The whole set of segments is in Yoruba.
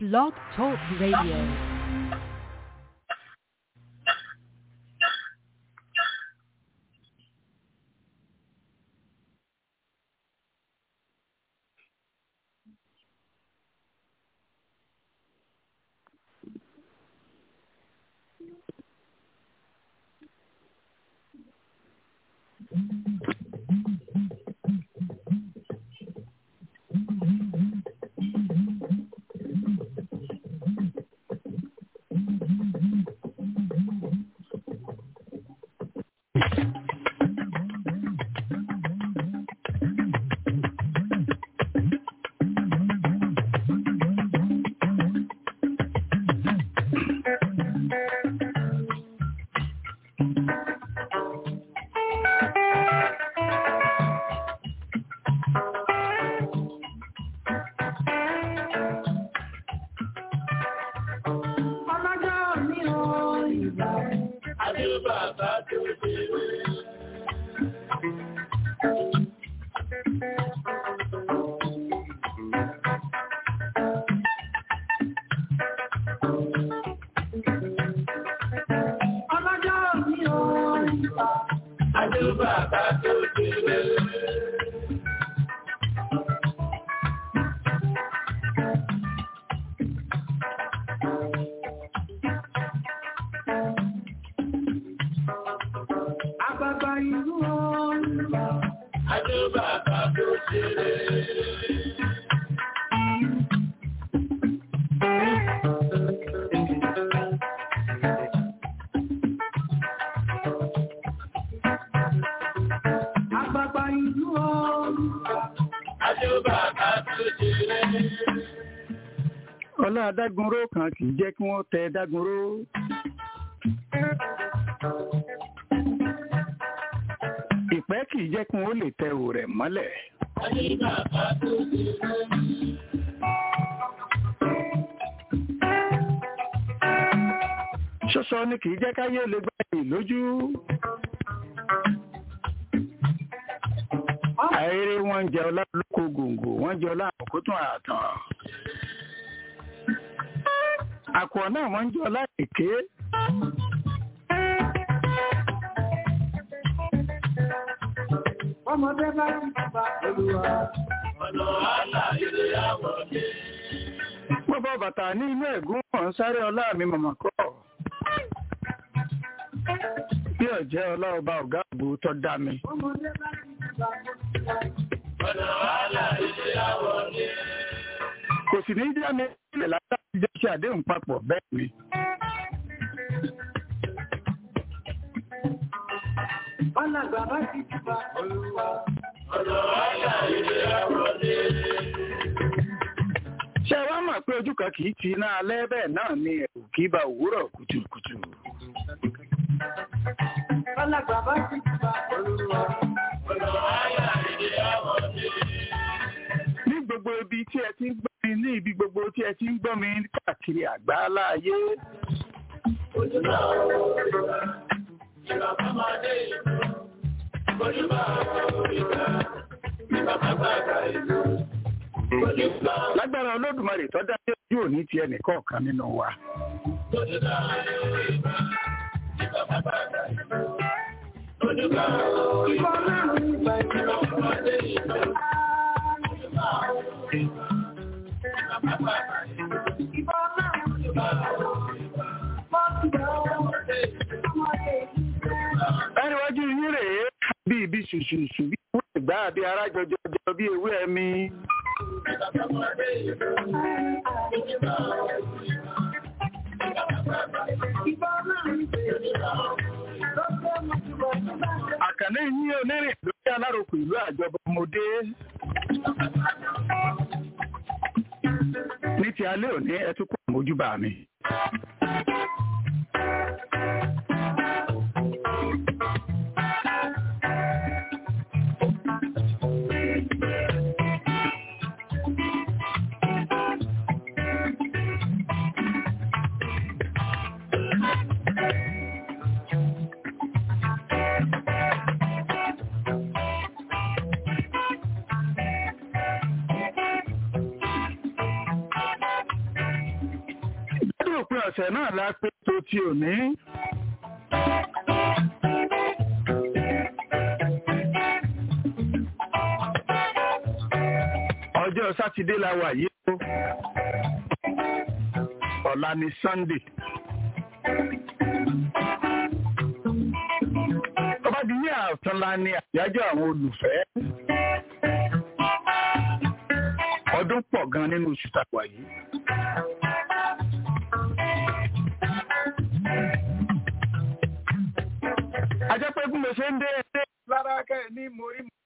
Blog Talk Radio. Ọlọ́jọ́ mi ò ìgbà. Adé bàbá tó ṣe wé. Ọlọ́jọ́ mi ò ìgbà. Adé bàbá tó ṣe wé. Àgbàgbà ìlú ọ̀rùnlá. Adé bàbá tó ṣeré. Àgbàgbà ìlú ọ̀rùnlá. Adé bàbá tó ṣeré. ọlá adágúnró kan kì í jẹ́ kí wọ́n tẹ dágúnró. ìpẹ́ kì í jẹ́ kí wọ́n lè tẹ òrẹ̀ mọ́lẹ̀. Adé bàbá tó ṣeré. ṣọ́ṣọ́ ni kì í jẹ́ káyé lè gbá yìí lójú. àìrí wọn ń jẹ ọlá lóko gòǹgò wọ́n jẹ ọlá àkókò tún àtàn. àkùọ̀ náà wọ́n ń jẹ ọlá èké. Ọmọdé bá ti bàbá olúwa. Ọ̀nà àlà ilé àwọ̀ dé. mo bọ bàtà ní inú ẹ̀gún wọn sáré ọlá mi mọ̀mọ́ kọ́. bí ọ̀jẹ́ ọlá ọba ọ̀gá àgbò tó dá mi. Ọmọdé bá ti bàbá olúwa. Ọ̀nà àlà ilé àwọ̀ dé. kò sì ní dá mi sílẹ̀ látàrí jẹ́ ṣe àdéhùn papọ̀ bẹ́ẹ̀ ni. Ọ̀nà bàbá ti bàbá olúwa. Ọ̀nà àlà ilé àwọ̀ dé. ṣé wàá mọ̀ pé ojú kan kì í ti iná alẹ́ bẹ́ẹ̀ náà ni ẹ̀rù kì í ba òwúrọ̀ kùtùkùtù. Ọ̀nà bàbá ti bàbá olúwa. Ọ̀nà àlà ilé àwọ̀ dé. ní gbogbo ibi tí ẹ ti ń gbọ́ mi ní ibi gbogbo tí ẹ ti ń gbọ́ mi káàkiri àgbáńlá ayé. Ojúbà òrìṣà, ìgbà bàbá dé ìlú. Ojúbà òrìṣà, ìgbà bàbá dé ìlú. Ojúbà lágbára olódùmarè tó dá yé yóò ní ti ẹnìkọ̀ọ̀kan nínú wa. Ojúbà òrìṣà, ìgbà bàbá dé ìlú. Ojúbà òrìṣà, ìgbà bàbá dé ìlú. Ojúbà òrìṣà, ìgbà bàbá dé ìlú. Ojúbà ẹniwájú yín rèé bí ibi ṣùṣùṣù bí ewé ìgbà bí ara jọjọjọ bí ewé ẹ̀mí. àkànní yín onírìn lórí alárokò ìlú àjọbọ ọmọdé. ní ti alẹ́ òní ẹ tún kó àmójúbà mi. ọ̀sẹ̀ náà la pé tó ti òní. ọjọ́ sátidé la wà yìí ó ọ̀la ni sunday. ọba di ní àtúnla ni àyájọ́ àwọn olùfẹ́. ọdún pọ̀ gan nínú oṣù tàwa yìí. ajẹ́ pé bí mo ṣe ń dé ẹdẹ lára kẹ́ ní mo rí mo.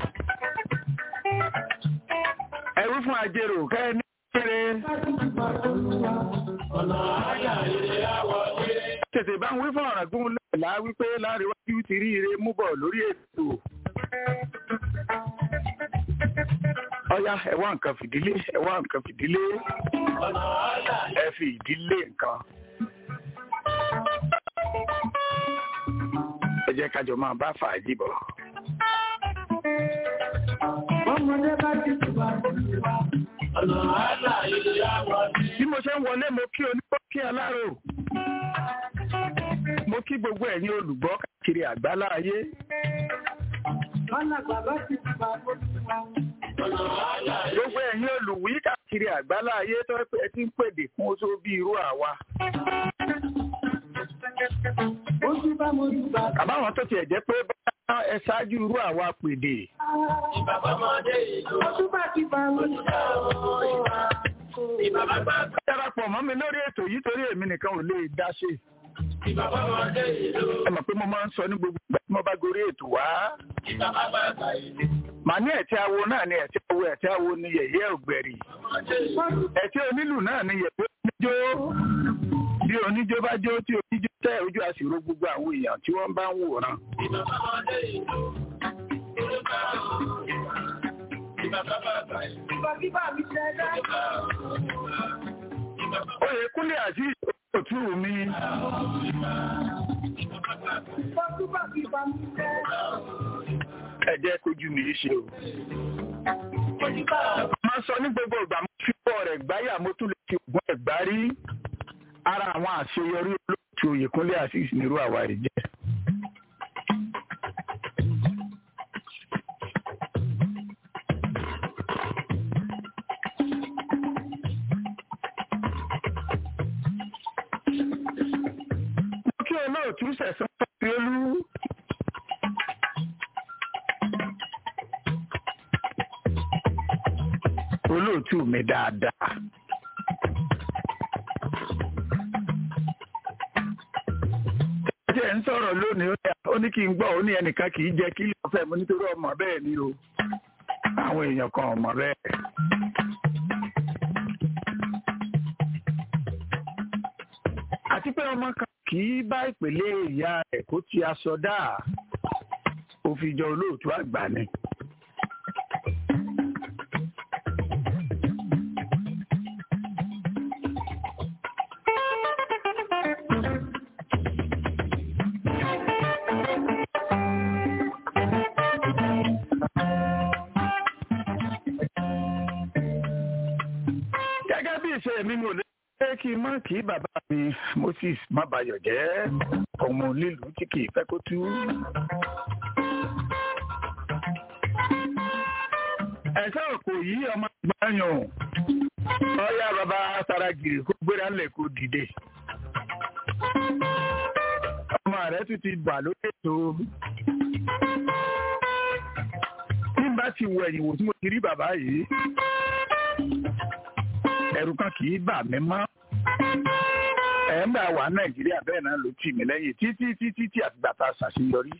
ẹ̀rú fún àjèrò kẹ́ ní kéré. tètè bá ń wí fún ọ̀ràn gún lẹ́la wípé láríwájú ti rí ire mú bọ̀ lórí ètò. ọ̀yá ẹ wá nǹkan fìdílé ẹ wá nǹkan fìdílé ẹ fi ìdílé nǹkan. ẹ jẹ́ kájọ máa bá fàájì bọ̀. Ọmọdé bá ti tùbà olúwa. Ọ̀nà àlà ilé àwọn ní. bí mo ṣe ń wọlé mo kí onígbọ́ kí aláró mo kí gbogbo ẹ̀yin olùgbọ́ káàkiri àgbálá ayé Alàgbà bá ti tùbà olúwa. Ọ̀nà àlà gbogbo ẹ̀yin olùwí káàkiri àgbálá ayé tó ẹ pé ẹ ti ń pèdè fún oṣù bí irú àwa ojú bá mo tùbà. àbáwọn tó tiẹ̀ jẹ́ pé bá ẹ ṣáájú irú àwa pèdè Ìbàbá ọmọdé ìlú. Ojú bá ti bá olúwa. Ìbàbá bá darapọ̀ mọ́ mi lórí ètò yìí torí èmi nìkan ò lè dá ṣe ìbàbá ọmọdé ìlú. ẹ mọ̀ pé mo máa ń sọ ní gbogbo ìgbà tí mo bá gorí ètò wá Ìbàbá bá gbà ìlú. màá ní ẹ̀tí awo náà ni ẹ̀tí awo ẹ̀tí awo ni yẹ̀yẹ́ ògbẹ̀rì Ọmọdé ìlú. ẹ̀tí onílù náà ni yẹ̀yẹ́ oníjó bí oníjó bá jó tí oníjó tẹ́ ojú àṣìrò gbogbo àwọn èèyàn tí wọ́n bá ń wòran Ìbàbá ọmọdé ìlú. Ìbàbá Ìbàbá bá gbà ìlú. Ìbàbá bíbá mi ṣẹ̀dá. oyè kúnlẹ̀ àti òtú mi Ìbàbá bíbá mi ṣẹ̀dá. ẹ jẹ́ kójú mi ṣe o. máa sọ ní gbogbo ìgbà mo fi pọ̀ rẹ̀ gbáyà mo tún lè fi ògùn ẹ̀ gbá rí ara àwọn àṣeyọrí olóòtú oyè kúnlẹ̀ àti ìsinirú àwa rẹ̀ jẹ́. mo kí olóòtú sẹ̀sán fẹ́ẹ́lú. olóòtú mi dáadáa. Ṣé ń sọ̀rọ̀ lónìí ó ní- ó ní kí n gbọ́ ó ní ẹnìkan kì í jẹ́ kí ló fẹ́ mo nítorí ọmọ bẹ́ẹ̀ ni o. Àwọn èèyàn kan ọmọ bẹ́ẹ̀. Àti pé ọmọ kan kì í bá ìpele ìyá rẹ̀ kó ti aṣọ dáa. Ó fi jọ olóòtú àgbà ni. gẹ́gẹ́ bí ìṣe mi mo lè ṣe kí n má kí bàbá mi Moses má bayọ̀ jẹ́ ọmọ lílù tí kì í fẹ́ kó tú. ẹ̀ṣẹ́ òkò yìí ọmọ gbàyàn ọ̀yá bàbá saragiri kó gbéra ńlẹ̀ kó dìde. ọmọ rẹ̀ tún ti bà lókè tó. bí n bá ti wọ ẹ̀yìn wò tí mo ti rí bàbá yìí ẹ̀rù kan kì í bà mí mọ́. ẹ̀ ń gbà wá nàìjíríà bẹ́ẹ̀ náà ló tì mí lẹ́yìn títí títí tí àtìgbà tá a ṣàṣeyọrí.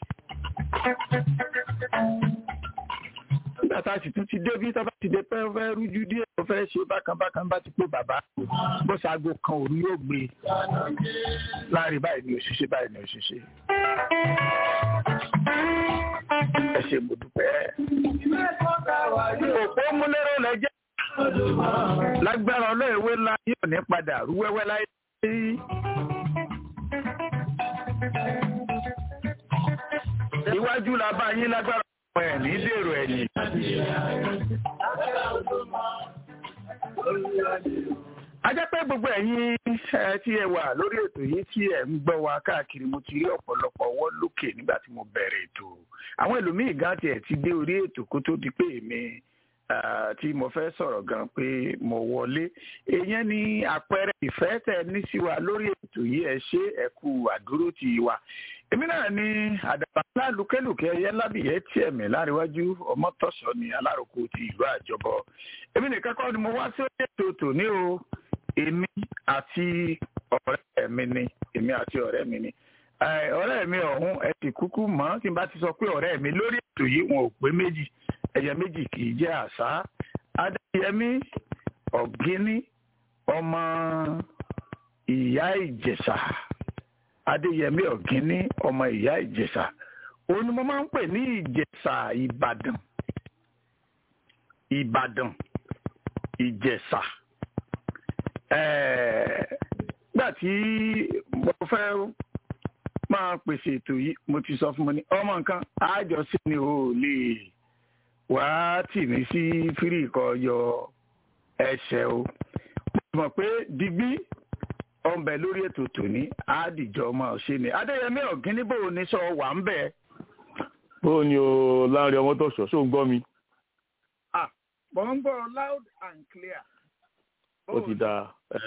nígbà tá a sì tún ti dé bí tá a bá ti dé pẹ́ fẹ́ rújú díẹ̀ tó fẹ́ ṣe bákan bákan bá ti pé bàbá bó ṣaago kan òru yóò gbé láàrin báyìí ni òṣìṣẹ́ báyìí ni òṣìṣẹ́. ẹ ṣe mo dúpẹ́. òpó múlẹ́rọ̀ lẹ́jẹ́ lágbára ọlọ́ọ̀wé ńlá yóò ní padà rú wẹ́wẹ́ láyé. iwájú la bá yín lágbára ọmọ ẹ̀ ní dèrò ẹ̀yìn. a jẹ́ pé gbogbo ẹ̀yin ẹ tí ẹ wà lórí ètò yìí tí ẹ ń gbọ́ wa káàkiri mo ti rí ọ̀pọ̀lọpọ̀ ọwọ́ lókè nígbà tí mo bẹ̀rẹ̀ ètò àwọn ẹlòmíì gan tiẹ̀ ti dé orí ètò kó tó di pé èmi tí mo fẹ́ sọ̀rọ̀ gan pé mo wọlé èèyàn ní àpẹẹrẹ ìfẹ́ tẹ ní sí wa lórí ètò yìí ẹ ṣe ẹ kú àdúró ti wa èmi náà ní àdàbà ńlá lùkẹ́lùkẹ́ ẹyẹ lábìyẹ tiẹ̀ mi láríwájú ọmọtọ́sọ ní aláròkó ti ìlú àjọbọ èmi nìkan kọ́ ni mo wá sí ètò tòní o èmi àti ọ̀rẹ́ mi ni èmi àti ọ̀rẹ́ mi ni ọ̀rẹ́ mi ọ̀hún ẹ ti kúkú mọ̀ tí n bá ti sọ pé ọ̀rẹ́ mi lórí ètò yìí wọn ò pé méjì ẹyẹ méjì kì í jẹ́ àṣà adéyẹmí ọ̀gíní ọmọ ìyá ìjẹ̀ṣà adéyẹmí ọ̀gíní ọmọ ìyá ìjẹ̀ṣà òun ni mo máa ń pè ní ìjẹ̀ṣà ìbàdàn ìbàdàn ìjẹ̀ṣà gbà tí mo fẹ́ máa pèsè ètò yìí mo ti sọ fún mi ní ọmọ nǹkan àjọṣe ni ò lè wá tì mí sí fírì kọ yọ ẹsẹ̀ o mo mọ̀ pé digbí ọ̀nbẹ lórí ètò tòní àdìjọ máa ṣe ni adéyẹmí ọ̀gíní bò ní sọ wà ń bẹ̀. bó ni o láàrin ọmọ tó sọ ṣó ń gbọ́ mi. ah mo ń gbọ́ loud and clear. ó ti dáa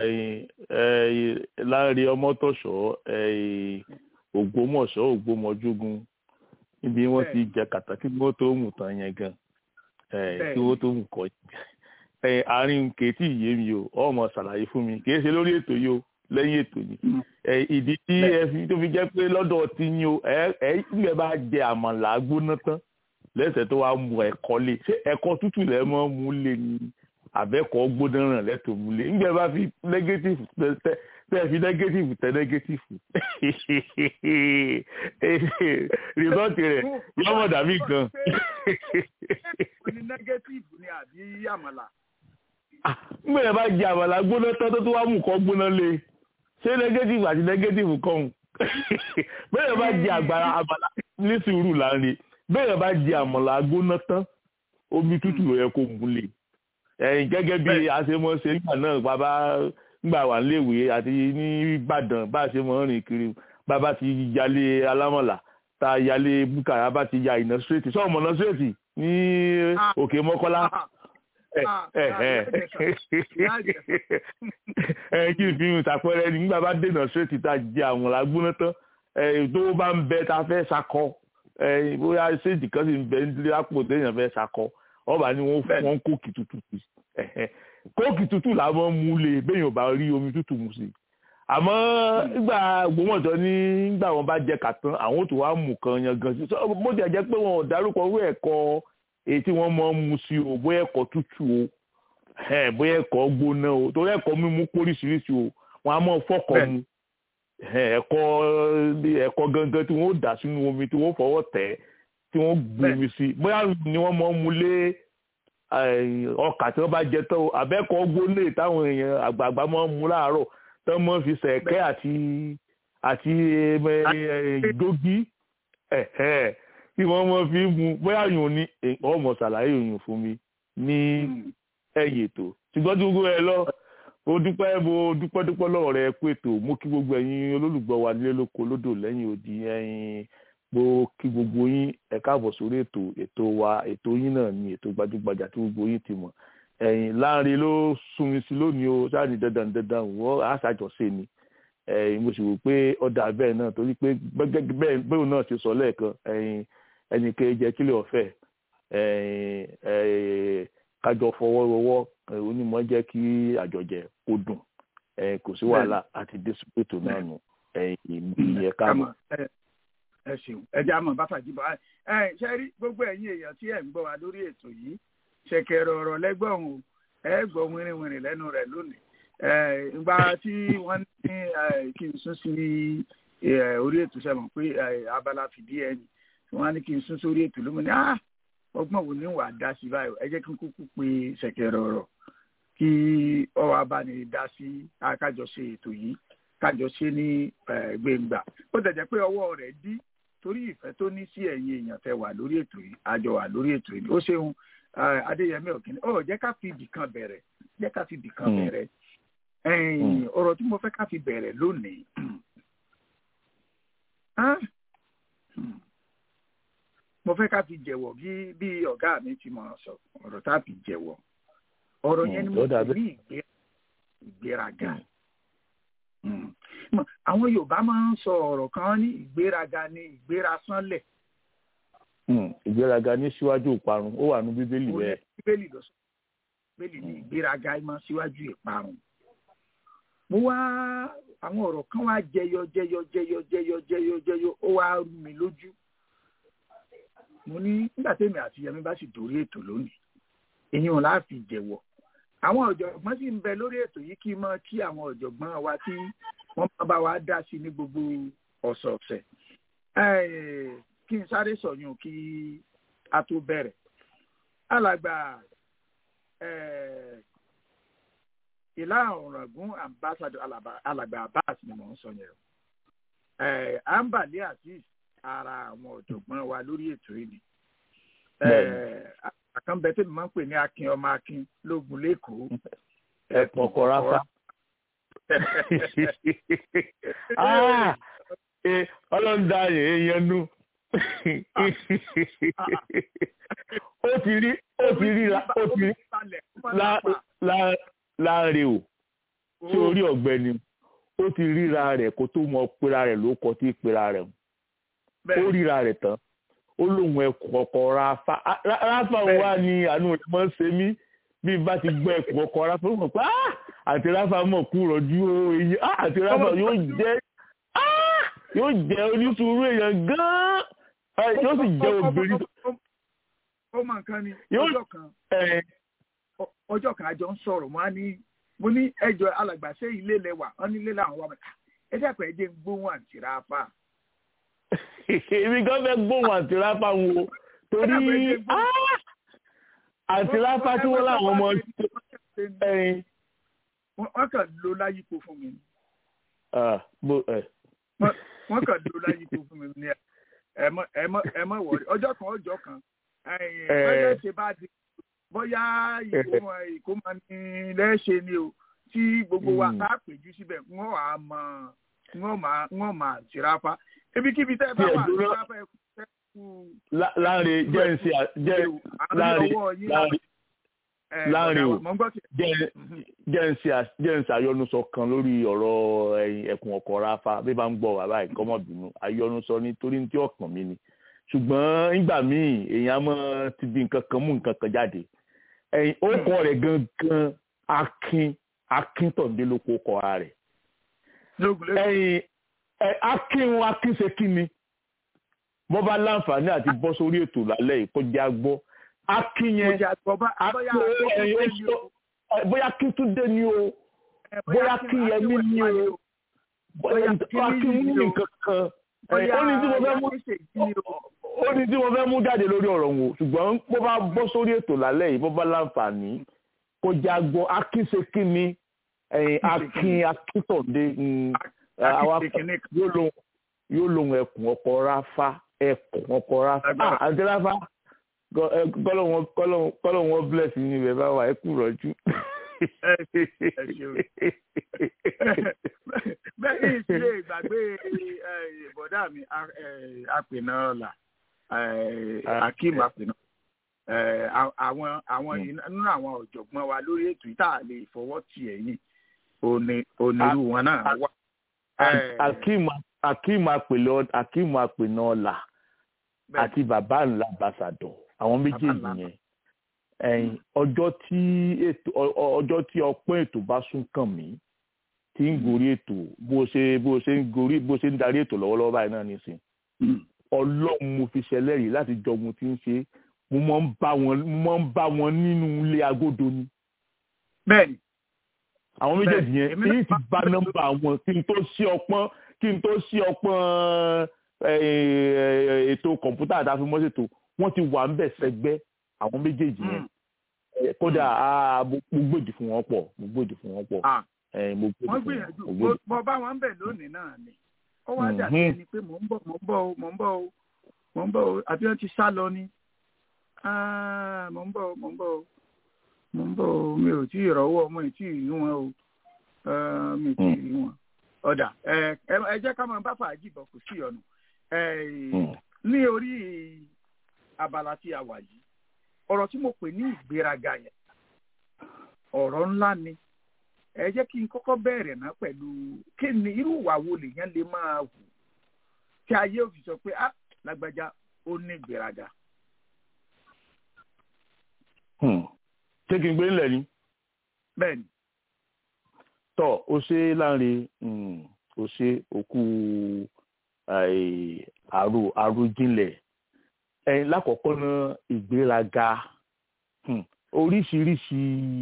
láàrin ọmọ tó sọ ògbómọ̀ṣọ́ ògbómọjúgun níbi wọ́n ti jẹ kàtàkì kí wọ́n tó mú tán yẹn gan kí wọ́n tó mú kọ àárín kèétí yé mi o ọmọ ṣàlàyé fún mi kìí ṣe lórí ètò yìí o lẹ́yìn ètò yìí ìdí tí ẹ fi tó fi jẹ́ pé lọ́dọ̀ tí yín o ẹ ẹ ìgbẹ́ bá jẹ àmàlà gbóná tán lẹ́sẹ̀ tó wá mu ẹ̀kọ́ lé ṣé ẹ̀kọ́ tútù lẹ́ mọ́ mú lé ni àbẹ́kọ̀ gbóná ràn lẹ́tọ̀ mú lé ìgbẹ́ bá fi nẹ́gẹ́tìfù tẹ́ tẹ́ fi nẹ́gẹ́tìfù tẹ́ nẹ́gẹ́tìfù rìsọ́ọ̀tì rẹ̀ yọmọ dàbí gan. ní nẹ́gẹ́tìfù ni àbí àmàlà. ngbè yẹn bá jẹ àmàlà gbóná tán tó tó wá mú kọ́ gbóná lé ṣé nẹ́gẹ́tìfù àti nẹ́gẹ́tìfù kọ́hún bẹ́ẹ̀ yẹn bá jẹ àgbàrá àmàlà ní sùúrù láàrin bẹ́ẹ̀ yẹn bá jẹ àmàlà gbóná tán omi tútù ló yẹ kó mú lé ẹ̀yìn gẹ́gẹ́ bí a ṣe mọ̀ ṣe nígbà náà bàbá nígbà wà níléèwé àti ní Ìbàdàn bá a ṣe mọ̀ rìn kiri bàbá ti yalé alámọ̀là tá a yalé búkàrà bá ti ya ìná straight sọ ọmọ náà straight ní òkè mọ́kọ́lá ẹ kí n fi hàn ṣàpẹẹrẹ nígbà bá dènà straight tá a jẹ àwọn làgbóná tán tó bá ń bẹ tá a fẹ́ ṣakọ bóyá ṣéèjì kan sì ń bẹ nílé àpò téèyàn fẹ́ ṣakọ ọba ni wọ́n kóòkì tútù sí kóòkì tútù làwọn mú lé béèyàn bá rí omi tútù mu sí àmọ́ nígbà gbòmọ̀jọ́ ní nígbà wọn bá jẹ kàtán àwọn tó wá mú kan yan gan sí bó ti jẹ́ pé wọn ò dárúkọ owó ẹ̀kọ́ èyí tí wọ́n mọ̀ ń mu sí o bóyá ẹ̀kọ́ tútù o bóyá ẹ̀kọ́ gbóná o torí ẹ̀kọ́ mímú póríṣiríṣi o wọn á mọ̀ fọ́kọ̀ mu ẹ̀kọ́ ẹ̀kọ́ gangan tí wọ́n dà sínú omi tí wọ́n fọwọ́ tẹ̀ tí wọ́n gbomi sí bóyá ni wọ́n mọ̀ ń mu lé ọkà tí wọ́n bá jẹ tán o àbẹ́kọ̀ gbóná táwọn èèyàn àgbààgbà máa ń mu láàárọ̀ tán mọ́ fi sẹ̀kẹ́ àti àti dógí tí wọ́n mọ́ fi mu bóyá yòó ní ọmọ ṣàlàyé òyìn fún mi ní ẹ̀yìn ètò ṣùgbọ́n tí gbogbo ẹ lọ mo dúpẹ́ mo dúpẹ́ dúpẹ́ lọ́wọ́ rẹ pé ètò mo kí gbogbo ẹ̀yin olólùgbọ́ wa nílé lóko lódò lẹ́yìn odi ẹ̀yin mo kí gbogbo yín ẹ káàbọ̀ sórí ètò ètò wa ètò yín náà ni ètò gbajúgbajà tí gbogbo yín ti mọ̀ ẹ̀yìn láàrin ló sunmi sí lónìí o sáàni dandan dandan wọ́n àṣàjọṣe ni ẹ̀yìn mo sì rò pé ọ̀dà bẹ́ẹ̀ náà torí pé bẹ́ẹ̀ bẹ́ẹ̀ náà ti sọ lẹ́ẹ̀kan ẹ̀yìn ẹnì kejì kílẹ̀ ọ̀fẹ́ ẹ̀yìn kájọ fọwọ́rọwọ́ onímọ̀ jẹ́ kí àjọjẹ kó dùn kò sí wàhálà àti désìpètò náà nù ẹ̀yìn ìyẹn káàmù. ẹ ṣeun ẹ jẹ́ àmọ́ bá fàjì bọ́ ẹ ṣe rí gbogbo ẹ̀yin èèyàn tí ẹ̀ ń gbọ́ wa lórí ètò yìí ṣẹ̀kẹ̀rẹ̀ ọ̀rọ̀ lẹ́gbọ̀n o ẹ gbọ́ wìrìwìrì lẹ́nu rẹ̀ lónìí ìgbà tí wọ́n ní kí n sún sí orí ètò sẹ́wọ̀n pé abala fìdí ẹ̀yìn wọ́n á ní kí n sún sórí ètò lómìnira ah ọgbọ́n wo ni wàá dá sí báyìí ẹ jẹ́ kí n kúkú pe ṣẹ̀kẹ̀rẹ̀ ọ̀rọ̀ kí ọwọ́ abáni dá sí kájọṣe ètò yìí kájọṣe ní gbẹ̀ngbà ó tẹ̀jẹ̀ pé ọwọ́ rẹ̀ dí torí ìfẹ́ tó ní sí ẹ̀yin èèyàn tẹ wà lórí ètò yìí àjọ wà lórí ètò yìí ó ṣeun adéyẹmí ọ̀kìnní ọ jẹ́ ká fi ibì kan bẹ̀rẹ̀ jẹ́ ká fi ibì kan bẹ̀rẹ̀ ẹ̀yìn ọ̀rọ̀ tí mo fẹ́ ká fi bẹ̀rẹ̀ lónìí Ah, hmm. mo fẹ́ ká fi jẹ̀wọ̀ bí bí ọ̀gá mi ti mọ̀ sọ ọ̀rọ̀ tá a fi jẹ̀wọ̀ ọ̀rọ̀ yẹn ni Hmm, mo ó dà pè ní ìgbé- ìgbéraga Hmm. Mọ̀, àwọn Yorùbá máa ń sọ ọ̀rọ̀ kan ní ìgbéraga ní ìgbérasánlẹ̀ Hmm, ìgbéraga ní síwájú ìparun ó wà ní bíbélì Ó ní bẹ́ẹ̀. bíbélì lọ sọ bíbélì ní ìgbéraga máa síwájú ìparun mo wá àwọn ọ̀rọ̀ kan wá jẹyọ jẹyọ jẹyọ jẹyọ jẹyọ jẹyọ ó wá rú mi lójú mo ní nígbà tèmi àti Yẹmí bá sì dórí ètò lónìí èyí ò láàfin jẹ́wọ́ àwọn ọ̀jọ̀gbọ́n sì ń bẹ lórí ètò yìí kí n mọ kí àwọn ọ̀jọ̀gbọ́n wa tí wọ́n máa bá wa dá sí ní gbogbo ọ̀sọ̀ọ̀sẹ̀ Eh, kí n sáré sọ̀yún kí a tó bẹ̀rẹ̀ alàgbà eh, ìlà ọ̀ràngún ambassador alàbà- alàgbà abbas ni mò ń sọ yẹn o Eh, ambali azeez ara àwọn ọ̀jọ̀gbọ́n wa lórí ètò yìí ni Bẹ́ẹ̀ni. àkànbẹ tí mo máa ń pè ní akin ọmọ akin lógun lẹ́kọ̀ọ́ ẹ̀pọ̀n kọ́ráfá. Ah, eh, ọlọ́run dá èèyàn nú. ó ti rí ó ti rí la- ó ti rí lá- lá- láre o tí orí ọ̀gbẹ́ni ó ti ríra rẹ̀ kó tó mọ pera rẹ̀ ló kọ tí pera rẹ̀ ó ríra rẹ̀ tán ó lóun ẹkùn ọkọ̀ ráfà Á- Rá- ráfà Bẹ́ẹ̀ni. wa ni àánú rẹ̀ máa ń ṣe mí bí n bá ti gbọ́ ẹkùn ọkọ̀ ráfà ó mọ̀ pé "Ah, àti ráfà mọ̀ kú rọ̀jú o èyí ah, àti ráfà yóò jẹ́ ah, yóò jẹ́ onísùúrù èèyàn gan-an Ah, yóò sì jẹ́ obìnrin tó ó mọ nǹkan ni Yóò- ọjọ́ kan ẹ̀, ọ- ọjọ́ kan àjọ ń sọ̀rọ̀ mo á ní mo ní ẹjọ́ alàgbà ṣé ilé lẹwà wọn ní ilé làwọn wà bàtà ẹ dẹ́pẹ́ ẹ jẹ́ ń gbóhùn àǹtí ráfà èmi gan fẹ́ gbóhùn àti ráfà ń wo torí ah, àti ráfà tí wọ́n láwọn ọmọ ẹ̀yìn wọ́n kàn ló láyípo fún mi ni. ah, bó ẹ̀ Wọ́n- wọ́n kàn ló láyípo fún mi ní ẹ mọ ẹ mọ ẹ mọ wọrí ọjọ́ kan ọjọ́ kan ẹ̀yìn Eh. bóyá ṣe bá di bóyá ìkómọ ìkómọ ní lẹ́ṣẹ̀ ni o tí gbogbo wa Mm. ká péjú síbẹ̀ wọ́n wà á mọ wọ́n máa wọ́n máa tìrápá ibikíbi tẹ́ ẹ bá Tí ẹ wà dúró- tìrápá ẹ kú ẹ kú lá- láre jẹ́ ń ṣe à- jẹ́ àárín láre ọwọ́ yín láre ẹ̀, láàrin o. mọ̀ ń gbọ́ tí jẹ́ jẹ́ ń ṣe à- jẹ́ ń ṣe àyọnusọ kan lórí ọ̀rọ̀ ẹ̀yìn ẹkùn ọkọ̀ ráfà bí bá ń gbọ́ wà báyìí kọ́mọ̀bínú àyọnusọ nítorí tí ọ̀kàn mi ni ṣùgbọ́n nígbà míì èèyàn máa ti di nǹkan kan mú nǹkan kan jáde ẹ̀yìn orúkọ rẹ̀ gangan akin akíntọ̀dé ló kó kọ́ ara rẹ̀ lóògùn lẹ́sìn ẹ̀yìn ẹ̀, akin akin ṣe kí ni bọ́ bá láǹfààní àti bọ́ sórí ètò lálẹ́ yìí kó jẹ́ agbọ́ akin mo yẹn jẹ́ àgbọ̀ bá bóyá akin ẹ̀yìn ó sọ ẹ̀, bóyá kí túndé ni o bóyá kí yẹmí ní o bóyá kí ní nǹkan kan ẹ̀, ó ní tí mo fẹ́ mú ó ní tí mo fẹ́ mú jáde lórí ọ̀rọ̀ wọn ṣùgbọ́n bó bá bọ́ sórí ètò lálẹ́ yìí bó bá láǹfààní kó jẹ́ agbọ́ akin ṣe kí ni ẹ̀yìn akin akíntọ̀dé mm, àwa yóò lóhun yóò lóhun ẹkùn ọkọ ráfá ẹkùn ọkọ ráfá Agbára. ah àti ráfá gọ- ẹ, kọ́lọ́hún kọ́lọ́hún kọ́lọ́hún wọn bless yín ibẹ̀ bá wà ẹ kú rọ́jú. ṣeun. bẹ́ẹ̀ ni ìṣe ìgbàgbé eh, bọ̀dá mi a- eh, apènà ọ̀la eh, akeem apènà Eh, a- àwọn àwọn yìí nínú àwọn ọ̀jọ̀gbọ́n wa lórí ètò yìí tá a lè fọwọ́ tì ẹ̀yìn òní onírú wọn náà wà. Eh, akeem akeem apèlè akeem apènà ọ̀la bẹ́ẹ̀ àti bàbá ńlá ambassador àwọn méjèèjì ńlá. yẹn ẹ̀yìn ọjọ́ tí ètò ọ- ọ- ọjọ́ tí ọpọ́n ètò bá sún kàn mí tí ń gorí ètò bó ṣe bó ṣe ń gorí bó ṣe ń darí ètò lọ́wọ́lọ́wọ́ báyìí náà nísìn Mm. ọlọ́run mo fi ṣẹlẹ́rìí láti jọ ohun tí ń ṣe mo máa ń bá wọn mo máa ń bá wọn nínú ilé agodo ni bẹ́ẹ̀ ni àwọn méjèèjì yẹn Bẹ́ẹ̀, èmi náà èyí ti bá nọ́mbà wọn kí n tó ṣí ọpọ́n kí n tó ṣí ọpọ́n eh, ètò kọ̀ǹpútà àti àfimọ́ṣètò wọ́n ti wà ń bẹ̀ sẹ́gbẹ́ àwọn méjèèjì yẹn Mm. Eh, kódà ah, mo mo gbòdì fún wọn pọ̀ mo gbòdì fún wọn pọ̀ Ah. Eh, mo gbòdì wọ́n fún wọn gbìyànjú mo gbòdì. mo bá wọn bẹ̀ lónìí náà ni ó wá Mhm. dàbí ẹni pé mò ń bọ̀ mò ń bọ̀ o mò ń bọ̀ o mò ń bọ̀ o àbí wọ́n ti sá lọ ni Ah, mò ń bọ̀ o mò ń bọ̀ o mò ń bọ̀ o mi ò tí ì rọ́wọ́ mo ì tí ì rí wọn o Eh, mi ti rí wọn ọ̀dà ẹ ẹ- ẹ jẹ́ ká máa bá fàájì bọ̀ kò sí ọ̀nà Hmm. ní orí abala tí a wà yìí ọ̀rọ̀ tí mo pè ní ìgbéraga yẹn ọ̀rọ̀ ńlá ni ẹ jẹ́ kí n kọ́kọ́ bẹ̀rẹ̀ ná pẹ̀lú kí ni irú ìwà wo lèèyàn lè máa hù tí ayé ò fi sọ pé ah lágbájá ó ní ìgbéraga. Hmm. ṣé kí n gbé nílẹ̀ ni bẹ́ẹ̀ ni tọ́ ó ṣe láǹre um, ó ṣe òkú eh, àrò àròjinlẹ̀ ẹ̀yìn lákọ̀ọ́kọ́ náà ìgbéraga hmm, oríṣiríṣi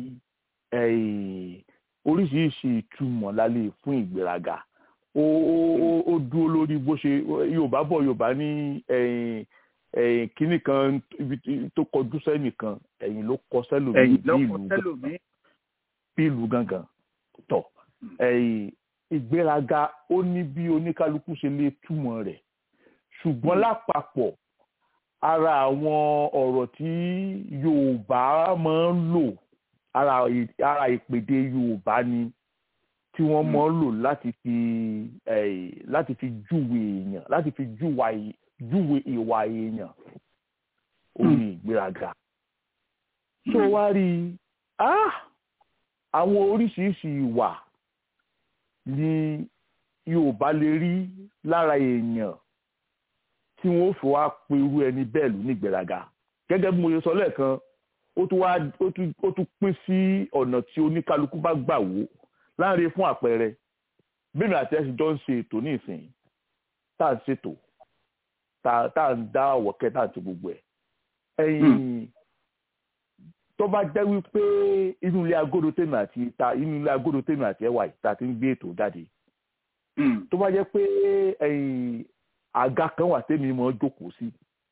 eh, oríṣiríṣi ìtumọ̀ la lè fún ìgbéraga ó ó ó- ó dúró lórí bó ṣe yorùbá bọ̀ yorùbá ní ẹ̀yìn ẹ̀yìn kínní kan ibi tí- tó kọjú sẹ́nìkan ẹ̀yìn ló kọ sẹ́lòmíì ẹ̀yìn bí lọ́kọ̀ ìlú gan- tẹ́lòmí bí ìlú gangan tọ̀ ẹ̀yìn ìgbéraga ó ní bí oníkálukú ṣe lè túmọ̀ rẹ̀ ṣùgbọ́n lápapọ̀ ara àwọn ọ̀rọ̀ tí yorùbá máa ń lò ara ì- ara ìpèdè yorùbá ni tí wọ́n máa ń lò láti fi eh, láti fi júwe èèyàn láti fi júwa ì- júwe ìwà èèyàn ó ní ìgbéraga tó wá rí i ah àwọn oríṣiríṣi ìwà ni yorùbá lè rí lára èèyàn tí wọn ó fi wá pe irú ẹni bẹ́ẹ̀ lù ní ìgbéraga gẹ́gẹ́ bí mo ṣe sọ lẹ́ẹ̀kan ó tún wá ó tún ó tún pín sí ọ̀nà tí oníkálukú bá gbà wò láàrin fún àpẹẹrẹ bẹ́ẹ̀ni àti ẹ̀sìn jọ ń ṣe ètò ní ìsìn tá à ń ṣètò tá tá à ń dá ọ̀wọ̀kẹ́ tá à ń ṣe gbogbo ẹ̀ ẹ̀yìn tó bá jẹ́ wípé inú ilé agodo tèmi àti ta inú ilé agodo tèmi àti ẹwà yìí ta ti ń gbé ètò jáde tó bá jẹ́ pé ẹ̀yìn àga kan wà tèmi mọ́ jókòó sí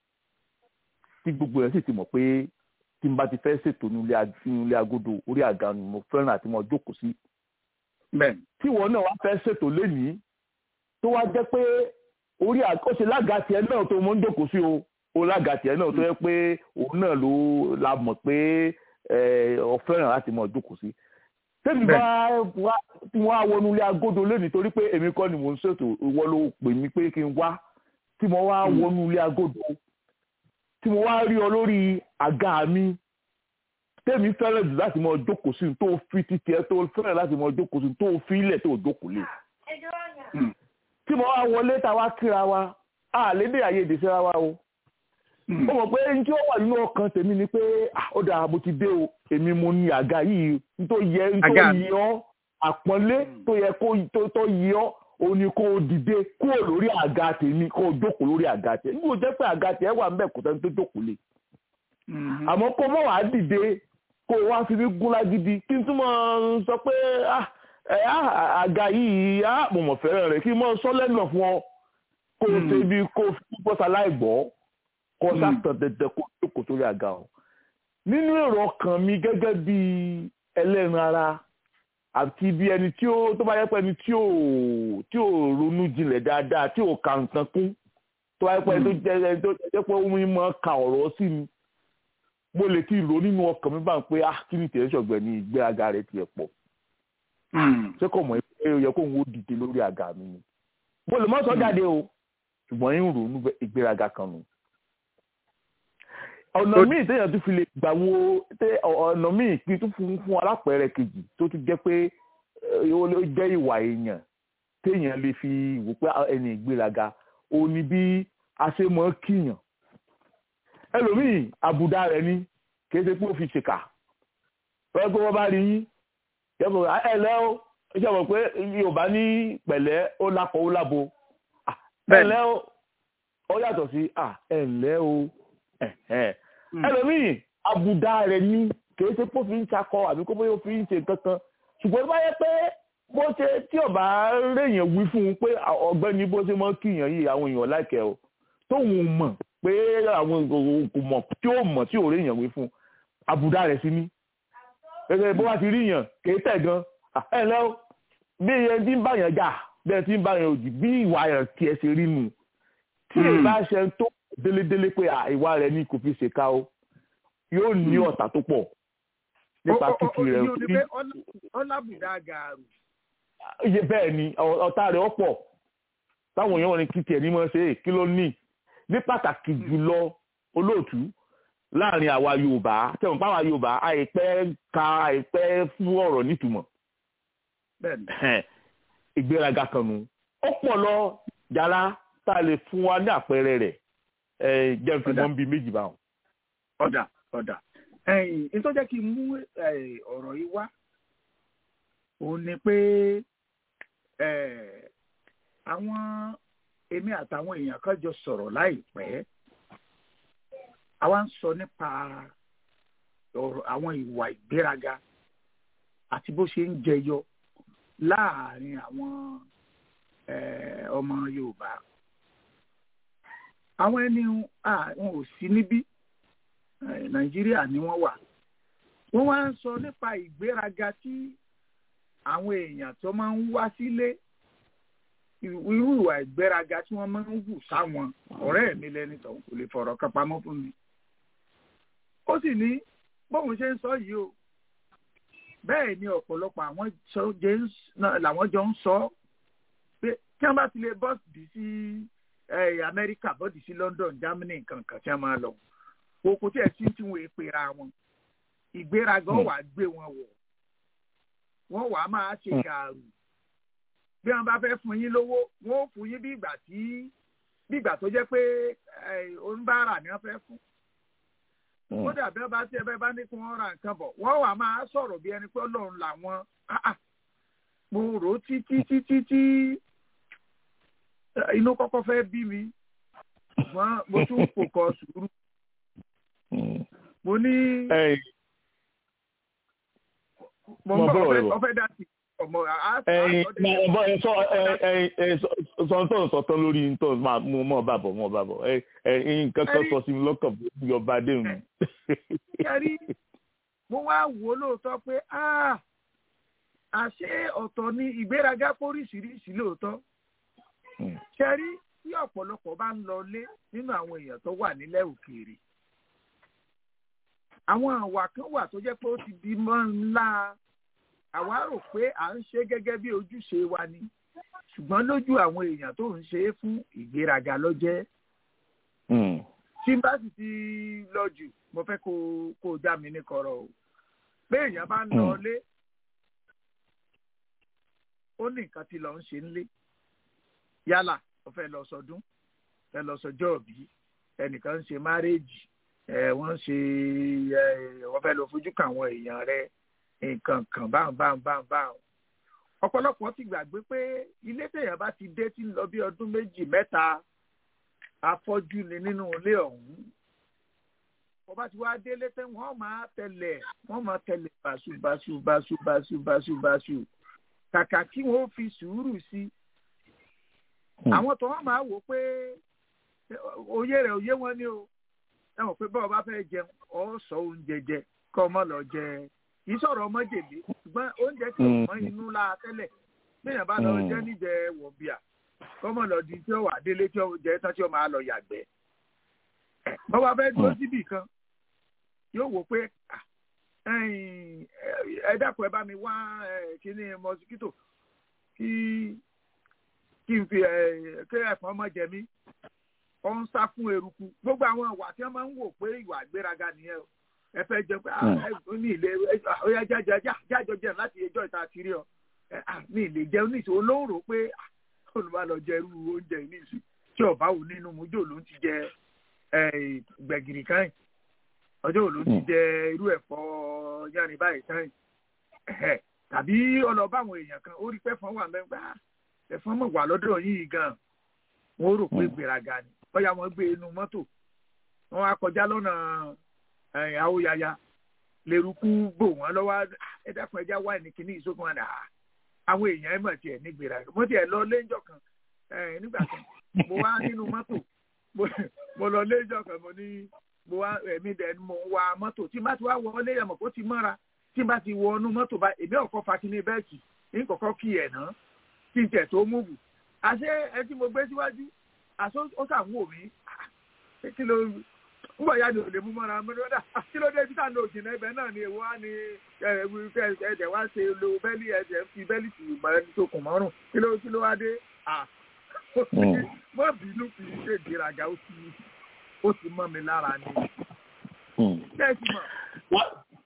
tí gbogbo ẹ̀ sì ti mọ̀ pé tí n bá ti fẹ́ ṣètò inú ilé ag- inú ilé agodo orí àga ni mo fẹ́ràn àti mo jókòó sí bẹ́ẹ̀ ni tí ìwọ náà wá fẹ́ ṣètò lénìí tó wá jẹ́ pé orí àga ó ṣe lága tiẹ̀ náà tó mọ́ ń jókòó sí o ó lága tiẹ̀ náà tó yẹ pé òun náà ló la mọ̀ pé ẹ, ọ fẹ́ràn láti mọ̀ jókòó sí. tẹ́mi bá wá tí wọ́n á wọnú ilé agodo lénìí torí pé èmi kọ́ ni mò ń ṣètò ìwọ ló pè mí pé kí n wá tí mo wá wọnú ilé agodo tí mo wá rí ọ lórí àga mi tẹ́mi fẹ́ràn jù láti mọ̀ jókòó sí tó fi títí ẹ tó fẹ́ràn láti mọ̀ jókòó sí tó fi ilẹ̀ tó jókòó lé tí mo wá wọlé tá a wá kíra wa a lè dé àyè èdè síra wa o ó mọ̀ pé ní tí ó wà nínú ọkàn tèmi ni pé ah, ó dáa mo ti dé o èmi mo ní àga yìí n tó yẹ n tó Àga mi. yẹ ọ́ àpọ́nlé tó yẹ kó tó tó yẹ ọ́ o ní kó o dìde kúrò lórí àga tèmi kó o jókòó lórí àga tèmi nígbà tó jẹ́ pé àga tèmi wà ń bẹ̀ kó tẹ́ni tó jókòó lé àmọ́ kó mọ̀ wá dìde kó o wá fi mí gún lágídí kí n túmọ̀ sọ pé ah, ẹ, ah, àga yìí ah, mo mọ̀ fẹ́ràn rẹ̀ kí n mọ̀ sọ lẹ́nu fún ọ kó o ṣe bí kó o fi bọ́sà láì gbọ́ kó o sàtàn dẹ̀dẹ̀ kó o jókòó sórí àga o. nínú èrò ọkàn mi gẹ́gẹ́ bí ẹlẹ́ran ara àti bí ẹni tí ó tó bá yẹ pé ẹni tí ò tí ò ronú jinlẹ̀ dáadáa tí ò ka nǹkan kún tó bá yẹ pé ẹni tó jẹ́ ẹni tó jẹ́ pé ó mọ̀ ka ọ̀rọ̀ sí mi mo lè ti rò nínú ọkàn mi bá ń pé ah kí ni tẹ̀lé ṣọ̀gbẹ́ ni ìgbéraga rẹ̀ tiẹ̀ pọ̀ ṣé kò mọ̀ pé ó yẹ kó ń wo dìde lórí àga mi ni mo lè má sọ jáde o ṣùgbọ́n ń rò ní ìgbéraga kan nù. ọ̀nà míì téèyàn tún fi lè gbà wo tẹ- ọ̀nà míì kí tún fún fún alápẹ̀rẹ̀ kejì tó tún jẹ́ pé eh, ó ló jẹ́ ìwà èèyàn téèyàn lè fi wò pé ẹni ìgbéraga ó ní bí a ṣe mọ̀ kíyàn ẹlòmíì àbùdá rẹ̀ ni kì í ṣe pé ó fi ṣèkà lọ́wọ́ pé wọ́n bá rí yín yẹ́pọ̀ ẹ lẹ́ o ó ṣe mọ̀ pé yorùbá ní pẹ̀lẹ́ ó lápọ̀ ó lábo Ah, ẹ Bẹ́ẹ̀ni. lẹ́ o ó yàtọ̀ sí ah, ẹ lẹ́ o ẹ̀hẹ́n. ẹlòmíì àbùdá rẹ̀ ni kìí ṣe pé ó fi ń ṣakọ àbí kó bóyá ó fi ń ṣe kankan ṣùgbọ́n bá yẹ pé bó ṣe tí ọba rèèyàn wí fún un pé ọ̀gbẹ́ni bó ṣe mọ́ kíyàn yìí àwọn èèyàn láìkẹ́ o tóun mọ̀ pé àwọn kò mọ̀ tí ó mọ̀ tí ò rèèyàn wí fún un àbùdá rẹ̀ sí ni gẹ́gẹ́ bó bá ti rí yàn kì í tẹ̀ gan Ah, ẹ lẹ́ o bí iye tí ń bá yàn jà bẹ́ẹ̀ tí ń bá yàn òdì bí ìwà yàn tiẹ̀ ṣe rí nù tí èyí bá ṣe tó délédélé pé à, ìwà rẹ̀ ni kò fi ṣèkà o yóò ní ọ̀tá tó pọ̀ nípa Ó- ó- ó- kíkì rẹ̀ ìyẹn ò ní pé ọlá- ọlábùdá gàrú iye bẹ́ẹ̀ ni ọ- ọ̀tá rẹ̀ ọ̀pọ̀ táwọn èèyàn wọn ni kí tiẹ̀ ní mọ́ ṣe é kí ló ní ní pàtàkì jùlọ olóòtú láàrin àwa yorùbá tẹ̀wọ̀n pa àwa yorùbá àìpẹ́ ka àìpẹ́ fún ọ̀rọ̀ nítumọ̀ bẹ́ẹ̀ni Ẹ̀hẹ́n. ìgbéraga kan nu ó pọ̀ lọ yàrá tá a lè fún wa ní àpẹẹrẹ rẹ̀ ẹ̀ jẹ́ fi Ọ̀dà. mọ́ bí méjì báwọn. ọ̀dà ọ̀dà ẹ̀yìn nítorí jẹ́ kí n mú eh, ọ̀rọ̀ yìí wá òun ni pé eh, àwọn èmi àtàwọn èèyàn kan jọ sọ̀rọ̀ láìpẹ́ àwa ń sọ nípa ọ̀rọ̀ àwọn ìwà ìgbéraga àti bó ṣe ń jẹyọ láàárín àwọn eh, ọmọ Yorùbá àwọn ẹni ah, wọn ò sí níbí eh, nàìjíríà ni wọ́n wà wọ́n wá ń sọ nípa ìgbéraga tí àwọn èèyàn tó máa ń wá sílé irú ìwà ìgbéraga tí wọ́n máa ń hù sáwọn ọ̀rẹ́ mi lẹ́ni tó kò lè fọ̀rọ̀ kan pamọ́ fún mi ó sì ní bóun ṣe ń sọ yìí o bẹ́ẹ̀ ni ọ̀pọ̀lọpọ̀ àwọn sọ- jẹ́ ń s- náà làwọn jọ ń sọ pé tí wọ́n bá ti lè bọ́ọ̀sì sí eh, amẹ́ríkà bọ́ọ̀dì sí london germany nǹkan kan tí wọ́n máa lọ kò kò tí ẹ̀ sí tí wọ́n èpèrà wọn ìgbéraga Hmm. wà gbé wọn wọ̀ wọ́n wàá máa ṣe Hmm. gàrú bí wọ́n bá fẹ́ fún yín lówó wọ́n ó fún yín bí ìgbà tí bí ìgbà tó jẹ́ pé eh, oníbàárà ni wọ́n fẹ́ fún Mm. kódà bí wọ́n bá tí ẹ bẹ́ẹ̀ bá ní kí wọ́n ra nǹkan bọ̀ wọ́n wàá máa sọ̀rọ̀ bí ẹni pé ọlọ́run làwọn Ah, ah. mo rò ó títí títí tí eh, inú kọ́kọ́ fẹ́ bí mi ṣùgbọ́n mo tún kò kọ sùúrù Mm. mo ní Ẹ̀yin, mo mo ń bọ̀ bọ̀rọ̀ ọ̀fẹ́ rẹ̀ bọ̀. ọ̀fẹ́ dá sí ọmọ àá ẹyin ọbọ ẹ sọ ẹyin ẹyin sọ tó ń sọ tán lórí tó máa mú mọ bá bọ mọ bá bọ ẹ ẹyin nǹkan kan sọ sí mi lọ́kàn bí ọba adéhùn. kẹrí mo wá wò ó lóòótọ́ pé ah, àṣé ọ̀tọ̀ ni ìgbéraga póríṣiríṣi lóòótọ́ kẹrí tí ọ̀pọ̀lọpọ̀ bá ń lọ lé nínú àwọn èèyàn tó wà nílẹ̀ òkèèrè àwọn àwà kan wà tó jẹ́ pé ó ti di mọ́ ńlá àwa rò pé à ń ṣe gẹ́gẹ́ bí ojúṣe wa ni ṣùgbọ́n lójú àwọn èèyàn tó ń ṣe é fún ìgbéraga ló jẹ́ tí n bá sì ti lọ jù mo fẹ́ kó kó o já mi ní kọ̀rọ̀ o pé èèyàn bá ń lọ lé ó ní nǹkan tí lọ ń ṣe ńlé yálà ó fẹ́ lọ sọdún fẹ́ lọ sọjọ́ òbí ẹnìkan ń ṣe márèèjì ẹ wọ́n ṣe ẹ wọ́n fẹ́ lọ fojú kan àwọn èèyàn rẹ nǹkan kan báwọn báwọn báwọn báwọn ọ̀pọ̀lọpọ̀ ti gbàgbé pé ilé téèyàn bá ti dé tí ń lọ bí ọdún méjì mẹ́ta afọ́jú ni nínú ilé ọ̀hún wọ́n bá ti wá délé tẹ́ wọ́n máa tẹ̀lé wọ́n máa tẹ̀lé báṣu báṣu báṣu báṣu báṣu báṣu kàkà kí wọ́n fi sùúrù sí àwọn tó wọ́n máa wò pé òye rẹ̀ òye wọn ni o ẹ mọ̀ pé bọ́ọ̀ bá fẹ́ jẹun ọ̀ sọ oúnjẹ jẹ kọ́ ọmọ lọ jẹ kì í sọ̀rọ̀ ọmọ jèlé ṣùgbọ́n oúnjẹ tí ò mọ inú la tẹ́lẹ̀ bẹ́ẹ̀ bá lọ jẹ́ níjẹ wọ̀bìà kọ́mọ lọ di tí ó wà délé tí ó jẹ tán tí ó máa lọ yàgbẹ́ bọ́ọ̀ bá fẹ́ dúró síbì kan yóò wò pé ẹ dákun ẹ bá mi wá kíní mọ́síkítò kí kí n fi kí ẹ̀fọn ọmọ jẹ mí ọ ń sá fún eruku gbogbo àwọn ìwà tí wọn máa ń wò pé ìwà àgbéraga nìyẹn o ẹ fẹ́ jẹ pé ẹ ní ilé ọyá jájọ jájọ jẹun láti ẹjọ́ ìta kiri ọ ní ilé jẹun ní ìṣòro olóhùn rò pé olùbá lọ jẹ irú oúnjẹ yìí nìṣú tí ọba wò nínú mujó ló ń ti jẹ gbẹ̀gìrì káyìn ọjọ́ òun ló ń ti jẹ irú ẹ̀fọ́ yanni báyìí káyìn tàbí ọlọ́ba àwọn èèyàn kan ó rí pẹ́fọ́n wà mẹ́gbà ẹ̀fọ́n mọ̀ wà lọ́dọ̀ yìí gan wọ́n rò pé gbéraga ni bóyá wọ́n gbé inú mọ́tò wọ́n á kọjá lọ́nà àwòyàyà lèrúkú bò wọ́n lọ́wọ́ ẹ dákun ẹja wá ní kíní ìsókun àdá àwọn èèyàn ẹ̀ mọ̀ tiẹ̀ ní gbéraga mo tiẹ̀ lọ léńjọ́ kan nígbà kan mo wá nínú mọ́tò mo lọ léńjọ́ kan mo ní mo wá ẹ̀mí dẹ̀ mo wa mọ́tò tí n bá ti wá wọlé yẹn mọ̀ kó ti mọ́ra tí n bá ti wọ inú mọ́tò bá èmi ọ̀kọ́ fa kíní bẹ́ẹ̀kì ní kọ̀kọ́ kí ẹ̀ ná kí n tẹ̀ tó múùbù àṣé ẹ tí mo gbé síwájú àṣọ ó sàwọn òbí kí ló nígbà yá ni ò lè mú mọ́ra mi lọ́dà kí ló dé títà ní òjìnà ibẹ̀ náà ni èwo á ní ẹ̀ẹ́dẹ̀ wá ṣe lo bẹ́lí ẹ̀ẹ́dẹ̀ fi bẹ́lí tì mọ́ ẹni tó kùn mọ́rùn kí ló kí ló wá dé mọ́ bínú kì í ṣe ìgbéraga ó ti ó ti mọ́ mi lára ni. bẹ́ẹ̀ sì mọ̀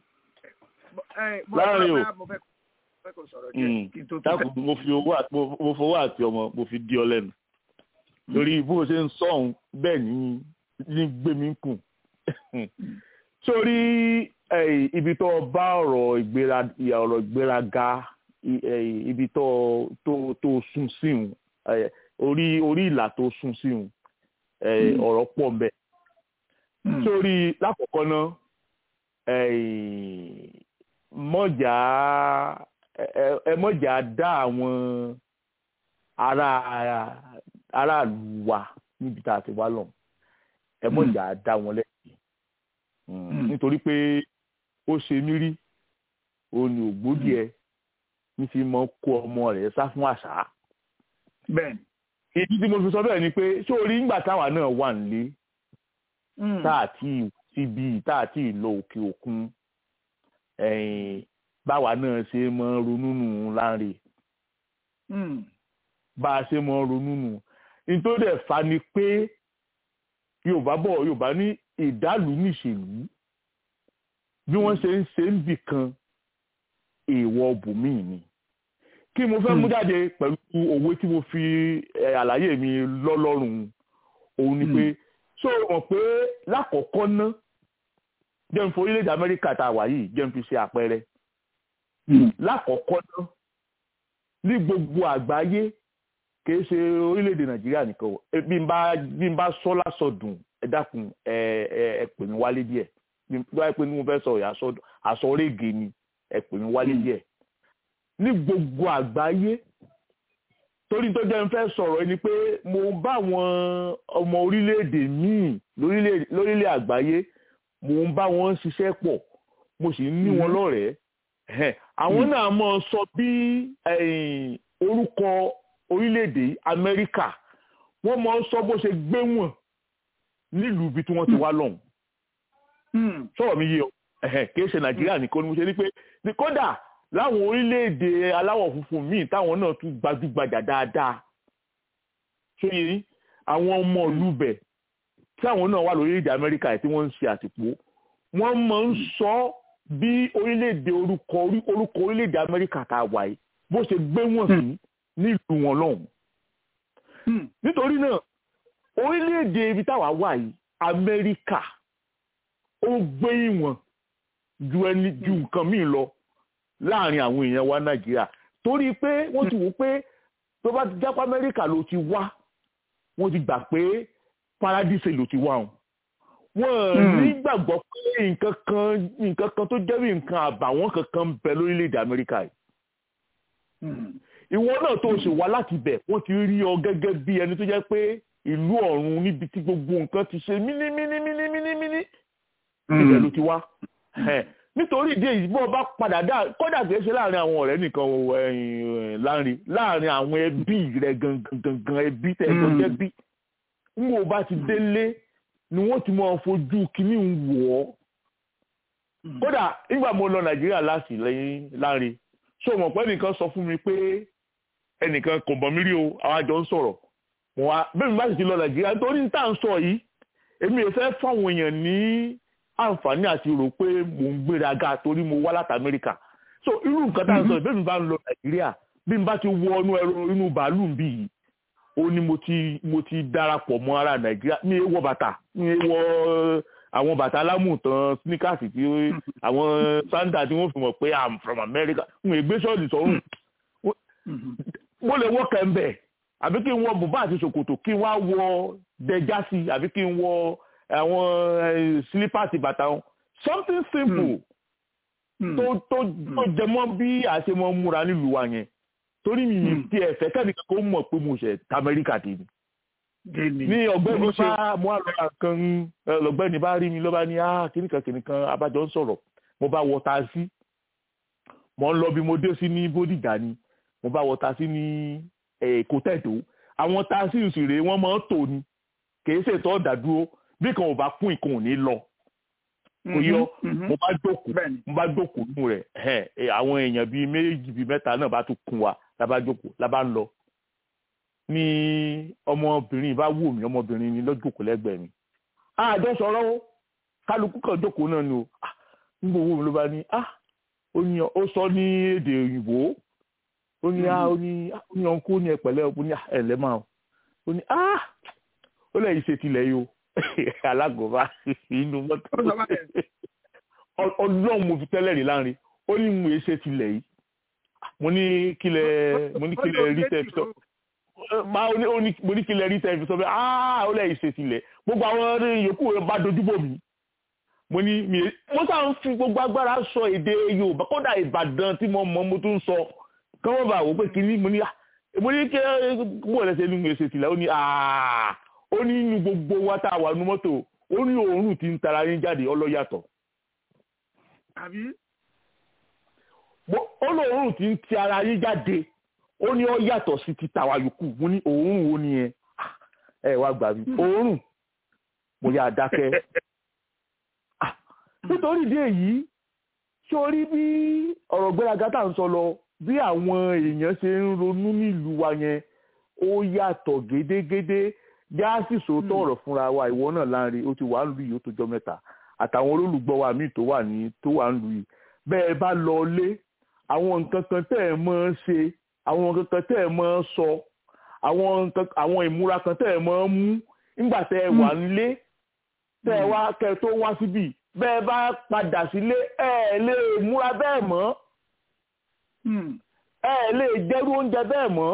láàrin o mo fẹ́ kó sọ̀rọ̀ díẹ̀ kí n tó dákun mo fi owó àti mo fowó àti ọmọ mo fi di ọ lẹ́nu lórí bó o ṣe ń sọ̀hún bẹ́ẹ̀ ni ní gbé mi kùn sórí ibi tó bá ọ̀rọ̀ ìgbéra ọ̀rọ̀ ìgbéraga ibi tó tó tó sún síhun orí orí ìlà tó sún síhun ọ̀rọ̀ pọ̀ mbẹ́ sórí lákòókò náà mọ̀jà ẹ mọ̀jà dá àwọn ará aráàlú wa níbi tá a ti wá lọ ẹ mọ̀jà dá wọn lẹ́yìn nítorí pé ó ṣe mí rí òun ni ògbódì ẹ ní fi mọ kó ọmọ rẹ̀ sá fún àṣà. bẹ́ẹ̀ni. ìdí tí mo fi sọ bẹ́ẹ̀ ni pé ṣé orí ńgbà táwa náà wà nílé tá a ti síbi tá a ti lọ òkè òkun báwa náà ṣe mọ ronú nù láre bá a ṣe mọ ronú nù nítorí ẹ̀ fa ni pé yorùbá bọ̀ yorùbá ní ìdálù níṣèlú bí wọ́n ṣe ń ṣe ń bì kan èèwọ̀ bùnmíì ni kí mo fẹ́ mú jáde pẹ̀lú òwe tí mo fi àlàyé mi lọ́lọ́rùn òun ni pé ṣó o mọ̀ pé lákọ̀ọ́kọ́ ná jẹun fún orílẹ̀-èdè amẹ́ríkà tá a wà yìí jẹun fi ṣe àpẹẹrẹ lákọ̀ọ́kọ́ ná ní gbogbo àgbáyé kìí ṣe orílẹ̀-èdè nàìjíríà nìkan o bí n bá bí n bá sọ lásọdùn ẹ dákun ẹ ẹ ẹ pè mí wálé díẹ̀ bí wáyé pé ní mo fẹ́ sọ àsọrége ni ẹ pè mí wálé díẹ̀ ní gbogbo àgbáyé torí tó jẹ́ n fẹ́ sọ̀rọ̀ ẹni pé mo bá àwọn ọmọ orílẹ̀-èdè míì lórílẹ̀ àgbáyé mo ń bá wọn ṣiṣẹ́ pọ̀ mo sì ń ní wọn lọ́rẹ̀ẹ́ àwọn náà mọ̀ sọ bí orúkọ orílẹ̀-èdè amẹ́ríkà wọ́n mọ̀ sọ bó ṣe gbé wọn nílùú ibi tí wọ́n ti wá lọ́hùn. sọ̀rọ̀ mi yé ọ kìí ṣe nàìjíríà nìkan ni mo ṣe ní pé kódà láwọn orílẹ̀-èdè aláwọ̀ funfun míì táwọn náà tún gbajúgbajà dáadáa ṣé yẹn àwọn ọmọ ìlú bẹ̀ tí àwọn náà wà lórílẹ̀-èdè amẹ́ríkà tí wọ́n ń ṣe àtìpó wọ́n máa ń sọ bí orílẹ̀-èdè orúkọ orúkọ orílẹ̀-èdè amẹ́ríkà tá a wà yìí bó ṣe gbé wọn sí nílùú wọn lọ́hùn. nítorí náà orílẹ̀-èdè ibi táwa wà yìí amẹ́ríkà ó gbé ìwọ̀n ju ẹni ju nǹkan míì lọ láàrin àwọn èèyàn wa nàìjíríà torí pé wọ́n ti wò pé tó bá ti jápá amẹ́ríkà ló ti wá wọ́n ti gbà pé paradise ló ti wá wọn wọ́n nígbàgbọ́ pé nǹkan kan nǹkan kan tó jẹ́ bí nǹkan àbàwọ́n kankan ń bẹ lórílẹ̀‐èdè amẹ́ríkà yìí ìwọ náà tó ṣe wá láti bẹ̀ wọ́n ti rí ọ gẹ́gẹ́ bí ẹni tó jẹ́ pé ìlú ọ̀run níbi tí gbogbo nǹkan ti ṣe mínímínímínímíní ibẹ̀ ló ti wá nítorí ìdí èyí bó o bá padà dá kódà kìí ṣe láàrin àwọn ọ̀rẹ́ nìkan láàrin láàrin àwọn ẹbí rẹ gangan gangan ẹbí tẹ̀sán jẹ́bí ń wo bá ti délé ni wọ́n ti máa fojú kínní ń wọ̀ ọ́ kódà nígbà mo lọ nàìjíríà láti lẹ́yìn láàrin ṣé o mọ̀ pé ẹnìkan sọ fún mi pé ẹnìkan kò bọ̀ mí rí o àwọn àjọ ń sọ̀rọ̀ mo wá bẹ́ẹ̀ mi bá sì ti lọ nàìjíríà nítorí tá à ń sọ yìí èmi ò fẹ́ fáwọn èèyàn ní àǹfààní àti rò pé mò ń gbéraga torí mo wá láti amẹ́ríkà so irú nǹkan tá à ń sọ bẹ́ẹ̀ mi bá ń lọ nàìjíríà bí mi bá ti wọ inú ẹ̀rọ inú bàálù bí yìí ó ní mo ti mo ti darapọ̀ mọ́ ara nàìjíríà mi ò wọ bàtà mi ò wọ àwọn bàtà alámùtàn sneakers tí àwọn sandal tí wọ́n fi mọ̀ pé i'm from america n ò gbé ṣọ́ọ̀dì sọ́rùn mo lè wọ kẹ̀mbẹ̀ àbí kí n wọ bùbá àti ṣòkòtò kí n wá wọ dẹjásí àbí kí n wọ àwọn sílípàsì bàtà wọn something simple tó tó tó jẹmọ́ bí àṣemọ múra nílùú wa yẹn torí mi ti ẹ̀fẹ́ kẹ́nìkan kó mọ̀ pé mo ṣẹ̀ tamẹ́ríkà dé ni ní ọ̀gbẹ́ni bá mo á lọ́ra kan lọ́gbẹ́ni bá rí mi ló bá ní ah kìnìkan kìnìkan abájọ ń sọ̀rọ̀ mo bá wọ taasí mo ń lọ bí mo dé sí ní bódìjà ni mo bá wọ taasí ní èkó tẹ̀dó àwọn taasí ìsìrè wọ́n máa ń tò ní kìí ṣètò ọ̀dàdúró bí kan ò bá kún ìkan ò ní lọ kò yọ mo bá jókòó bẹ́ẹ̀ni mo bá jókòó nù rẹ̀ ẹ̀ àwọn èèyàn bíi méjì bíi mẹ́ta náà bá tún kún wa la bá jókòó la bá ń lọ ní ọmọbìnrin bá wù mí ọmọbìnrin ni lọ́jọ́kòó lẹ́gbẹ̀ẹ́ mi àjọ sọ̀rọ̀ o kálukú kan jókòó náà ni o Ah, nígbà owó mi ló bá ní ah ó ní ó sọ ní èdè òyìnbó ó ní ah ó ní ah, ó ní ọ̀nkú ó ní ẹ̀pẹ̀lẹ́ ó ní ah ẹ̀lẹ́ máa ó ní ah ó lẹ́yìn ṣe tilẹ̀ yìí o alágọ̀ọ́bá inú mọ́tò Ó sọ báyẹn. Ọ- ọlọ́run mo fi tẹ́lẹ̀ rí láàrin ó ní mo ṣe tilẹ̀ yìí mo ní kílẹ̀ mo ní kílẹ̀ rí tẹ́ fi sọ máa ó ní ó ní mo ní kílẹ̀ rí tẹ́ fi sọ pé ah ó lẹ́yìn ṣe tilẹ̀ gbogbo àwọn yòókù rẹ̀ bá dojúbò mi mo ní mi mo sáà ń fi gbogbo agbára sọ èdè yorùbá kódà ìbàdàn tí mo mọ mo tún sọ kí wọ́n bá wò pé kínní mo ní ah mo ní kí bó ẹ̀ lẹ́sẹ̀ ní mo ṣe tilẹ̀ ó ní ah ó ní inú gbogbo wa tá a wà nínú mọ́tò ó ní òórùn tí ń tara yín jáde ọlọ́yàtọ̀ àbí Mo- ó ní òórùn tí ń ti ara yín jáde ó ní ó yàtọ̀ sí ti tàwa yòókù mo ní òórùn wo ni ẹ Ah, ẹ wá gbà mí òórùn mo yà dákẹ́ Ah, nítorí ìdí èyí sórí bí ọ̀rọ̀ gbéraga tá à ń sọ lọ bí àwọn èèyàn ṣe ń ronú nílùú wa yẹn ó yàtọ̀ gédégédé gáàsì sòótọ́ ọ̀rọ̀ fúnra wa ìwọ náà láàrin ó ti wà ń lu yìí ó tó jọ mẹ́ta àtàwọn olólùgbọ́ wa míì tó wà ní tó wà ń lu yìí bẹ́ẹ̀ bá lọ lé àwọn nǹkan kan tẹ́ ẹ̀ mọ́ ń ṣe àwọn nǹkan kan tẹ́ ẹ̀ mọ́ ń sọ àwọn nǹkan àwọn ìmúra kan tẹ́ ẹ̀ mọ́ ń mú nígbà tẹ́ ẹ wà nílé tẹ́ ẹ wá kẹ́ ẹ tó wá síbì bẹ́ẹ̀ bá padà sílé ẹ ẹ̀ lè múra bẹ́ẹ̀ mọ́ Hmm. ẹ ẹ̀ lè jẹ́rú oúnjẹ bẹ́ẹ̀ mọ́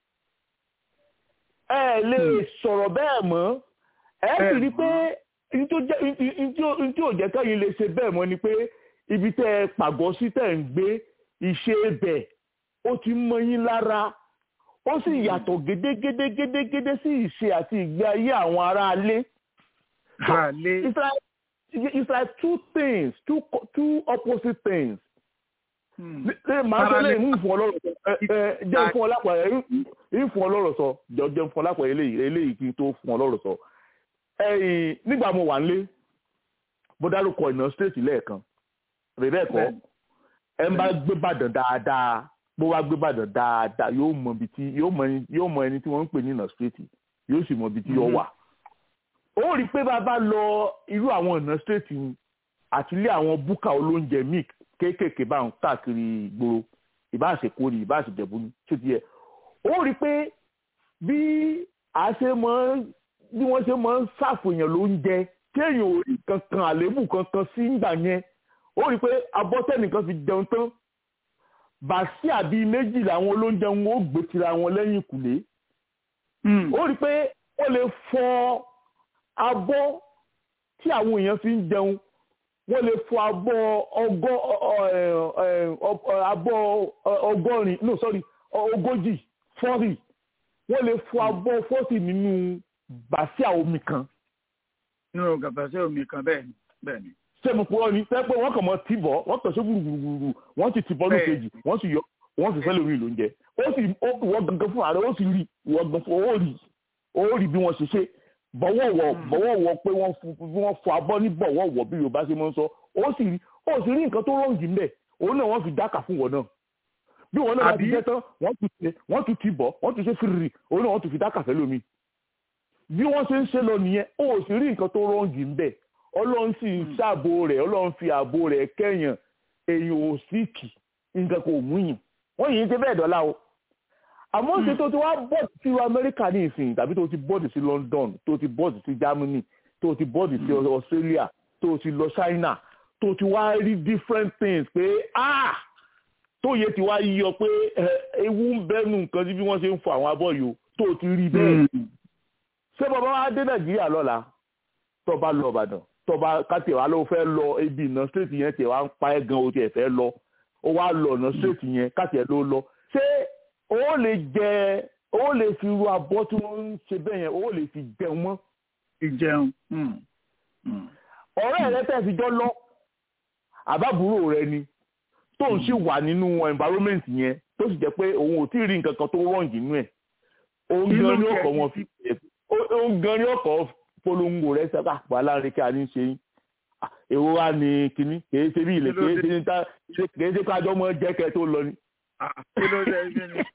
ẹ ẹ̀ lè sọ̀rọ̀ bẹ́ẹ̀ mọ́ ẹ sì rí pé ní tó jẹ́ ní tí ò jẹ́ kẹ́yìn lè ṣe bẹ́ẹ̀ mọ́ ni pé ibi tẹ́ ẹ pàgọ́ sí tẹ́ ẹ ń gbé ìṣe ibẹ̀ ó ti mọ yín lára ó sì yàtọ̀ gédégédégédégédé sí ìṣe àti ìgbé ayé àwọn aráalé. Àlè. It's like it's like two things two co- two opposite things. Hmm. Ṣé màá sọ Ara lẹ́yìn lè- ń fún ọ lọ́rọ̀ sọ ẹ ẹ jẹ́ ń fún ọ lápẹ̀rẹ̀ ń fún ọ lọ́rọ̀ sọ jọ jẹ́ ń fún ọ lápẹ̀rẹ̀ eléyìí eléyìí kí n tó fún ọ lọ́rọ̀ sọ. Ẹ̀yìn nígbà mo wà nílé mo dárúkọ ìná stéètì lẹ́ẹ̀kan rè bẹ́ẹ̀ kọ́ Bẹ́ẹ̀ni. ẹ ń bá gbé bàdàn dáadáa bó wá gbé bàdàn dáadáa yóò mọ ibi tí yóò mọ ẹni yóò mọ ẹni tí wọ́n ń pè ní ìná stéètì yóò sì mọ ibi tí yóò Mhm. wà. ó rí i pé bá a bá lọ irú àwọn ìná stéètì àti ilé àwọn búkà olóúnjẹ míì kéékèèké bá ń káàkiri ìgboro ìbáṣekó ni ìbáṣejẹ̀bú ni tó ti yẹ ó rí i pé bí a ṣe mọ bí wọ́n ṣe máa ń ṣàfihàn lóúnjẹ kéèyàn ò rí kankan àléébù kankan sí ìgbà yẹn ó rí i pé abọ́tẹ́nìkan fi jẹun tán bàṣí àbí méjì làwọn olóúnjẹ wọn ó gbé tira wọn lẹ́yìn ìkùlé Hmm. ó rí i pé ó lè fọ abọ́ tí àwọn èèyàn fi ń jẹun wọ́n lè fọ abọ́ ọgọ́ ọ- ọ- ẹ- ọ- ọ- abọ́ ọ- ọgọ́rin no sorry ogójì fọ́rì wọ́n lè fọ abọ́ fọ́tì nínú bàṣíà omi kan nínú gàbàṣẹ́ omi kan bẹ́ẹ̀ ni bẹ́ẹ̀ ni. sẹ́mu pọ̀ ní sẹ́ pé wọ́n kàn mọ́ tìbọ̀ wọ́n tọ̀ sí gbùrùgbùrù wọ́n ti tìbọ̀ ní Bẹ́ẹ̀. kejì wọ́n sì yọ wọ́n sì fẹ́lẹ̀ omi lóúnjẹ ó sì ó wọ́n gangan fún ààrẹ ó sì rí wọ́n gan fún ó rí ó rí bí wọ́n ṣe ṣe bọ̀wọ̀wọ̀ bọ̀wọ̀wọ̀ pé wọ́n fu- bí wọ́n fọ abọ́ ní bọ̀wọ̀wọ̀ bí Yorùbá ṣe máa ń sọ ó sì rí ó sì rí nǹkan tó rọ̀ǹgì ńbẹ̀ òun náà wọ́n fi dákà fún wọn náà bí wọn náà bá ti Àbí? jẹ́ tán wọ́n tún ti wọ́n tún ti bọ̀ wọ́n tún ṣe fìrìrì òun náà wọ́n tún fi dákà fẹ́ lómi bí wọ́n ṣe ń ṣe lọ nìyẹn ó sì rí nǹkan tó rọ̀ǹgì ńbẹ̀ ọlọ́run sì ń ṣàbò rẹ̀ ọlọ́run fi ààbò rẹ̀ kẹ́yàn èèyàn ò sí kì nǹkan kò mú yàn wọ́n yìí ń ṣe bẹ́ẹ̀ dọ́là o àmọ́ ṣe tó ti wá bọ́ọ̀dù sí amẹ́ríkà ní ìsìn tàbí tó ti bọ́ọ̀dù sí london tó ti bọ́ọ̀dù sí germany tó ti bọ́ọ̀dù sí australia tó ti lọ china tó ti wá rí different things pé ah tó yẹ ti wá yíyọ pé ẹ, ewu ń bẹ́nu nǹkan sí bí wọ́n ṣe ń fọ àwọn abọ́ yìí o tó ti rí bẹ́ẹ̀ Hmm. ṣé bàbá wa dé nàìjíríà lọ́la tó bá lọ ìbàdàn tó bá káti ẹ̀ wá ló fẹ́ lọ ibi ìná straight yẹn tiẹ̀ wá ń pa ẹ́ gan o tiẹ̀ fẹ́ lọ ó wá lọ ọ̀nà straight yẹn káti ẹ̀ ló lọ ṣé ó lè jẹ ó lè fi ru abọ́ tí wọ́n ń ṣe bẹ́ẹ̀ yẹn ó lè fi jẹun mọ́ ìjẹun. Hmm. Hmm. ọ̀rẹ́ rẹ tẹ̀ fi jọ lọ àbábúrò rẹ ni tó ń sì wà nínú environment yẹn tó sì jẹ́ pé òun ò tí ì rí nǹkan kan tó wrong nínú ẹ̀ òun Kí ló gan ni ń ọkọ̀ jẹ́ wọn fi òun gan ni ọkọ̀ polongo rẹ sẹ́ka àpò alárin kí a ní ṣe yín Ah, èwo wá ní kinní kìí ṣe bí ilẹ̀ Kí ló kìí dé? ṣe ní ta kìí ṣe kájọ́ mọ́ jẹ́kẹ́ tó lọ ni Ah, kí ló dé kí ni.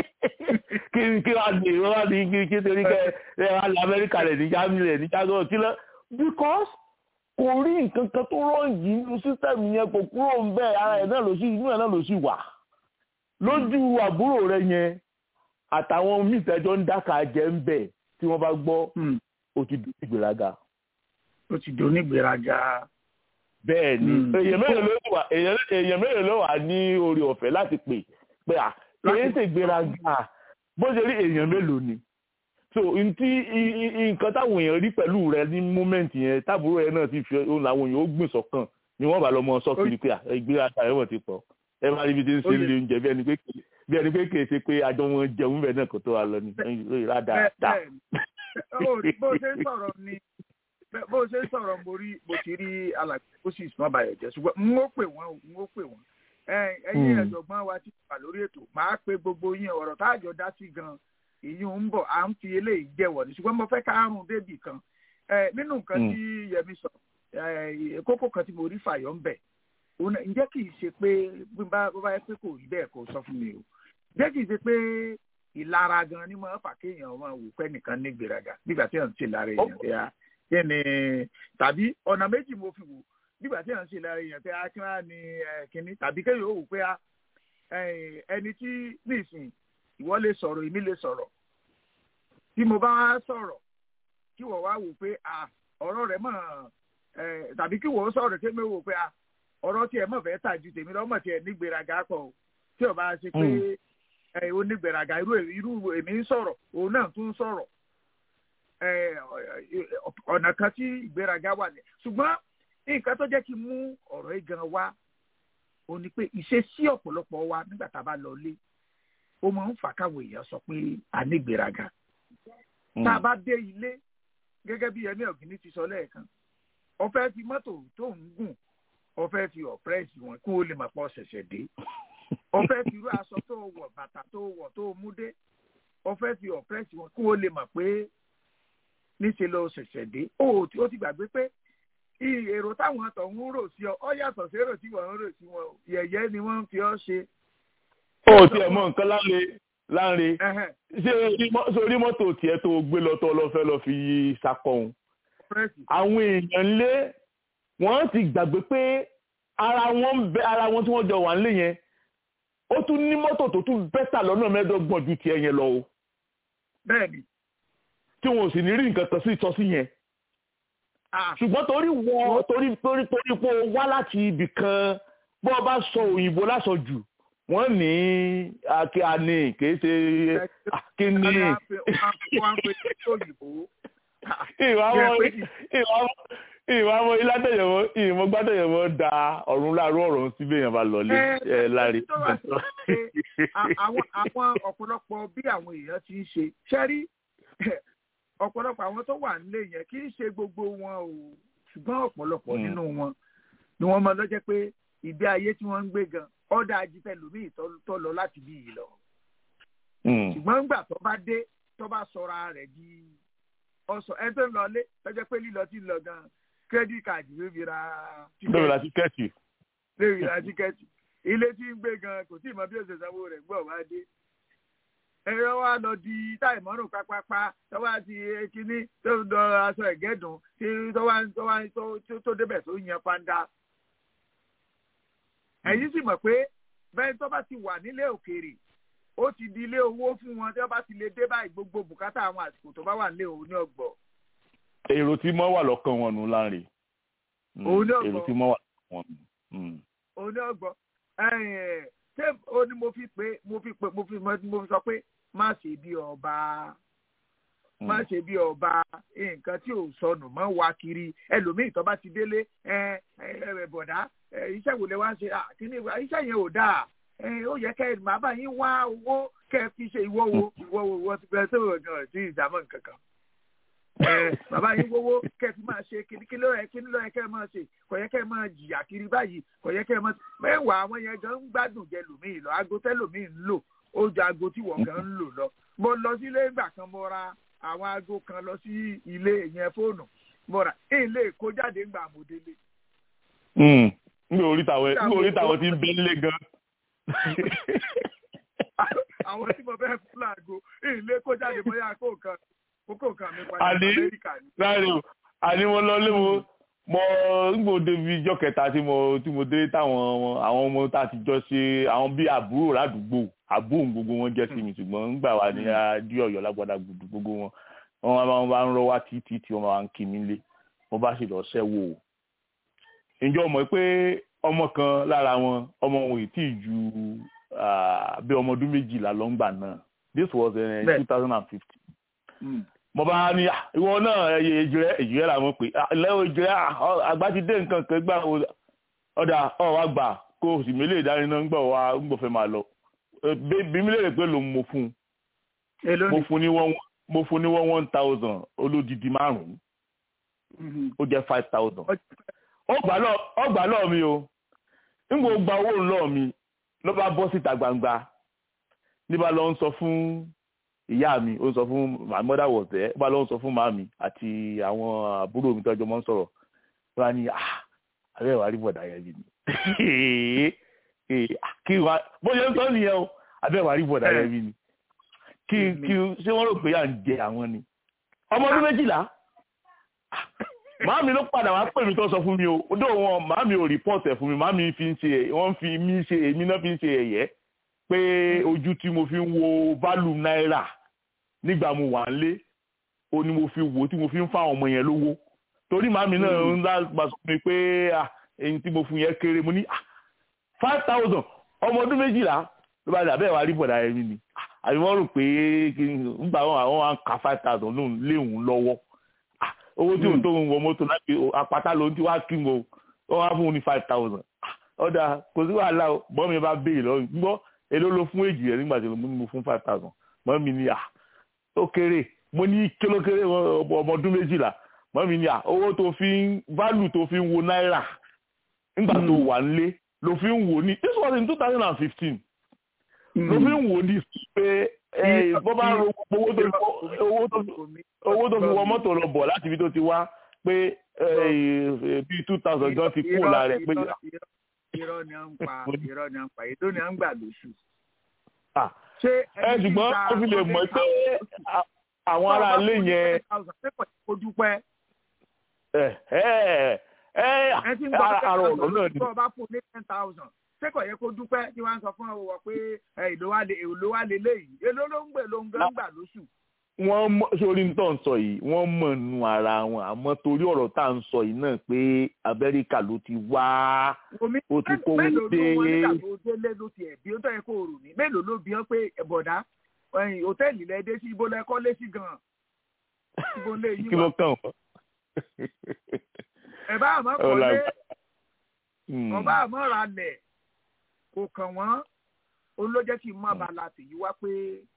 kí kí wàá ní ìwọ wàá ní kí kí torí kẹ ẹ wàá lọ amẹ́ríkà rẹ̀ ní germany rẹ̀ ní chicago kí lọ because kò rí nǹkan kan tó rọ́ǹgì nínú sísẹ́mù yẹn kò kúrò ń bẹ́ẹ̀ ara ẹ̀ náà ló sì inú ẹ̀ náà ló sì wà lójú àbúrò rẹ̀ yẹn àtàwọn míì tẹ́jọ́ ń dáka jẹ́ ń bẹ̀ tí wọ́n bá gbọ́ Hmm, ó ti dùn ìgbéraga ó ti di onígbèraga. bẹ́ẹ̀ ni Hmm. èèyàn mélòó ló wà èèyàn èèyàn mélòó ló wà ní orí ọ̀fẹ́ láti pè pé à kìí ṣe gbéraga bó ṣe rí èèyàn mélòó ni so ntí i- i- i- nǹkan táwọn èèyàn rí pẹ̀lú rẹ ní mómẹ́ǹtì yẹn táàbúrò yẹn náà ti fi ohun làwọn èèyàn ó gbìn sọ́kàn ni wọ́n bá lọ mọ sọ kiri pé à ìgbéraga rẹ̀ wọ́n ti pọ̀ ẹ máa rí ibi tí ń ṣe Ó ń lè- lé oúnjẹ bí ẹni pé kì- bí ẹni pé kìí ṣe pé àjọ wọn jẹun bẹ́ẹ̀ náà kò tó wa lọ ni rádà Bẹ́ẹ̀- dà bẹ́ẹ̀ ni. Ó rí bó ṣe ń sọ̀rọ̀ ni bẹ́- bó ṣe ń sọ̀rọ̀ mo rí mo ti rí alàgbé ó sì sùn ọbàyọ̀ jẹ́ ṣùgbọ́n n ó pè wọ́n o n ó pè wọ́n. Ẹ- ẹ̀yin Hmm. ẹ̀jọ̀gbọ́n wa ti wà lórí ètò màá pe gbogbo yín ọ̀rọ̀ táàjọ dá sí gan ìyún ń bọ̀ à ń fi eléyìí jẹ́wọ̀ ni ṣùgbọ́n mo fẹ́ ká àrùn débì kan Ẹ, nínú nǹkan Hmm. tí Yẹmi sọ ẹ, kókó kan tí mo rí fàyọ̀ ń bẹ̀ òun náà- ǹjẹ́ kì í ṣe pé bí n bá bó bá yẹ pé kò rí bẹ́ẹ̀ kò sọ fún mi o ǹjẹ́ kì í ṣe pé ìlara gan ni máa fà kéèyàn máa wò pé nìkan ní gbéraga nígbà tí èèyàn ń ṣe lára èèyàn tẹ́ a kí ni tàbí ọ̀nà méjì mo fi wò nígbà tí èèyàn ń ṣe lára èèyàn tẹ́ a kí wọ́n á ní ẹ, kíní tàbí kéèyàn ó wò pé a ẹ, ẹni tí nísìn ìwọ lè sọ̀rọ̀ èmi lè sọ̀rọ̀ tí mo bá wá sọ̀rọ̀ kí wọ́n wá wò pé a ọ̀rọ̀ rẹ̀ mọ̀ ẹ, tàbí kí wọ́n sọ̀rọ̀ kí mi wò pé a ọ̀rọ̀ tiẹ̀ mọ̀ fẹ́ tà ju tèmi lọ́mọ̀ tiẹ̀ ní gbéraga pọ̀ o tí ò bá ṣe pé Mm. ẹ onígbèraga irú irú èmi ń sọ̀rọ̀ òun náà tún ń sọ̀rọ̀ ẹ ọ̀nà kan tí ìgbéraga wà ní. ṣùgbọ́n nǹkan tó jẹ́ kí n mú ọ̀rọ̀ yìí gan wá ó ní pé ìṣesí ọ̀pọ̀lọpọ̀ wa nígbà tá a bá lọ lé ó máa ń fà káwọn èèyàn sọ pé a ní ìgbéraga. tá a bá dé ilé gẹ́gẹ́ bí ẹni ọ̀gbìn ti sọ lẹ́ẹ̀kan ó fẹ́ fi mọ́tò tó ń gùn ó fẹ́ fi ọ̀pẹ́rẹ́sì wọn kó o lè mọ̀ pọ̀ ṣẹ̀ṣẹ̀ dé ọfẹ fi irú aṣọ tó wọ̀ bàtà tó wọ̀ tó mú dé ọfẹ fi ọpẹrẹsì wọn kó o lè mọ̀ pé níṣẹ́ ló ṣẹ̀ṣẹ̀ dé ó ti ó ti gbàgbé pé i- èrò táwọn tó ń rò sí ọ ọ yàtọ̀ sí èrò tí wọ́n ń rò sí wọn o. yẹ̀yẹ́ ni wọ́n ń fi ọ́ ṣe. ó tiẹ̀ mọ nǹkan láre láre Ẹhẹ́n, ṣé orí mọ́- ṣé orí mọ́tò tiẹ̀ tó gbé lọ tó lọ fẹ́ lọ fi ṣàkọhun ọpẹrẹsì. àwọn èèyàn lé wọ́n ti gbàgbé pé ara wọn ń bẹ ara wọn tí wọ́n jọ wà nílé yẹn ó tún ní mọ́tò tó tún bẹ́tà lọ́nà mẹ́ẹ̀ẹ́dọ́gbọ̀n ju tiẹ̀ yẹn lọ o bẹ́ẹ̀ni tí wọn ò sì ní rí nǹkan kan sí ìtọ́sí yẹn ah, ṣùgbọ́n torí wọ torí torí torí pé o wá láti ibì kan bó o bá sọ òyìnbó lásọ jù wọ́n ní akíani kìí ṣe akíní wọ́n á pe- wọ́n á pe- wọ́n á pe ní òyìnbó. Ah, ìwà Jẹ́ wọn pé ìwà wọn ìwà wọn iládẹyẹwọ ìmọ gbádẹyẹwọ da ọ̀run láàrú ọ̀rọ̀ síbẹ̀ yẹn bá lọlé ẹ láre. tó wà sí pé a- àwọn àwọn ọ̀pọ̀lọpọ̀ bí àwọn èèyàn ti ń ṣe ṣẹ́rí ọ̀pọ̀lọpọ̀ àwọn tó wà nílé yẹn kì í ṣe gbogbo wọn o ṣùgbọ́n ọ̀pọ̀lọpọ̀ Mm. nínú wọn ni wọ́n máa lọ́jẹ́ pé ìgbé ayé tí wọ́n ń gbé gan ọ̀dà ajífẹ́ lòmíì tó- tó lọ láti bí yìí lọ Mm. ṣùgbọ́n ńgbà tó bá dé tó bá sọra rẹ̀ di ọ̀sọ̀ ẹ tó ń lọ lé lọ́jọ́ pé lílọ tí ń lọ gan kírẹ́dì káàdì ló fi ra bẹ́ẹ̀ la tíkẹ́ẹ̀tì. lórí ra tíkẹ́ẹ̀tì ilé tí ń gbé gan kò tí ì mọ bí ó ṣe sanwó rẹ̀ gbọ́ wá dé. ẹ̀rọ wa lọ di táìmọ́rùn pápápá tó wá ti kíní tó ń dọ aṣọ ẹ̀gẹ́dùn tí tó wá tó wá tó- tó- tó débẹ̀ tó yan panda. ẹ̀yin sì mọ̀ pé bẹ́ẹ̀ tó bá ti wà nílé òkèèrè ó ti di ilé owó fún wọn tí wọ́n bá ti lè dé báyìí gbogbo bùkátà àwọn àsìkò tó bá wà nílé òun ní ọgbọ̀n. èrò tí mọ́ wà lọ́kàn wọn nù láre. Mm. Òun náà èrò gbọ́. tí mọ́ wà lọ́kàn wọn nù. Mm. òní ọgbọ́n ẹ̀ẹ́n ṣé o ní mo fi pé mo fi pé mo fi mo fi sọ pé má ṣe bí ọba má ṣe bí ọba nǹkan tí ò sọnù mọ́ wá kiri ẹlòmíì tó bá ti délé ẹ ẹ bọ̀dá ẹ, iṣẹ́ wo lẹ wá ń ṣe Ah, kíní iṣẹ́ yẹn ò dáa ẹ, ó yẹ kẹ́ ẹ máa bá yín wá owó kẹ́ ẹ fi ṣe ìwọ wo ìwọ wo ìwọ ti bẹ̀rẹ̀ sọ̀rọ̀ gan sí ìdámọ̀ nǹkan kan ẹ bàbá yín wówó kẹ́ ẹ fi máa ṣe kíní kí ló yẹ kíní ló yẹ kẹ́ ẹ máa ṣe kò yẹ kẹ́ ẹ máa jìyà kiri báyìí kò yẹ kẹ́ ẹ máa mẹ́wàá àwọn yẹn gan ń gbádùn jẹ lòmíì lọ aago tẹ́ lòmíì ń lò ó ju aago tí wọ́n gan ń lò lọ mo lọ lọ sí ilé ìgbà kan mo ra àwọn aago kan lọ sí ilé ìyẹn fóònù mo ra ilé kó jáde ńgbà mo délé. nígbà orí tàwọn nígbà orí tàwọn ti ń bẹ nílé gan. àwọn tí mo fẹ́ fún làgbo ilé kó jáde bóyá kó kan kókó kan mi padà àní Amẹ́ríkà ni. láàrin o àní mo lọ lé mo mo nígbà débi ijọ́ kẹta tí mo tí mo dé táwọn àwọn ọmọ tá a ti jọ ṣe àwọn bíi àbúrò ládùúgbò àbúrò gbogbo wọn jẹ́ sí mi ṣùgbọ́n ńgbà wà ní adé ọ̀yọ́ lágbádá gbùdù gbogbo wọn wọn máa bá ń rọ wá títí tí wọn máa ń kí mi lé wọn bá sì lọ ṣẹ́wó o ǹjọ́ mọ̀ pé ọmọ kan lára wọn ọmọ wọn ì tí ì ju bí ọmọ ọdún méjìlá lọ́ngbà náà this was in two thousand and fifteen mo bá ní ìwọ náà ẹyẹ èjìrẹ èjìrẹ làwọn pè lẹ́wọ̀ èjìrẹ àgbà ti dé nǹkan kan gbà ọ̀dà ọ̀wá gbà kó o sì mélé ìdániná ń gbọ̀ wá ń gbọ̀ fẹ́ máa lọ bí mi lè rè pé lòun mo fún un mo fún ní one mo fún ní one one thousand olódìdí márùn-ún ó jẹ́ five thousand ọgbà lọ́ọ̀ mi o nígbà ó gba owó lọ́ọ̀ mi ló bá bọ́ síta gbangba níbà lọ ń sọ fún ìyá mi ó ń sọ fún my mother was there ó bá lọ ń sọ fún màmí àti àwọn àbúrò mi tọ́jọ́ mọ́ ń sọ̀rọ̀ wọ́n á ní ah abẹ́ ìwà rí bọ̀dà yẹn bí ni kí wá bó ṣe ń sọ nìyẹn o abẹ́ ìwà rí bọ̀dà yẹn bí ni kí kí ṣé wọ́n rò pé à ń jẹ àwọn ni ọmọ ọdún méjìlá màámi ló padà wá pè mí tó sọ fún mi o odò wọn màámi ò rìpọ́ọ̀tì ẹ̀ fún mi màámi fi ń ṣe wọ́n fi mí ṣe èmi náà fi ń ṣe ẹ̀yẹ́ pé ojú tí mo fi ń wo value náírà nígbà mo wà ń lé o ni mo fi wò tí mo fi ń fáwọn ọmọ yẹn lówó torí màámi náà ń gbà sọ mi pé èyí tí mo fún yẹn kéré mo ní five thousand ọmọ ọdún méjìlá ló bá dà bẹ́ẹ̀ wá rí bọ̀dà ẹ̀mí ni àbí wọ́n rò pé nígbà wọn àwọn wa ń ka five thousand lóhùn léhùn lọ́wọ́ owó tí òun tó ń wọ mọ́tò láti apáta ló ń tí wá kí n wọ wọ́n wá fún un ní five thousand ọ̀dà kò sí wàhálà o bọ́ mi bá béèrè lọ́wọ́ gbọ́ èló ló fún èjì rẹ̀ nígbà tí mo fún five thousand mọ́ mi ní à ó kéré mo ní kílókéré ọmọ ọdún méjìlá mọ́ mi ní à owó tó fi ń value tó fi ń wo náírà nígbà tó wà nílé ló fi ń wò ní this was in two thousand and fifteen ló fi ń wò ní pé bọ́ bá ro owó tó fi wọ mọ́tò lọ bọ̀ láti ibi tó ti wá pé bíi two thousand gan ti kú lára ẹ̀ pé. irọ́ ni à ń pa irọ́ ni à ń pa èdè ni à ń gbà lóṣù. ẹ ṣùgbọ́n ó fi lè mọ̀ pé àwọn ará ilé yẹn. ẹ ẹ ẹ àrò ọ̀rọ̀ náà ni. tó o bá fún ní ten thousand ṣé kò yẹ kó dúpẹ́ tí wọ́n á sọ fún ọ pé èlò wa lè èlò wa lè léyìí èlò ló ń gbè ló ń gán gbà lóṣù. wọ́n mọ̀ sórí tó ń sọ yìí wọ́n mọ̀ nù ara wọn àmọ́ torí ọ̀rọ̀ tá à ń sọ yìí náà pé Amẹ́ríkà ló ti wá ó ti kówó dé. mélòó ló wọn nígbà tó délé ló ti ẹ̀ bí ó tọ́ yẹ kó rò ní mélòó ló bí wọn pé bọ̀dá hòtẹ́ẹ̀lì lẹ dé sí ibo lẹ kọ́ lé sí gan-an ibo lè yí kí ló kàn wọ́n. ẹ̀ bá àmọ́ kọ́lé ọba àmọ́ ra lẹ̀ kò kàn wọ́n ó ló jẹ́ kí n má ba la tèyí wá pé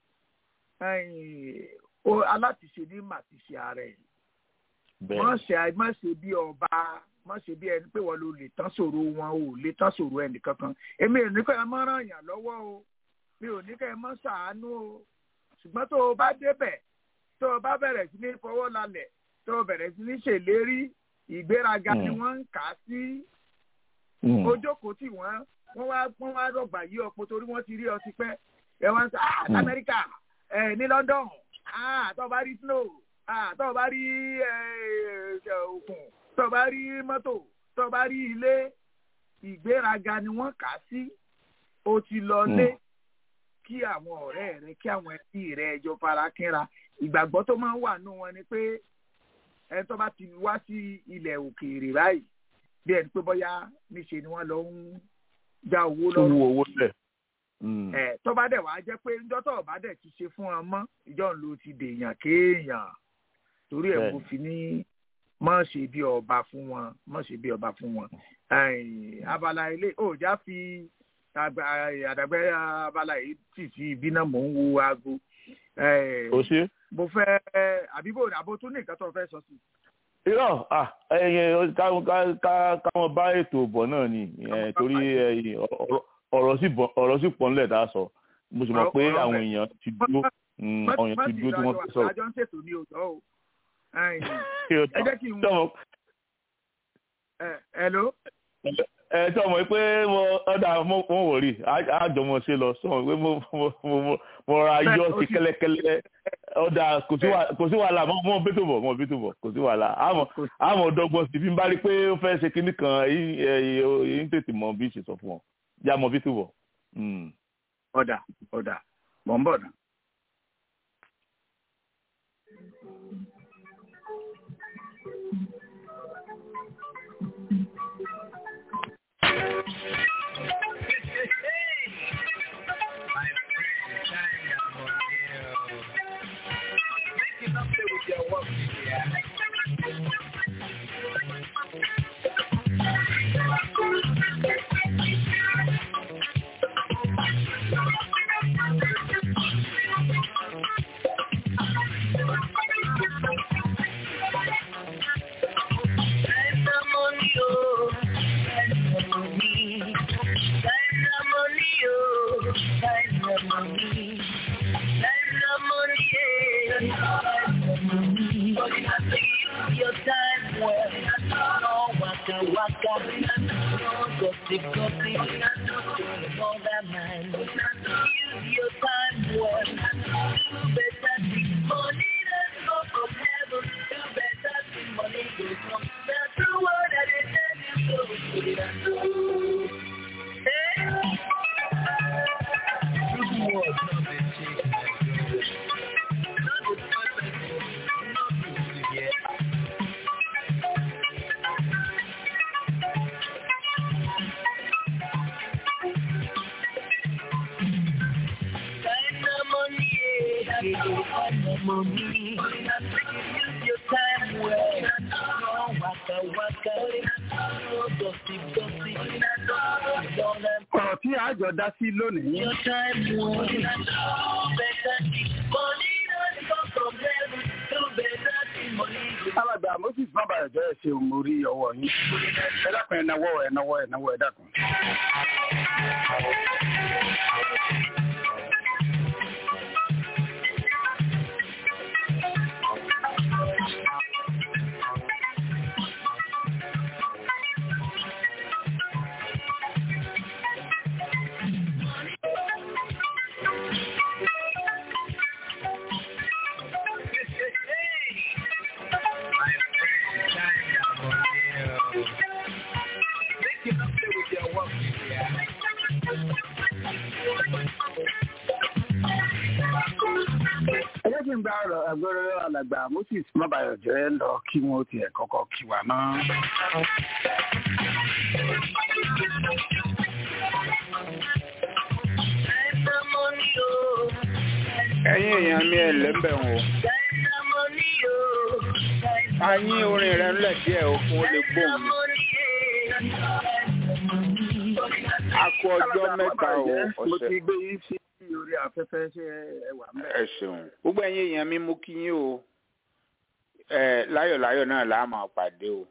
alátiṣe ní màtíṣe ààrẹ wọ́n ṣe má ṣe bí ọba má ṣe bí ẹni pé wọ́n ló lè tán ṣòro wọn ò lè tán ṣòro ẹnì kankan èmi ò ní kẹ́ ẹ má ràn yàn lọ́wọ́ o mi ò ní kẹ́ ẹ má ṣàánú o ṣùgbọ́n tó o bá débẹ̀ tó o bá bẹ̀rẹ̀ sí ní fọwọ́ lálẹ̀ tó o bẹ̀rẹ̀ sí ní ṣèlérí ìgbéraga ni wọ́n ń kà á sí ojókòó tí wọ́n wọ́n wá wọ́n wá rọ̀gbà yí ọ̀pọ̀ torí wọ́n ti rí ọ ti pẹ́ ẹ wá ń sọ ah lamẹ́ríkà ẹ ní London ah tó bá rí snow ah tó bá rí òkun tó bá rí mọ́tò tó bá rí ilé ìgbéraga ni wọ́n kà á sí o ti lọ lé kí àwọn ọ̀rẹ́ rẹ kí àwọn ẹbí rẹ ẹjọ́ fara kínra ìgbàgbọ́ tó máa ń wà nù wọn ni pé ẹni tó bá ti wá sí ilẹ̀ òkèèrè báyìí bí ẹni pé bóyá níṣe ni wọ́n lọ ń já owó lọ́rùn. owó owó lẹ̀. ẹ tó bá dẹ̀ wàá jẹ́ pé ńjọ́ tó bá dẹ̀ ti ṣe fún wọn mọ́ ìjọ ń lo ti dèèyàn kéèyàn torí ẹ̀ mo fi ní mọ̀ ṣe bí ọba fún wọn mọ̀ ṣe bí ọba fún wọn. abala ilé òòjà fi àdàgbẹ́ abala yìí tì sí ibi náà mò ń wo aago. o ṣe. mo fẹ́ àbíbò àbò tún ní nǹkan tó fẹ́ sọ sí i irọ́ ẹyẹ káwọn bá ètò bọ̀ náà ni torí ọ̀rọ̀ sì pọ̀ nílẹ̀ tá a sọ mo sì mọ̀ pé àwọn èèyàn ti dúró Mm, ọyàn ti dúró tí wọ́n ti sọ̀rọ̀. àjọ ń ṣètò ní òótọ́ o ẹ jẹ́ kí n tọmọ ẹ hello ẹ tọmọ pé mo ọdà mo mo wò rí àjọmọ ṣe lọ sọmọ pé mo mo mo mo ra Bẹ́ẹ̀, yọ ó sí ti- kẹ́lẹ́kẹ́lẹ́ ọdà kò sí wà- kò sí wàhálà mo mo bí tó bọ̀ mo bí tó bọ̀ kò sí wàhálà àmọ́ àmọ́ ọdọ́gbọ́n sì fi ń bá rí pé ó fẹ́ ṣe kinní kan èyí èyí ń tètè mọ bí ṣe sọ fún ọ já mọ bí tó bọ̀. Mm. ọ̀dà ọ̀dà mọ̀ ń bọ̀ náà. ọ̀rọ̀ tí àjọ dá sí lónìí alàgbà moses bàbàrẹ̀ jẹ́ ẹ̀ṣẹ̀ òmórí ọwọ́ yín ẹ dákun ẹ̀ náwó ẹ̀ náwó ẹ̀ náwó ẹ̀ dákun. ẹ jẹ́ kí n gba ọ̀rọ̀ ẹgbẹ́rẹ́ alàgbà moses bàbàrẹ̀ jẹ́ lọ kí wọ́n tiẹ̀ kọ́kọ́ kí wa náà. ẹ̀yin èèyàn mi ẹ̀ lẹ́mbẹ̀ wọn o. a yín orin rẹ̀ ńlẹ̀ díẹ̀ o fún ó lè gbóhùn mi. a kú ọjọ́ mẹ́ta o mo ti ọ̀sẹ̀. gbé yín sí orí afẹ́fẹ́ ṣe ẹwà mẹ́. ẹ ṣeun gbogbo ẹ̀yin èèyàn mi mú kí yín o ẹ láyọ̀láyọ̀ náà là á máa pàdé o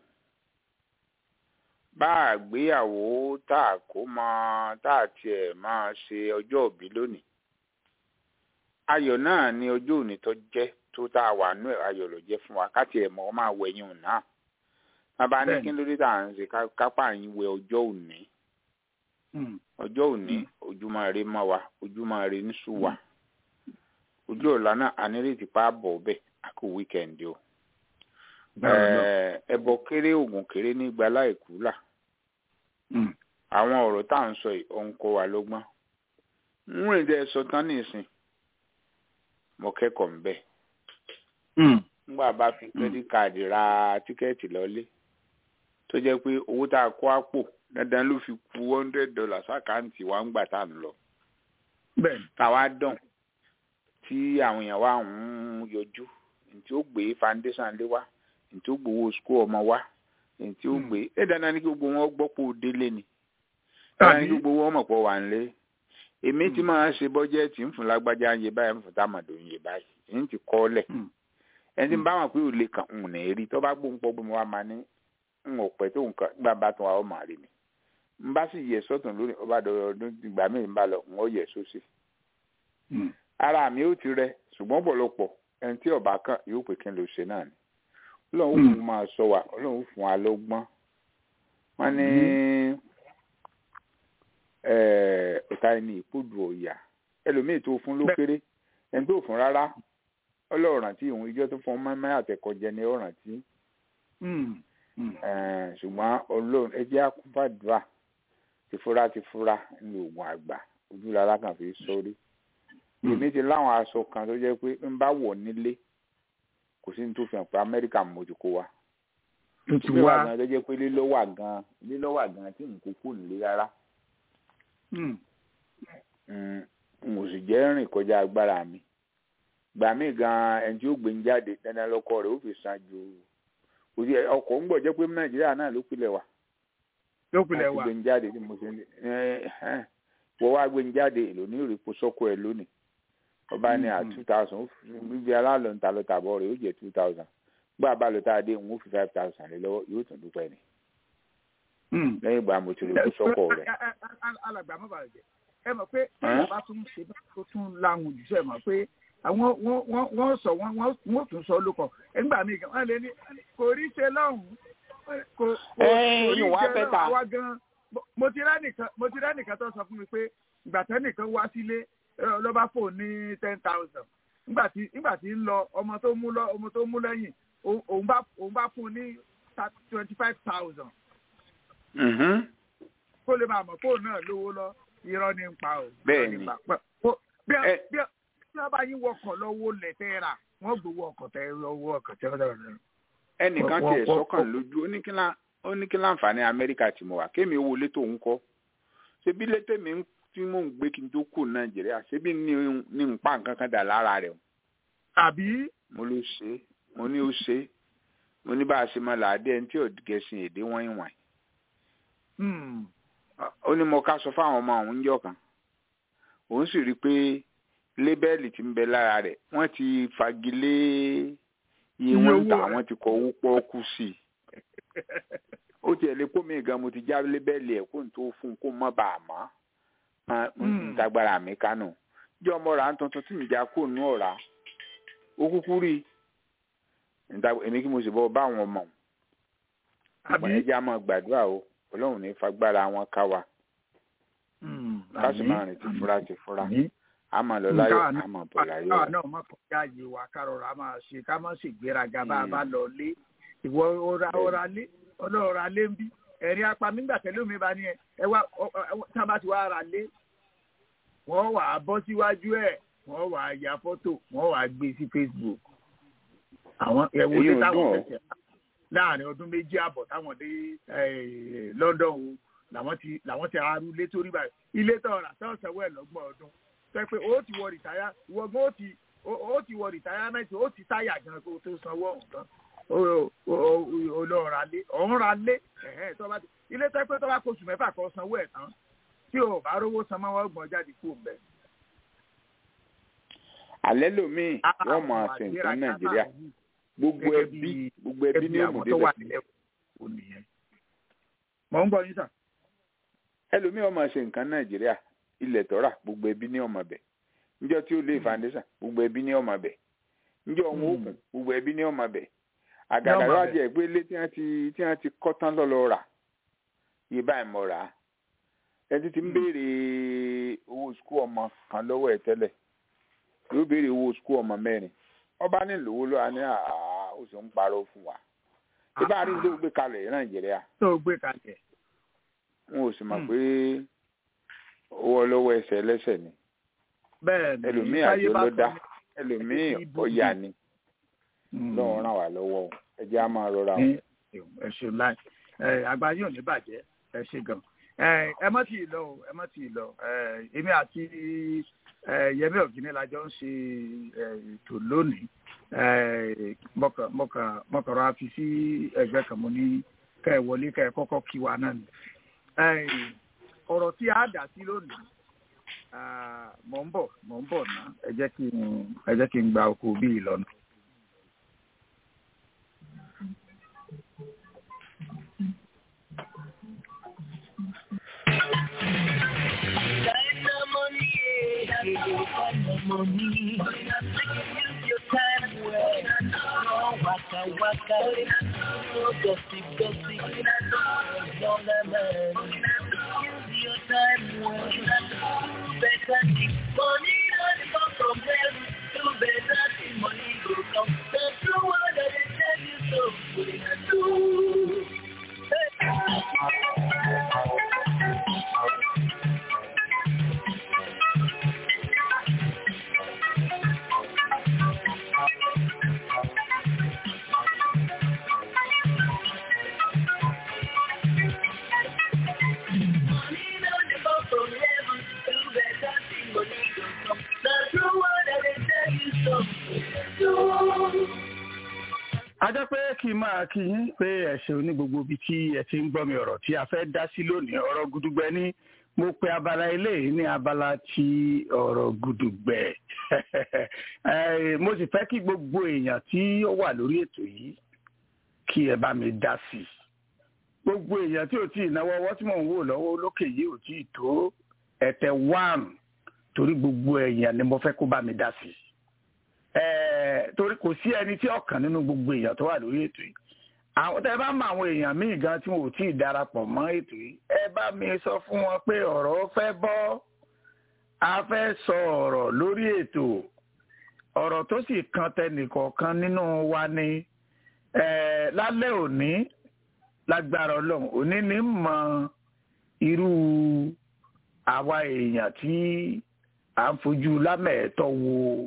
bá àgbéyàwó tá a kó mọ tá a tiẹ̀ máa ṣe ọjọ́ òbí lónìí ayọ̀ náà ni ọjọ́ òní tó jẹ́ tó tá a wà nú ẹ̀ ayọ̀ ló jẹ́ fún wa ká tiẹ̀ mọ̀ ọ́ máa wẹ̀yìn òun náà bàbá ní Bẹ́ẹ̀ni. kí ló dé tá à ń ṣe ká- kápá yín wẹ ọjọ́ òní ọjọ́ òní ojúmọ́ ire mọ́ wa ojúmọ́ ire níṣù wa ojú ọ̀la náà ànírètí pa bọ̀ bẹ́ẹ̀ a kò wíkẹ̀ndì o Eh, ẹbọ kéré ògùn kéré ní gbalá ìkúlà àwọn ọ̀rọ̀ tá à ń sọ yìí ó ń kọ́ wa lọ́gbọ́n ń rìn dẹ́ sọ tán nísìn mo kẹ́kọ̀ọ́ ń bẹ̀ nígbà bá fi credit card ra tíkẹ́ẹ̀tì lọ́lé tó jẹ́ pé owó tá a kó àpò dandan ló fi ku one hundred dollars àkáǹtì wa ń gbà tá à ń lọ bẹ́ẹ̀ni táwa dàn tí àwọn èèyàn wa ń yọjú ntí ó gbé foundation lé wa ntí ó gbowó school ọmọ wa ntí ó gbé ẹ dandan ní kí gbogbo wọn gbọ́ pé ó délé ni dandan ní kí gbogbo wọn mọ̀ pé ó wà ń lé èmi tí máa ṣe bọ́jẹ́ẹ̀tì ń fún lágbájá ń yé báyìí ń fún támàdò ń yé báyìí ń ti kọ́ lẹ̀ ẹni tí ń bá wọn pé ò lè kàn ń nà rí tó bá gbóhùn pọ̀ bí mo wá máa ní ń ò pẹ́ tó nǹkan nígbà bá tún wa ó máa rí mi ń bá sì yẹ sọ́tún lórí ọba dọ̀rọ̀ ọdún ìgbà míì ń bá lọ ń ó yẹ sósì ara mi ó ti rẹ ṣùgbọ́n ọ̀pọ̀lọpọ̀ ẹni tí ọba kan yóò pè kí n lè ṣe náà ni ọlọ́run fún máa sọ wa ọlọ́run fún wa lọ́gbọ́n wọ́n ní ọ̀tá ẹni ìpòdù ọ̀yà ẹlòmíì tó fún ló kéré ẹni tó fún rárá ọlọ́run tí òun ìjọ tó fún mọ́mọ́ àtẹ̀kọ́jẹ ni ó rántí ṣùgbọ́n ọlọ́run ẹ jẹ́ àkúfàdúrà tìfura tìfura ní oògùn àgbà ojú lára kan fi sórí èmi ti láwọn aṣọ kan tó jẹ́ pé ń bá wọ̀ nílé kò sí ní tó fi hàn pé amẹ́ríkà mo ti kó wa tuntun ìwà wa gan tó jẹ́ pé lílọ́wà gan lílọ́wà gan tí n kò kó nílé rárá n ò sì jẹ́ rìn kọjá agbára mi gbà mí gan ẹni tí ó gbé ń jáde dandan lọ́kọ rẹ̀ ó fi san ju òsì ọkọ̀ ń gbọ́ jẹ́ pé nàìjíríà náà ló pilẹ̀ wà lópinlẹ̀ láti wa gbé ń jáde tí mo ṣe ń wọ́n wá gbé ń jáde èlò ní ìrìpò sọ́kọ̀ ẹ̀ lónìí ọba ní à two thousand bíbí alálọ̀ ń ta lọ tàbọ̀ rẹ̀ ó jẹ́ two thousand gbọ́ àbálò tá a dé òun ó fi five thousand lé lọ́wọ́ yóò tún dúpẹ́ ni lẹ́yìn ìgbà mo ti rìpò sọ́kọ̀ rẹ̀. alàgbà mọ́ bàjẹ́ ẹ mọ̀ pé bẹ́ẹ̀ bá tún ṣe bá tó tún láwọn òjúṣe mọ̀ pé àwọn wọ́n wọ́n wọ́n sọ wọ́n wọ́n wọ́n tún sọ lóko ẹgbà mi gan wọ́n lè ní kò rí ṣe lọ́hùn-ún kò kò Ẹ́ẹ̀, kò rí ìwà ṣe bẹ́tà. lọ́hùn àwa gan mo- mo ti rẹ́ nìkan mo ti rẹ́ nìkan tó sọ fún mi pé ìgbà tẹ́ nìkan wá sílé ẹ, ló bá fò ní ten thousand nígbà tí nígbà tí ń lọ ọmọ tó mú lọ ọmọ tó mú lẹ́yìn òun òun bá òun bá fún un ní twenty five thousand Mhm. kó lè máa mọ̀ fóònù náà lówó lọ irọ́ ní ń pa o. Bẹ́ẹ̀ irọ́ ní ni. ń pa. Pẹ́- ó- bí Ẹ- bí bí wọ́n bá yín wọkọ̀ lọ́wọ́ lẹ̀ tẹ́ rà wọ́n gbowó ọkọ̀ tẹ́ lọ́wọ́ ọkọ̀ tẹ́ lọ́wọ́ ẹnìkan Wọ́n- tiẹ̀ wọ́n- sọ́kàn lójú ó ní kí lá- ó ní kí láǹfààní amẹ́ríkà tí mo wà kémi owó létò ń kọ́ ṣebí létò mi ń- tí mò ń gbé kí n tó kù nàìjíríà ṣebí ní ní ń pa nǹkan kan dà lára rẹ̀ o. àbí mo ló ṣe é mo ní ó ṣe é mo ní bá a ṣe máa làádé ẹni tí ò gẹ̀ẹ́sìn èdè wọ́n ìwọ̀n hmm, ó ní mo ká sọ fáwọn ọmọ òun jọ kan òun sì rí i pé lébẹ́ẹ̀lì tí ń bẹ lára rẹ̀ wọ́n ti fagilé iye Iye wọ́n ń owó tà rẹ̀. wọ́n ti kọ owó pọ́ọ́kú sí i ó tiẹ̀ lè kó mi gan mo ti já lébẹ́ẹ̀lì ẹ̀ kó n tó fún un kó mọ́ bá a mọ́ Ah, mo Hmm. ń tagbára mi kánò jẹ́ ọmọ rà ń tuntun tí mi já kó nù ọ̀rá ó kúkú rí i Níta- èmi kí mo sì bọ́ bá àwọn ọmọ àbí ẹja máa gbàdúrà o ọlọ́run ní fagbára wọn ká wa hmm, ká sì àbí, máa rìn ti fura ti fura àbí. a máa lọ láyọ̀ Káwa náà- a máa bọ̀ láyọ̀ káwa náà má kọjá yìí wa kárọ̀rọ̀ a máa ṣe ká má sì gbéraga bá a bá lọ lé ìwọ ọ̀rá ọ̀rá lé ọlọ́ọ̀rá lé ń bí ẹ̀rín apá nígbà tẹ́lẹ̀ omi bá ní ẹ ẹ wá ọ- ọ- tá a bá ti wá ra lé wọ́n wà á bọ́ síwájú ẹ̀ wọ́n wà á ya fọ́tò wọ́n wà á gbé sí Facebook àwọn ẹ̀wọ̀n Èyí lé ò táwọn dùn ọ́. fẹsẹ̀ láàrin ọdún méjì àbọ̀ táwọn dé eh, London o làwọn ti làwọn ti arú ilé tó rí báyìí ilé tó rà tó sanwó ẹ̀ lọ́gbọ̀n ọdún sọ pé ó ti wọ rìtáyà ìwọ gan ó ti ó ó ti wọ rìtáyámẹ́ntì ó ti táyà gan kó o tó sanwó ọ̀hún tán ó ó ó lọ ra lé ọ̀hún ra lé ẹ̀hẹ́ tó bá ti ilé tó pé tó bá kóṣù mẹ́fà kan sanwó ẹ̀ tán tí o bá rówó san mọ́ wọ́n gbọ́n jáde kú bẹ́ẹ̀. alẹ́ lòmíì wọ́n máa ṣe nǹkan nàìjíríà gbogbo Gẹ́gẹ́ ẹbí bí- gbogbo ẹbí ní àwọn tó òmùdé wà bẹ̀ nílẹ̀ kò nìyẹn. mọ̀ ń gbọ́ yín sà. ẹlòmíì wọ́n máa ṣe nǹkan nàìjíríà ilẹ̀ tọ́ra gbogbo ẹbí ní ọmọ bẹ̀ níjọ́ tí ó lé foundation gbogbo ẹbí ní ọmọ bẹ̀ níjọ́ wọn ó kùn gbogbo ẹbí ní ọmọ bẹ̀ àgàgà ọmọ yóò bẹ̀. jẹ́ pé ilé tí wọ́n ti tí wọ́n ti kọ́ tán lọ́lọ́ rà yé báyìí mọ̀ rà á ẹni tí ń béèrè owó sukú ọmọ kan lọ́wọ́ ẹ̀ tẹ́lẹ̀ yóò béèrè owó sukú ọmọ mẹ́rin ọba ní lówó lọ́wọ́ ní àá ó sì ń parọ́ fún wa ìbá rí ló gbé kalẹ̀ nàìjíríà tó o gbé kalẹ̀. wọn ò sì mọ̀ Hmm. pé owó ọlọ́wọ́ ẹsẹ̀ ẹlẹ́sẹ̀ ni bẹ́ẹ̀ ni ẹlòmíì táyé àjò bá ló sọ dá ní- ẹlòmíì ibi- ọ̀yà ni Hmm. lọ́wọ́ ràn wá lọ́wọ́ o ẹ jẹ́ á máa rọra o. ní ẹ ṣe láì ẹ àgbáyé ò ní bàjẹ́ ẹ ṣe gan ẹ ẹ má tì í lọ o ẹ má tì í lọ ẹ èmi àti ẹ Yẹmí Ọ̀gíní la jọ ń ṣe ẹ ètò lónìí ẹ mọkàn mọkàn mọkàn rà fi sí ẹgbẹ́ kan mo ní kẹ ẹ wọlé kẹ ẹ kọ́kọ́ kí wa náà ni ẹ ọ̀rọ̀ tí a dà sí lónìí ah, mò ń bọ̀ mò ń bọ̀ ná ẹ jẹ́ kí n ẹ jẹ́ kí n gba oko bíi lọ́nà. Dynamonier, you find the money. Use your time well. No waka waka. No gossip gossip. Young man. Use your time well. Do better things. Money not come from heaven. Do better things. Money go come. The true word that they tell you so. Do. a jẹ́ pé kí n máa kí yín pé ẹ ṣeun ní gbogbo ibi tí ẹ ti ń gbọ́ mi ọ̀rọ̀ tí a fẹ́ dá sí lónìí ọ̀rọ̀ gudugbẹ ní mo pe abala eléyìí ní abala ti ọ̀rọ̀ gudugbẹ Eh, mo sì fẹ́ kí gbogbo èèyàn tí ó wà lórí ètò yìí kí ẹ bá mi dá sí i gbogbo èèyàn tí ò tí ì náwó ọwọ́ tí mò ń wò lọ́wọ́ lókè yìí ò tí ì tó ẹ̀tẹ̀ wán torí gbogbo èèyàn ni mo fẹ́ kó bá mi dá sí i Eh, torí kò sí ẹni tí ọkàn nínú gbogbo èèyàn tó wà lórí ètò yìí àwọn tẹ bá mọ àwọn èèyàn míì gan tí wọn ò tí ì darapọ̀ mọ́ ètò yìí ẹ bá mi sọ fún wọn pé ọ̀rọ̀ fẹ́ bọ́ a fẹ́ sọ ọ̀rọ̀ lórí ètò ọ̀rọ̀ tó sì kan tẹnìkọ̀ọ̀kan nínú wa ni eh, lálẹ́ òní lágbára ọlọ́run òní ní mọ irú àwa èèyàn tí à ń fojú lámẹ̀ẹ́tọ́ wo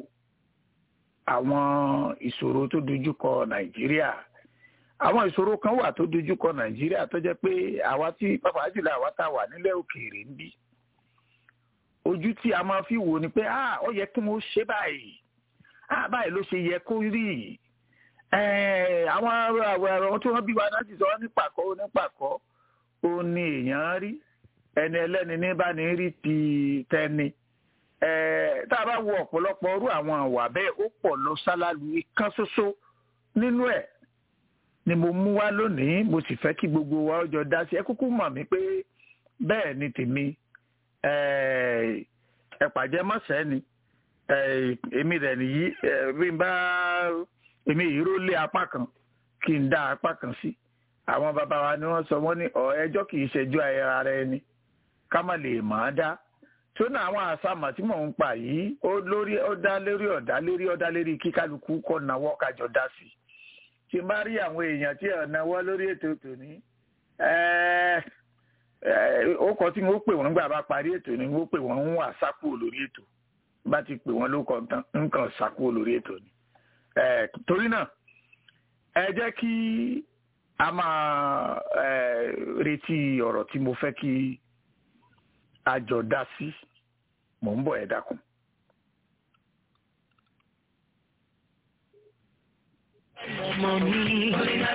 àwọn ìṣòro tó dojúkọ nàìjíríà àwọn ìṣòro kan wà tó dojúkọ nàìjíríà tó jẹ́ pé àwa tí pàápàá jùlọ àwa tá a wà nílẹ̀ òkèèrè ń bí ojú tí a máa fi wò ni pé ah ó yẹ kí wọ́n ṣe báyìí ah báyìí ló ṣe yẹ kó rí Eh, àwọn àwọn tí wọ́n bí wa náà sì sọ ní pàkọ́ ní pàkọ́ ó ní èèyàn rí ẹni ẹlẹ́ni ní bá ní rí ti tẹni Eh, tá a bá wo ọ̀pọ̀lọpọ̀ ọrú àwọn àwà bẹ́ẹ̀ ó pọ̀ lọ sálálù kan ṣoṣo nínú ẹ̀ ni mo mú wá lónìí mo sì fẹ́ kí gbogbo wa ó jọ dá sí ẹ kúkú mọ̀ mí pé bẹ́ẹ̀ ni tèmi ẹ̀pàjẹ́ mọ̀sẹ́ ni Eh, èmi rẹ̀ nìyí eh, bí n bá èmi yìí ró lé apá kan kí n dá apá kan sí àwọn bàbá wa ni wọ́n sọ wọ́n ní ọ̀ ẹjọ́ kì í ṣẹjọ́ ara ẹni ká má lè mọ̀ ọ́ dá tó ní àwọn àsámà tí mò ń pa yìí ó lórí ó dá lérí ọ̀dá lérí ọ̀dá lérí kí kálukú kọ́ náwó kájọ dá sí tí n bá rí àwọn èèyàn tí ẹ̀ náwó lórí ètò tòní ó kọ tí wọ́n pè wọ́n gbà bá parí ètò ni wọ́n pè wọ́n ń wà sákò lórí ètò bá ti pè wọ́n ló kọ tán nǹkan sákò lórí ètò ni torí náà ẹ jẹ́ kí a máa retí ọ̀rọ̀ tí mo fẹ́ kí àjọ dá sí mò ń bọ̀ ẹ dákun. ọmọ mi.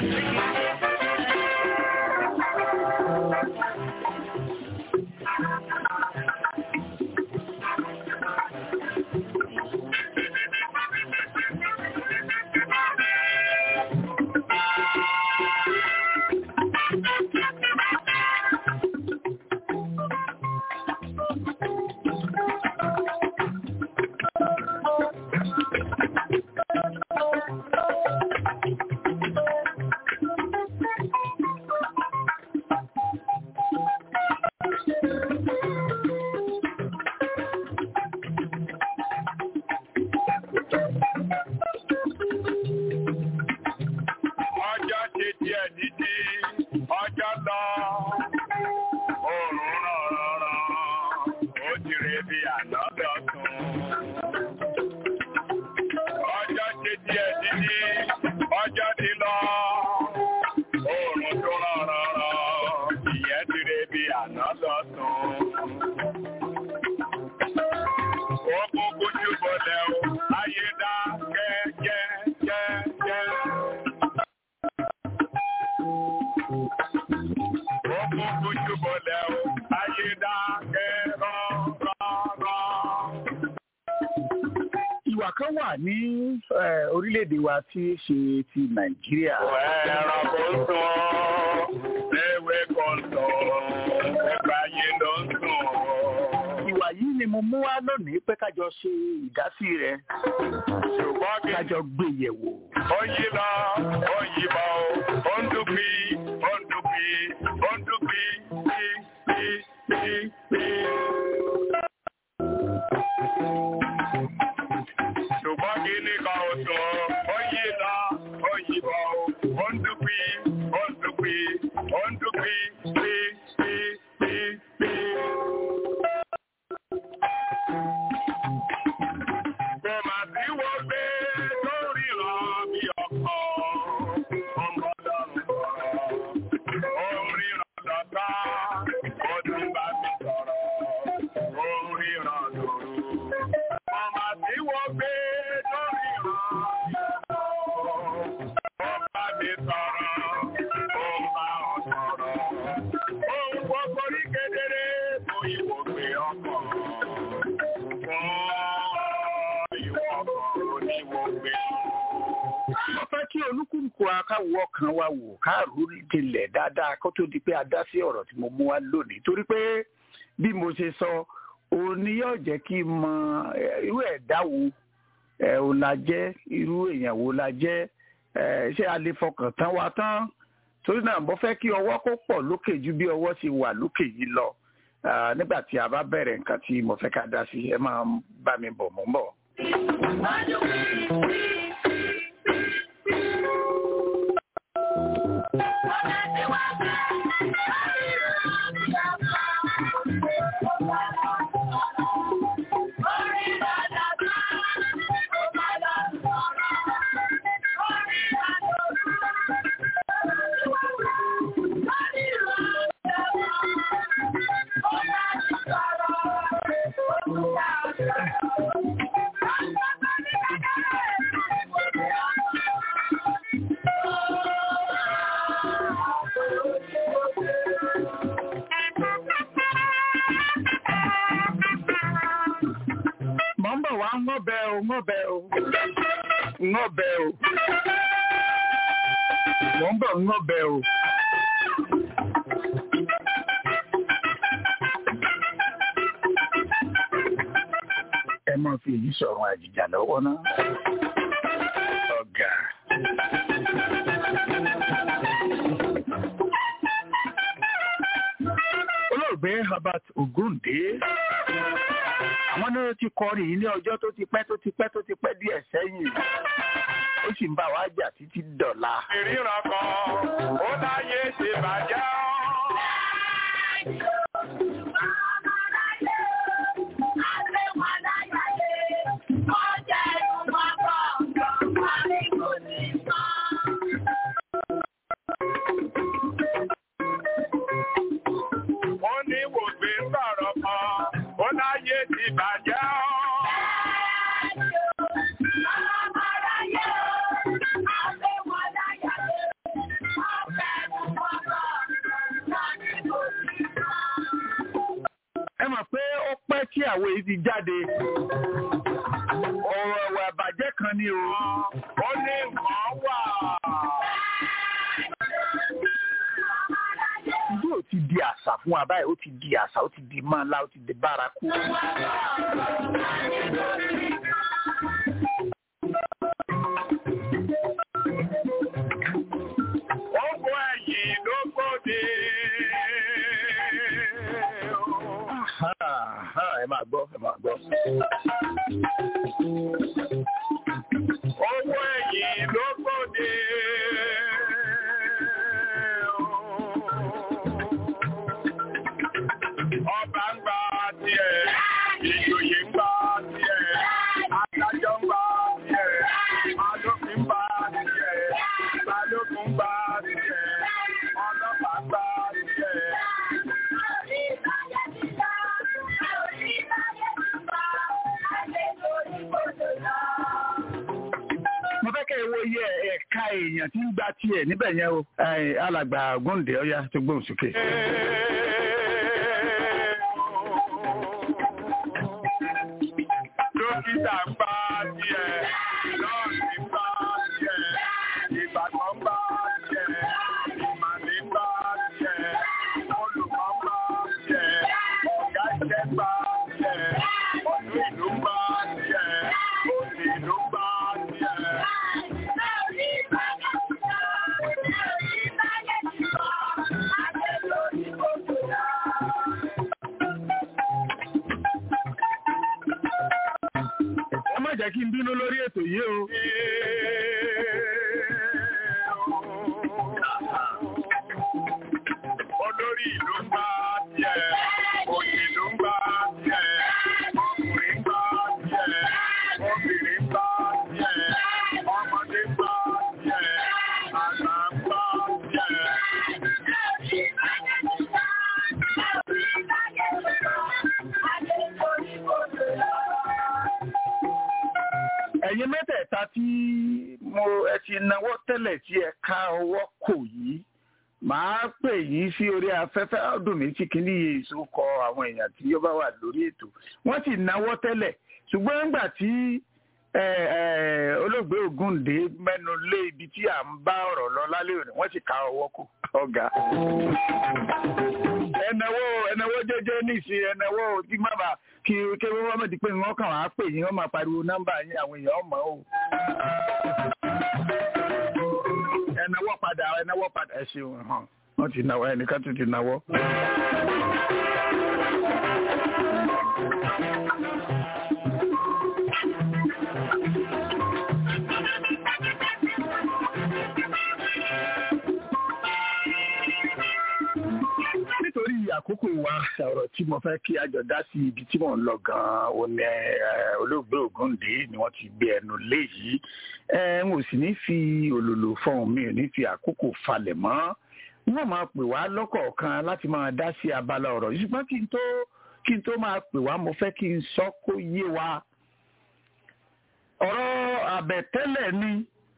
ọjọ́ ṣe díẹ̀ dídí ọjọ́ lọ oòrùn ràn ràn ó ti rè bí àná lọ́tún. ọjọ́ ṣe díẹ̀ dídí ọjọ́ ti lọ oòrùn tó ràn ràn ràn ìyẹn ti rè bí àná lọ́tún. ó kúkú jùbọ̀lẹ̀ o ayé dá kẹ́kẹ́kẹ́kẹ́. Ọmọ ojú bọ̀lẹ̀ o, ayé dákẹ́ rọ́rọ́rọ́. ìwà kan wà ní eh, orílẹ̀-èdè wa tí í ṣe ti nàìjíríà Ẹ̀rọ kò sùn, ewé kò sùn, ẹgbà yé ló ń sùn. ìwà yìí ni mo mo mú wá lónìí pé kájọ ṣe ìdásí rẹ̀ ṣùgbọ́n kí kájọ gbé yẹ̀wò. ó yí lọ ó yí bọ̀ ó ń dúpì ó ń dúpì ó ń dúpì pí pí pí pí. ṣùgbọ́n kí ní kan ò sọ ó yí lọ ó yí bọ̀ ó ń dúpì ó ń dúpì ó ń dúpì pí pí pí pí. Kò mà sí wo gbé lórí lọ bí ọkọ̀ ọmọdọ́rùn sọ̀rọ̀. Ó ń ríran dọ̀tá, ó tún bá mi sọ̀rọ̀. Ó ń ríran lòrù. Kò mà sí wo gbé lórí lọ bí ọkọ̀. Ó bá mi sọ̀rọ̀, ó ń bá ọ sọ̀rọ̀. Ohun gbogbo rí kedere tó ìwò gbé ọkọ̀. Fún ìwọ ọkọ̀ oníwò gbé. mo fẹ́ kí olúkúlùkù akáwọ ọkàn wa wò káàrú dilẹ̀ dáadáa kó tó di pé a dá sí ọ̀rọ̀ tí mo mú wá lónìí torí pé bí mo ṣe sọ òun ni yóò jẹ́ kí n mọ eh, irú ẹ̀dá wo ẹ̀ ò la jẹ́ irú èèyàn wo la jẹ́ ẹ̀ ṣé a lè fọkàn tán wa tán torí náà mo fẹ́ kí ọwọ́ kó pọ̀ lókè ju bí ọwọ́ ti wà lókè yìí lọ Ah, nígbà tí a bá bẹ̀rẹ̀ nǹkan tí mo fẹ́ ká dá sí ẹ máa bá mi bọ̀ mọ́ bọ̀. mọ̀ ń bọ̀ wá ń ngọ́bẹ̀ o ngọ́bẹ̀ o ngọ́bẹ̀ o mọ̀ ń bọ̀ ngọ́bẹ̀ o. ẹ máa fi èyí sọ̀rọ̀ àjìjà lọ́wọ́ náà. ọ̀gá. olóògbé Herbert Ogunde àwọn náà ti kọrin yìí ní ọjọ́ tó ti pẹ́ tó ti pẹ́ tó ti pẹ́ díẹ̀ sẹ́yìn ó sì ń bá wa jà títí dọ̀la. Ìríran kan, ó láyé ṣe bàjẹ́ ọ́. Wọ́n ní wògbé ń sọ̀rọ̀ kan, ó láyé ti bàjẹ́ ọ́. ẹ mọ̀ pé ó pẹ́ tí àwo yìí ti jáde ọ̀rọ̀ ẹ̀wà àbàjẹ́ kan ni o. Ó ní nǹkan wà. ìdí ò ti di àṣà fún wa báyìí ó ti di àṣà ó ti di mọ́ńlá ó ti di bárakú. Ó kó ẹ̀yìn ló gbòde. ẹ máa gbọ́ ẹ máa gbọ́. Owó ẹ̀yìn ló gbòde. Ọba ń gba tiẹ̀, ìjòyè ń gba tiẹ̀, adájọ́ ń gba tiẹ̀, alófin ń gba tiẹ̀, balógun ń gba tiẹ̀, ọlọ́pàá ń gba tiẹ̀. mo fẹ́ kẹ́ ẹ wo iye ẹ̀ka èèyàn tí ń gba tiẹ̀ níbẹ̀ yẹn o. Ẹ, alàgbà Ògúndé ọ̀yá tó gbóhùn sókè. Dókítà ń bá tiẹ̀, nọ́ọ̀sì ń bá tiẹ̀, ìbàdàn ń bá tiẹ̀, ìmàlẹ́ ń bá tiẹ̀, olùkọ́ ń bá tiẹ̀, ọ̀gá iṣẹ́ ń bá tiẹ̀, tí mo ẹ ti náwó tẹ́lẹ̀ tí ẹ ká ọwọ́ kò yìí màá pè yín sí orí afẹ́fẹ́ ọdún mi tí kìíní yé èso kọ àwọn èèyàn tí ó bá wà lórí ètò wọ́n sì náwó tẹ́lẹ̀ ṣùgbọ́n nígbà tí olóògbé Ògúndé mẹ́nu lé ibi tí à ń bá ọ̀rọ̀ lọ lálẹ́ òní wọ́n sì ká ọwọ́ kù ọ̀gá. ẹnáwó ẹnáwó jẹ́jẹ́ níìsín ẹnáwó tí má bàa kí kí wọ́n mọ̀ di pé wọ́n kàn wá pè yín wọ́n máa pariwo nọ́mbà yín àwọn èèyàn mọ̀ o. ẹnáwó padà ẹnáwó padà ẹ ṣeun hàn wọ́n ti náwó ẹnìkan tún ti náwó. nítorí àkókò wa ọ̀rọ̀ tí mo fẹ́ kí àjọ dá sí ibi tí mò ń lọ gan-an ò ní olóògbé Ògúndé ni wọ́n ti gbé ẹnu lé yìí n ò sì ní fi òlòlò fọhùn mi ò ní fi àkókò falẹ̀ mọ́ wọ́n máa pè wá lọ́kọ̀ọ̀kan láti máa dá sí abala ọ̀rọ̀ yìí ṣùgbọ́n kí n tó kí n tó máa pè wá mo fẹ́ kí n sọ kó yé wa ọ̀rọ̀ àbẹ̀tẹ́lẹ̀ ni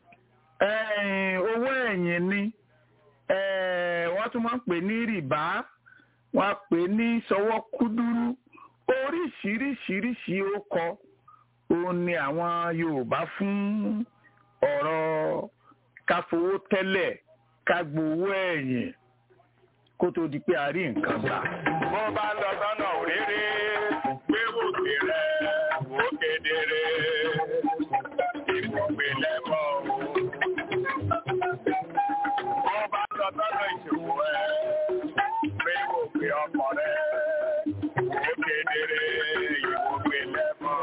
owó ẹ̀yìn ni wọ́n tún máa ń pè ní rìbá wọ́n á pè ní sọwọ́ kúdúrú oríṣiríṣiríṣi ó kọ òun ni àwọn Yorùbá fún ọ̀rọ̀ káfowó tẹ́lẹ̀ ká gbowó ẹ̀yìn kó tó di pé a rí nǹkan gbà. bó bá lọ sọ́nà òréré gbé òkè rẹ̀ wò kedere ìbùgbé lẹ́mọ̀ bó bá lọ sọ́nà ìṣòwò ẹ̀ gbé òkè ọkọ̀ rẹ̀ wò kedere ìbùgbé lẹ́mọ̀.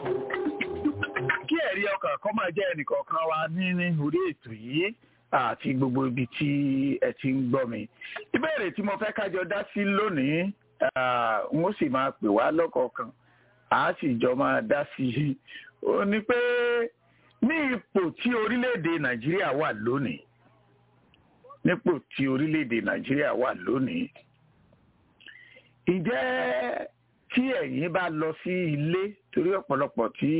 kí ẹ̀rí ọkàn kọ́ máa jẹ́ ẹnìkọ̀ọ̀kan wa ní ní orí ètò yìí àti gbogbo ibi tí ẹ ti ń gbọ́ mi. ìbéèrè tí mo fẹ́ kájọ dá sí lónìí n ó sì máa pè wá lọ́kọ̀ọ̀kan a sì jọ máa dá sí i. ó ní pé ní ipò tí orílẹ̀-èdè nàìjíríà wà lónìí nípò tí orílẹ̀-èdè nàìjíríà wà lónìí ǹjẹ́ tí ẹ̀yin bá lọ sí ilé torí ọ̀pọ̀lọpọ̀ tí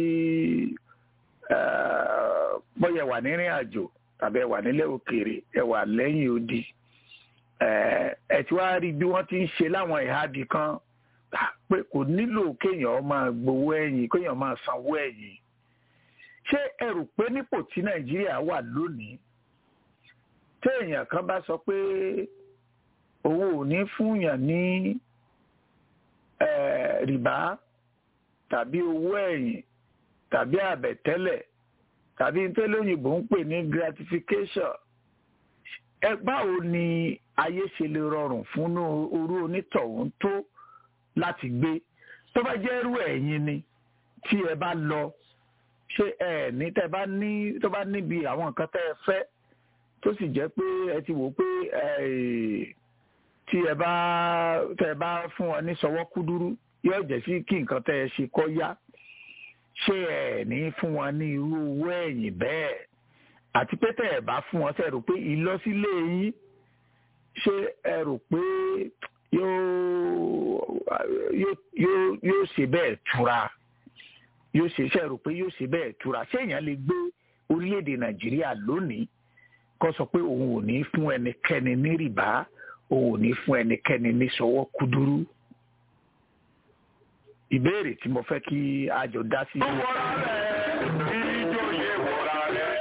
bọ́yẹ̀ wà nírìn àjò tàbí ẹ wà nílẹ̀ òkèèrè ẹ wà lẹ́yìn odi ẹ ti wá rí bí wọ́n ti ń ṣe láwọn ìhádìí kan pé kò nílò kéèyàn máa gbowó ẹ̀yìn kéèyàn máa sanwó ẹ̀yìn ṣé ẹ rò pé nípò tí nàìjíríà wà lónìí téèyàn kan bá sọ pé owó ò ní fúnyàn ní rìbá tàbí owó ẹ̀yìn tàbí àbẹ̀tẹ́lẹ̀ tàbí tẹ́lẹ̀ òyìnbó ń pè ní gratification ẹ báwo ni ayé ṣe lè rọrùn fún orú onítọ̀hún tó láti gbé tó bá jẹ́ irú ẹ̀yin ni tí ẹ bá lọ ṣé ẹ ní tẹ́ bá ní tó bá níbi àwọn nǹkan tẹ́ ẹ fẹ́ tó sì jẹ́ pé ẹ ti wò pé tí ẹ bá tẹ́ ẹ bá fún wọn ní sọwọ́ kúdúrú yóò jẹ́ sí kí nǹkan tẹ́ ẹ ṣe kó yá ṣé ẹ ní fún wọn ní irú owó ẹ̀yìn bẹ́ẹ̀ àti pé tẹ́ ẹ bá fún wọn ṣe rò pé ìlọsílé yín ṣé ẹ rò pé yóò ṣe bẹ́ẹ̀ tura yóò ṣe ṣe rò pé yóò ṣe bẹ́ẹ̀ tura ṣé èèyàn lè gbé orílẹ̀-èdè nàìjíríà lónìí kó sọ pé òun ò ní fún ẹnikẹ́ni ní rìbá òun ò ní fún ẹnikẹ́ni ní sọwọ́ kúdúrú ìbéèrè tí mo fẹ́ kí a jọ dá sí. ó wọra rẹ̀ ìjòyè wọra rẹ̀.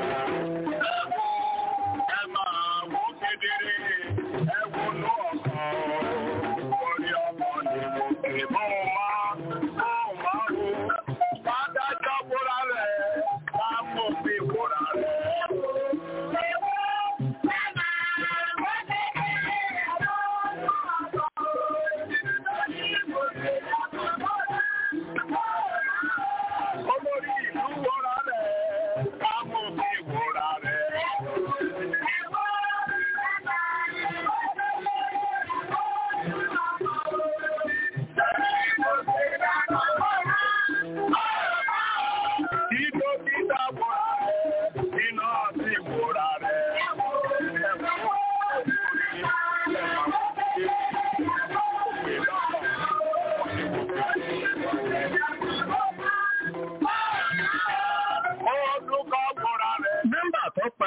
ẹ máa wò kedere ẹ wo ló ọkàn orí ọmọ ni mo pè bó máa bó máa wò. Adájọ́ wọra rẹ̀ máa mọ̀ pé wọra rẹ̀.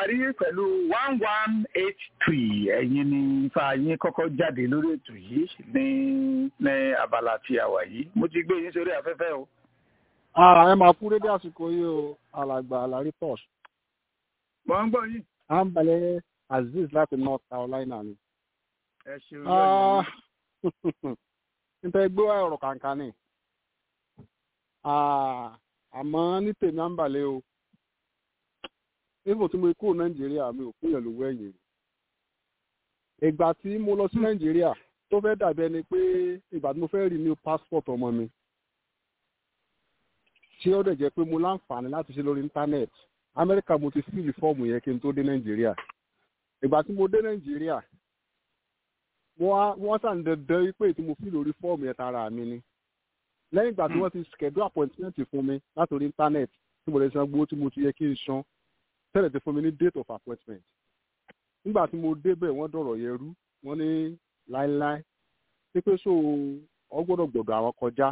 parí pẹ̀lú one one eight three ẹ̀yin ni ifá yín kọ́kọ́ jáde lórí ètò yìí ní ní abala tí a wà yìí mo ti gbé yín sórí afẹ́fẹ́ o. ara ẹ máa kú dédé àsìkò yìí o alàgbà alari pos mo ń gbọ́ yín. à ń balẹ̀ azeez láti north carolina ni. ẹ ṣeun Ah, nípa ẹgbẹ́ wa ọ̀rọ̀ kàǹkà ni Ah, àmọ́ ní tèmi à ń balẹ̀ o nígbà tí mo kúrò nàìjíríà mi ò kúnyàn lówó ẹ̀yìn ìgbà tí mo lọ sí nàìjíríà tó fẹ́ dàbí ẹni pé ìgbà tí mo fẹ́ renew passport ọmọ mi tí ó dẹ̀ jẹ́ pé mo láǹfààní láti ṣe lórí íńtánẹ́ẹ̀tì amẹ́ríkà mo ti fíìlì fọ́ọ̀mù yẹn kí n tó dé nàìjíríà ìgbà tí mo dé nàìjíríà wọ́n wọ́n sàn dandan wípé tí mo fíìlì orí fọ́ọ̀mù yẹn tara mi ni lẹ́yìn ìgbà tí wọ́n ti schedule appointment fún mi látòrí íńtánẹ́ẹ̀tì tí mo lè san gbowó tí mo ti yẹ kí n san tẹ́lẹ̀ ti fún mi ní date of appointment nígbà tí mo débẹ̀ wọ́n dọ̀rọ̀ yẹn rú wọ́n ní láéláé pípé so ọ gbọ́dọ̀ gbọ̀dọ̀ àwọn kọjá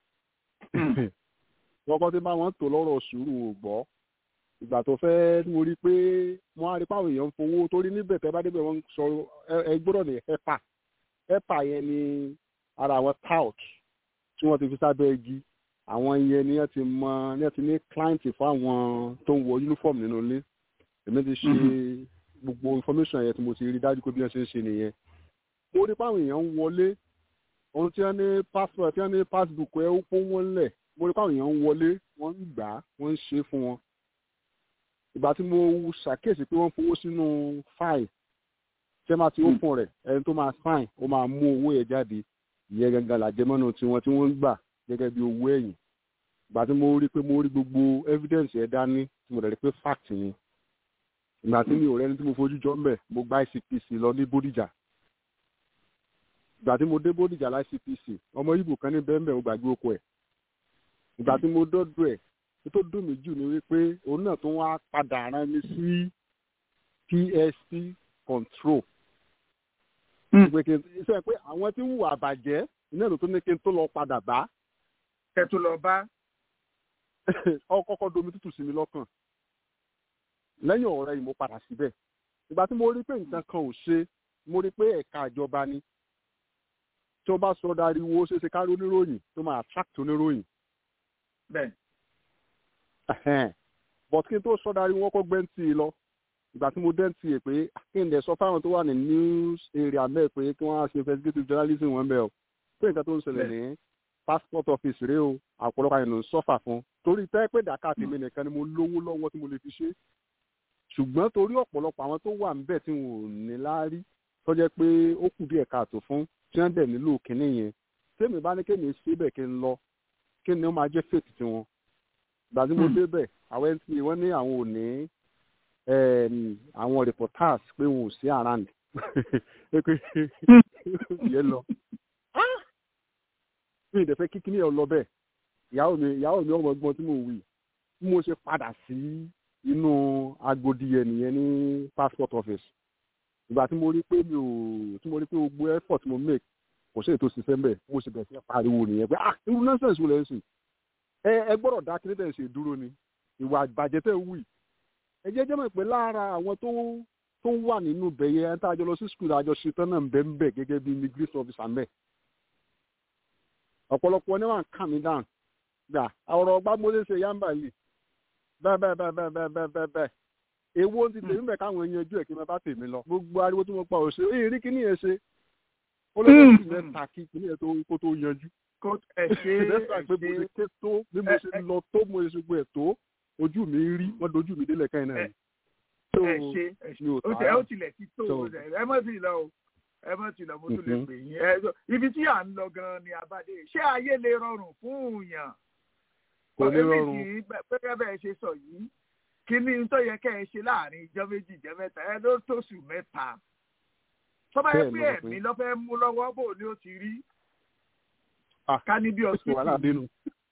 wọ́n kọ́ tí bá wọn tó lọ́rọ̀ sùúrù ò gbọ́ ìgbà tó fẹ́ mo rí i pé wọ́n á rí páwọn èèyàn ń fowó torí níbẹ̀ tẹ́ bá débẹ̀ wọ́n ń sọ ẹ- ẹ gbọ́dọ̀ ní hepa hepa yẹn ni ara àwọn tout tí wọ́n ti fi sábẹ́ igi àwọn yẹn ni wọ́n ti mọ ni wọ́n ti ní client fún àwọn tó ń wọ uniform nínú ilé èmi ti ṣe gbogbo information yẹn tí mo ti rí dájú pé bí wọ́n ṣe ń ṣe nìyẹn mo rí páwọn èèyàn ń wọlé ohun tí wọ́n ní passport tí wọ́n ní passbook ẹ̀ ó pọ́n wọ́n lẹ̀ mo rí páwọn èèyàn ń wọlé wọ́n ń gbà á wọ́n ń ṣe é fún wọn ìgbà tí mo ṣàkíyèsí pé wọ́n fowó sínú fáìl tí wọ́n máa ti open rẹ̀ ẹni tó máa sign ó máa mú owó yẹn jáde ìyẹn gangan làjẹmọ́nù tiwọn tí wọ́n ń gbà gẹ́gẹ́ bí owó ẹ̀yìn ìgbà tí mo rí pé mo rí gbogbo evidence ẹ̀ dání tí mo dẹ̀ rí pé fact ni ìgbà tí mi ò rẹ́ni tí mo fojú jọ mbẹ̀ mo gba ICPC lọ ní Bódìjà ìgbà tí mo dé Bódìjà lá ICPC ọmọ Ìgbò kan ní bẹ́ẹ̀ mbẹ́ mo gbàgbé oko ẹ̀ ìgbà tí mo dọ́dọ̀ ẹ̀ tó tó dùn mí jù ni wípé òun náà tó wá padà rán mi sí PSP control pé kí n sọ pé àwọn tí ń hùwà bàjẹ́ iná ló tó ní kí n tó lọ padà bá ẹ tó lọ bá. ọkọ̀ọ̀kọ̀ domi tútù sí mi lọ́kàn lẹ́yìn ọ̀rẹ́ yìí mo padà síbẹ̀ ìgbà tí mo rí pé nǹkan kan ò ṣe mo rí pé ẹ̀ka ìjọba ni tí wọ́n bá sọ dariwo ó ṣeé ṣe kárí oníròyìn tó máa attract oníròyìn bẹ́ẹ̀ Ẹhẹ́n. but kí n tó sọ darí wọn kọ́ gbẹ́ntì lọ ìgbà tí mo dẹ́ntì ẹ̀ pé kí n dẹ̀ sọ fáwọn tó wà ní news area mẹ́ẹ̀ pé kí wọ́n á ṣe investigative journalism wọn bẹ́ẹ̀ o pé nǹkan tó ń ṣẹlẹ̀ ní passport office rèé o àpọ̀lọpọ̀ àyẹ̀nù ń sọ́fà fún torí tẹ́ pé dàkà tèmi nìkan ni mo lówó lọ́wọ́ tí mo lè fi ṣe ṣùgbọ́n torí ọ̀pọ̀lọpọ̀ àwọn tó wà níbẹ̀ tí wọn ò ní láárí tó jẹ́ pé ó kù díẹ̀ káàtó fún tí wọ́n dẹ̀ nílò kínní yẹn tèmi bá ní kémi ṣe bẹ́ẹ̀ kí n lọ kí ni ó máa jẹ́ fèsì tiwọn ìgbà tí mo débẹ̀ àwọn ẹni tí wọ́n ní àwọn ò ní àwọn reporters pé wọn ò sí around pé pé yẹn lọ mi ìdẹ̀fẹ́ kíkíní ẹ̀ lọ bẹ́ẹ̀ ìyàwó mi ìyàwó mi ọmọ ọgbọ́n tí mo wí bí mo ṣe padà sí inú agodi yẹn nìyẹn ní passport office ìgbà tí mo rí pé mi ò tí mo rí pé gbogbo effort mo make kò sí ètò ṣiṣẹ́ mbẹ̀ mo sì bẹ̀rẹ̀ sí pariwo nìyẹn pé ah irú nonsense wo lẹ́ ń sìn ẹ ẹ gbọ́dọ̀ dá kí ní tẹ̀ ń ṣe dúró ni ìwà àgbàjẹ́ tẹ̀ ń wì ẹ jẹ́ jẹ́mọ̀ pé lára àwọn tó tó wà nínú bẹ̀yẹ ẹ̀ ń tá a jọ lọ sí skul àjọ ṣetán náà ń bẹ́ ń bẹ̀ gẹ́gẹ́ bí immigration officer mẹ́ ọ̀pọ̀lọpọ̀ ní wọn kà mí dáhùn gbà ọ̀rọ̀ ọgbà mo lè ṣe yánbà lì bẹ́ẹ̀ bẹ́ẹ̀ bẹ́ẹ̀ bẹ́ẹ̀ bẹ́ẹ̀ bẹ́ẹ̀ bẹ́ẹ̀ bẹ́ẹ̀ èwo ti tèmi bẹ̀ káwọn èèyàn ojú ẹ̀ kí n bá tèmi lọ gbogbo ariwo tí mo pa òṣè èyí rí kíní yẹn ṣe ó lè lọ́ọ́ sì mẹ́ta kí kíní yẹn kó tó yanjú kó ẹ ṣe lẹ́sà pé mo ṣe ké tó bí mo ṣe lọ tó mo ṣe gbọ́ ẹ̀ tó ojú mi rí wọ́n dojú mi délẹ̀ káyìn náà. ẹ ṣe ẹ ṣe ó tẹ ó tilẹ̀ ti tó ẹ mọ̀ sí lọ o ẹ mọ̀ sí lọ mo tún lè pè yín ẹ ibi tí à ń lọ gan ni abade ṣé ayé lè rọrùn fún yàn. kò ní rọrùn. pẹ́pẹ́ bẹ́ẹ̀ ṣe sọ yìí kí ni tó yẹ kẹ́ ẹ ṣe láàrin ìjọ méjì ìjọ mẹ́ta ẹ ló tóṣù mẹ́ta. tọ́ba yẹ pé ẹ̀mí lọ́fẹ́ mú lọ́wọ́ bò ní ó ti rí ká ní bí ọsítù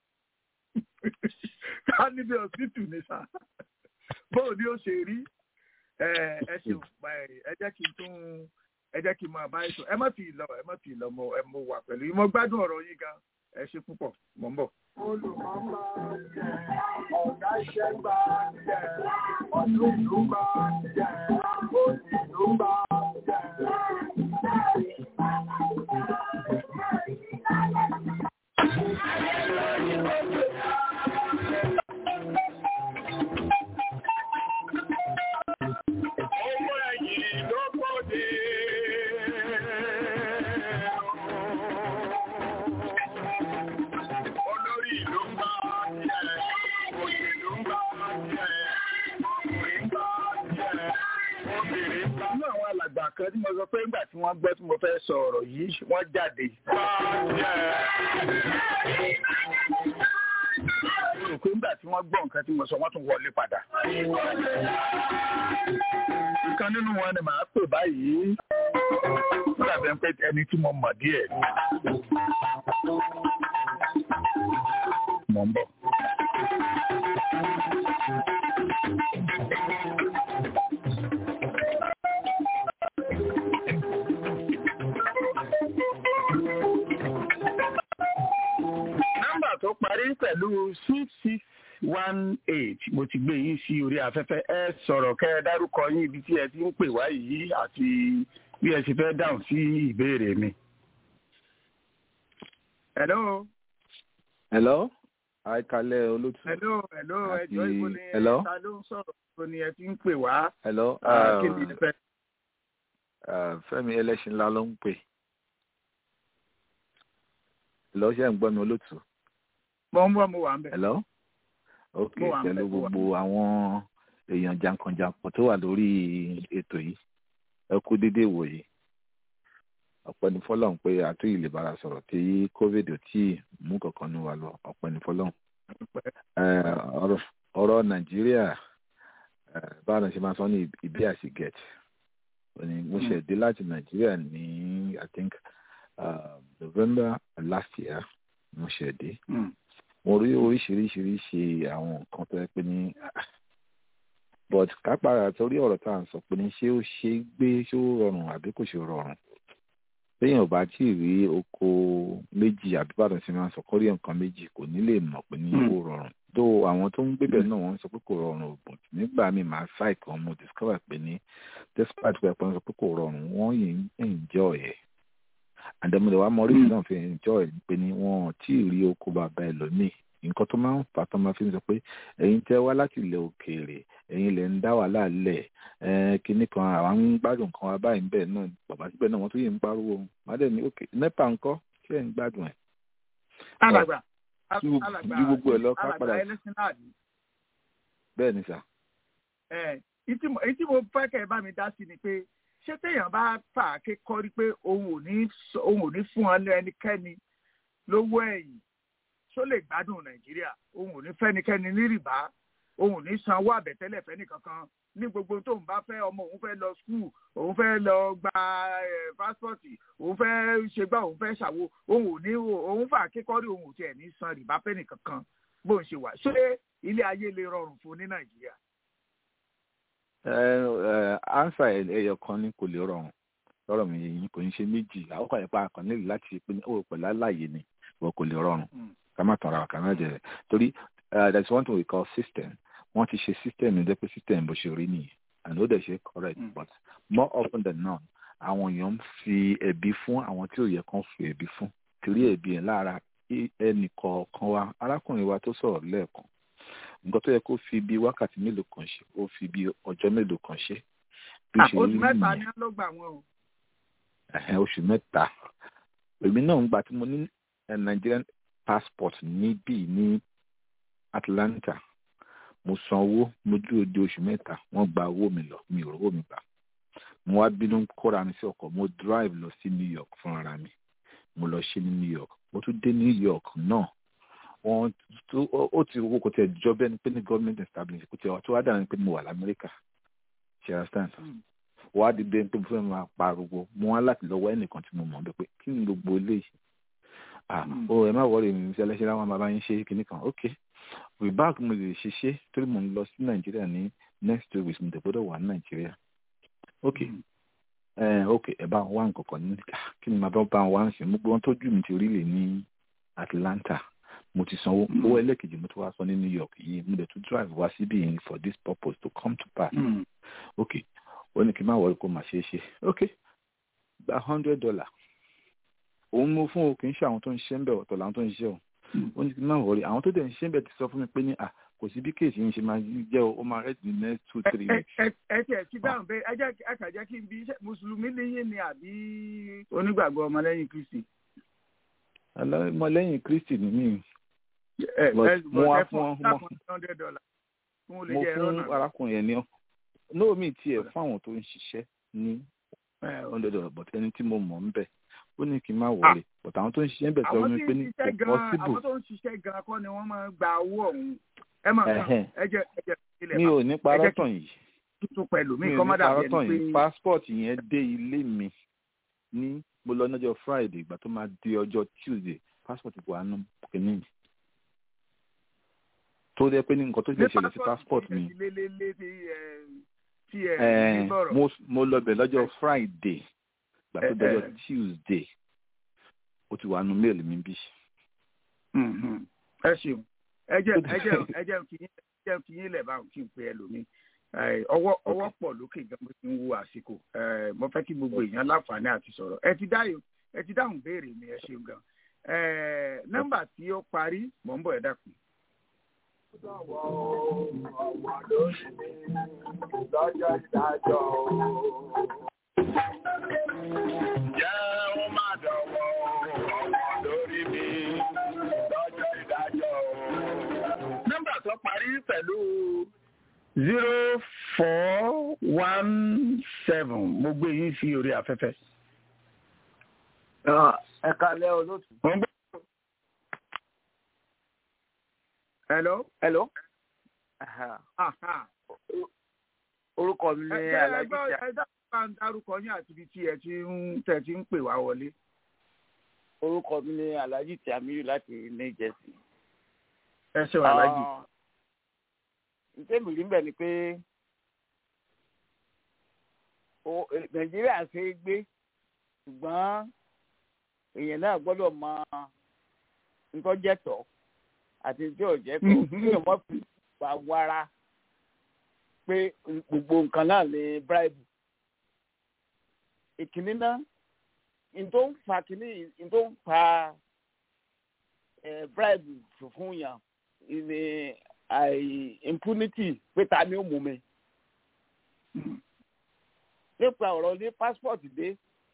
ká ní bí ọsítù ní sá bóò ni ó ṣe rí ẹ ṣeun ẹ jẹ́ kí n tún ẹ jẹ́ kí n máa bá ètò ẹ má ti lọ ẹ má ti lọ mo ẹ mo wà pẹ̀lú yín mo gbádùn ọ̀rọ̀ yín gan ẹ ṣe púpọ̀ mo ń bọ̀. olùkọ́ máa ń jẹ ọ̀gá iṣẹ́ gbà jẹ ọ̀gá ìlú bá jẹ́ òsì ìlú bá jẹ́. Owó ẹ̀yìn ló gbòde. Olórí ìlú ń bá jẹ́, òṣèlú ń bá jẹ́, ọkùnrin ń bá jẹ́, obìnrin ń bá nínú àwọn alàgbà kan tí mo sọ pé nígbà tí wọ́n gbọ́ tí mo fẹ́ sọ ọ̀rọ̀ yìí wọ́n jáde. mo rò pé nígbà tí wọ́n gbọ́ nǹkan tí mo sọ wọ́n tún wọlé padà. ìkan nínú wọn ni màá pè báyìí. ó dàbí ẹni pé ẹni tí mo mọ̀ díẹ̀. mo ń bọ̀. nọ́mbà tó parí pẹ̀lú six six one eight mo ti gbé yín sí orí afẹ́fẹ́ ẹ sọ̀rọ̀ kẹ́ ẹ dárúkọ yín ibi tí ẹ ti ń pè wá yìí àti bí ẹ ṣe fẹ́ dáhùn sí ìbéèrè mi. hello hello àìkálẹ̀ olótú hello hello Àti- ẹjọ́ ìbò ni hello? ta ló ń sọ̀rọ̀ ìbò ni ẹ ti ń pè wá hello Ah, kí ni ẹ fẹ́. uh, Fẹ́mi ẹlẹ́ṣin ńlá ló ń pè hello ṣe ń gbọ́ mi olótú mo ń bọ̀ mo wà ń bẹ̀. hello ok Mo wà ń pẹ̀lú bẹ̀, mo wà. gbogbo àwọn èèyàn jankan-jankan tó wà lórí ètò yìí ẹ kú dédé ìwòyí ọpẹ́ ní fọ́lọ́run pé àtúnyì lè bára sọ̀rọ̀ tí covid ò tí ì mú kankan ní wa lọ ọpẹ́ ní fọ́lọ́run Eh, ọ̀rọ̀- ọ̀rọ̀ nàìjíríà eh, báwo ni ṣe máa sọ ní ibi àṣì get Òní mo ṣe dé láti nàìjíríà ní i think uh, november last year mo ṣe dé Mm. mo rí oríṣiríṣiríṣi àwọn nǹkan tó yẹ pé ní but kápára torí ọ̀rọ̀ tá à ń sọ pé ní ṣé ó ṣe é gbé ṣé ó rọrùn àbí kò ṣe rọrùn téèyàn ò bá tí ì rí oko méjì àbí bàdàn sí máa ń sọ kọ́rí nǹkan méjì kò ní lè mọ̀ pé ní ó rọrùn tó àwọn tó ń gbébẹ̀ náà wọ́n ń sọ pé kò rọrùn ògùn nígbà míì máa ṣáì kan mo discover pé ní despite pé wọ́n sọ pé kò rọrùn wọ́n yìí ń enjoy ẹ̀ àdèmọdé wa mọ oríṣi náà fi enjoy pé ní wọn ò tí ì rí oko bàbá ẹ lónìí nǹkan tó máa ń fà tó máa fi ń sọ pé ẹ̀yin tẹ́ wá láti ilẹ̀ òkèèrè ẹ̀yin lẹ ń dá wàhálà lẹ̀ ẹ kinní kan àwọn ń gbádùn kan wá báyìí bẹ́ẹ̀ náà bàbá síbẹ̀ náà wọ́n tún yìí ń pariwo màdé ní òkè nepa ńkọ́ ṣé ẹ̀ ń gbádùn ẹ̀. alàgbà ju gbogbo- alàgbà ju gbogbo ẹ̀ lọ ká alàgbà padà- ẹlẹ́sìn náà ni. bẹ́ẹ̀ ni sà. ẹ ìtí mo ìtí mo fẹ́ kẹ́ ẹ bá mi dá sí ni pé ṣé téèyàn bá fà á ké kọ́rí pé òun ò ní sọ- òun ò ní fún ọ ẹnikẹ́ni lówó ẹ̀yìn tó lè gbádùn nàìjíríà òun ò ní fẹ́nikẹ́ni ní rìbá òun ò ní sanwó àbẹ̀tẹ́lẹ̀ fẹ́nìkankan ní gbogbo tóun bá fẹ́ ọmọ òun fẹ́ lọ skul òun fẹ́ lọ gba ẹ̀ pásítọ̀tì òun fẹ́ ṣe gbá òun fẹ́ ṣàwo òun ò ní òun fà á ké kọ́rí òun ò tiẹ̀ ní san rìbá fẹ́nìkankan bóun ṣe wà ṣé ilé ayé lè rọrùn fún un ní nàìjíríà. ansa ẹyọ kan ní kò lè rọrùn lọ́rọ̀ mi yìí kò ní ṣe méjì àwọn kan ìpa kan nílò láti ṣe pé ní ó pẹ̀lú aláàyè ni wọ́n kò lè rọrùn ká má tàn ra wa ká má jẹ torí uh, there is one thing we call system wọ́n ti ṣe system ní dẹ́pẹ́ system bó ṣe rí nìyẹn and ó dẹ̀ ṣe correct Mm. but more often than not àwọn èèyàn ń fi ẹ̀bi fún àwọn tí ò yẹ kán fi ẹ̀bi fún torí ẹ̀bi ẹ̀ lára ẹnì kọ̀ọ̀kan wa arákùnrin wa tó sọ̀rọ̀ lẹ́ẹ̀kan nǹkan tó yẹ kó fi bí wákàtí mélòó kan ṣe ó fi bí ọjọ́ mélòó kan ṣe bí ó ṣe oṣù rí mẹ́ta nìyẹn ni wọ́n ló gbà wọ́n o. ẹ̀hẹ́n, oṣù mẹ́ta èmi náà ń gbà tí mo ní eh, Nigerian passport níbí ní Atlanta mo san owó mo dúró de oṣù mẹ́ta wọ́n gba owó mi lọ mi ò rówó mi gbà mo wá bínú kóra mi sí ọkọ̀ mo drive lọ sí New York fúnra mi mo lọ ṣe ní New York mo tún dé New York náà wọ́n tó ó- ó ti owó kò tẹ̀ jọ bẹ́ẹ̀ ni pé ní government establishment kò tẹ̀ tó wá dára ni pé mo wà lamẹ́ríkà ṣe understand wàá di bẹ́ẹ̀ pé mo fẹ́ máa pariwo mo wá láti lọ́wọ́ ẹnìkan tí mo mọ̀ bẹ́ẹ̀ pé kí ni gbogbo eléyìí ah o ẹ má wọrí mi ṣe ẹlẹ́ṣẹ̀ láwọn bàbá yín ṣe kinní kan ok reback mo lè ṣiṣẹ́ torí mo ń lọ sí nàìjíríà ní next two weeks mo tẹ̀ gbọ́dọ̀ wà ní nàìjíríà ok ẹ ok ẹ bá wá nǹkan kan ní ah, kí ni màá bá bá wá ń sìn mo gbọ́ wọn tójú mi ti rí lè ní Atlanta mo ti sanwó owó ẹlẹ́kejì mo ti wá san ní New York yìí mo dẹ̀ tún drive wá síbí yìí for this purpose to come to pass ok ó ní kí n má wọlé kó má ṣeé ṣe ok gba hundred dollar òun mo fún o kì í ṣe àwọn tó ń ṣiṣẹ́ ń bẹ̀ ọ̀tọ̀ làwọn tó ń ṣiṣẹ́ o ó ní kí n má wọlé àwọn tó dẹ̀ ń ṣiṣẹ́ ń bẹ̀ ti sọ fún mi pé ní à kò sí bí kéèsì yìí ṣe máa jẹ́ o ó máa rẹ́ the next two three weeks. ẹ tiẹ̀ ti dáhùn bẹ́ẹ̀ ẹ jẹ́ ẹ kà jẹ́ kí n bí mùsùlùmí níyìn ni àbí onígbàgbọ́ ọmọlẹ́yìn kristi. ọmọlẹ́yìn kristi ni mí. mo wá fún ọ mo mo fún arákùnrin yẹn ní ọ náà mi tiẹ̀ fún àwọn tó ń ṣiṣẹ́ ní hundred dollar but ẹni tí mo mọ̀ ń bẹ̀ ó ní kí n má wọlé but àwọn tó ń ṣiṣẹ́ ń bẹ̀ sọ wípé ní kò possible. àwọn tó ń ṣiṣẹ́ gan-an kọ́ ni wọ́n máa ń gba owó ọ̀hún ẹ máa ẹ jẹ́ ẹ jẹ́ ilẹ̀ mi ò ní parọ́ tàn yìí tuntun pẹ̀lú mi mi ò kọ́ ní má dàbí parọ́ tàn ẹni yìí pé passport yẹn dé ilé mi ní mo lọ lọ́jọ́ friday ìgbà tó máa di ọjọ́ tuesday passport wà nù kìíní mi tó dẹ́ pé ní nǹkan tó lè ṣẹlẹ̀ sí passport mi lélẹ́lẹ́ tí ẹ tí ẹ Eh, ní bọ̀rọ̀. mo mo lọ bẹ̀ lọ́jọ́ friday ìgbà tó Eh, dọ́jọ́ eh. tuesday ó ti wà nù mail mi bí. Mhm. ẹ ṣeun ẹ jẹ́ ẹ jẹ́ ẹ jẹ́ kí yín ẹ jẹ́ kí yín lẹ̀ bá kí n pe ẹlòmíì Eh, ọwọ́ ọwọ́ pọ̀ lókè gan bó ti ń wo àsìkò Eh, mo fẹ́ kí gbogbo èèyàn láǹfààní àti sọ̀rọ̀ ẹ ti dáhùn ẹ ti dáhùn béèrè mi ẹ ṣeun gan Eh, nọ́mbà tí ó parí mò ń bọ̀ ẹ dákun. Jẹ́ ó má dọ̀wọ́ ọmọ lórí mi lọ́jọ́ ìdájọ́ o. nọ́mbà tó parí pẹ̀lú zero four one seven mo gbé yín sí orí afẹ́fẹ́. ẹ kalẹ́ olóòtú. Mo ń gbọ́. hello. hello. Aha. orúkọ mi ní alájí tí a ẹ dábàá bá ń dárúkọ yín àti ibi tí ẹ ti ń tẹ̀ ti ń pè wá wọlé. orúkọ mi ní alájí tí a mìíràn láti ní jẹ́sí. ẹ ṣe wà lájì. ntẹ́mi rí mbẹ́ ni pé o- eh, nàìjíríà ṣe é gbé ṣùgbọ́n èèyàn náà gbọ́dọ̀ mọ ntọ́jẹ́tọ̀ àti tí ò jẹ́ tọ̀ Mhm. kí èèyàn mọ̀ fi wà wára pé gbogbo nǹkan náà lè bribe. ìkíní náà ntó ń fa kíní ntó ń fa eh, bribe fún yàn ní àì impunity pé ta ni ó mú mi. nípa ọ̀rọ̀ ní passport dé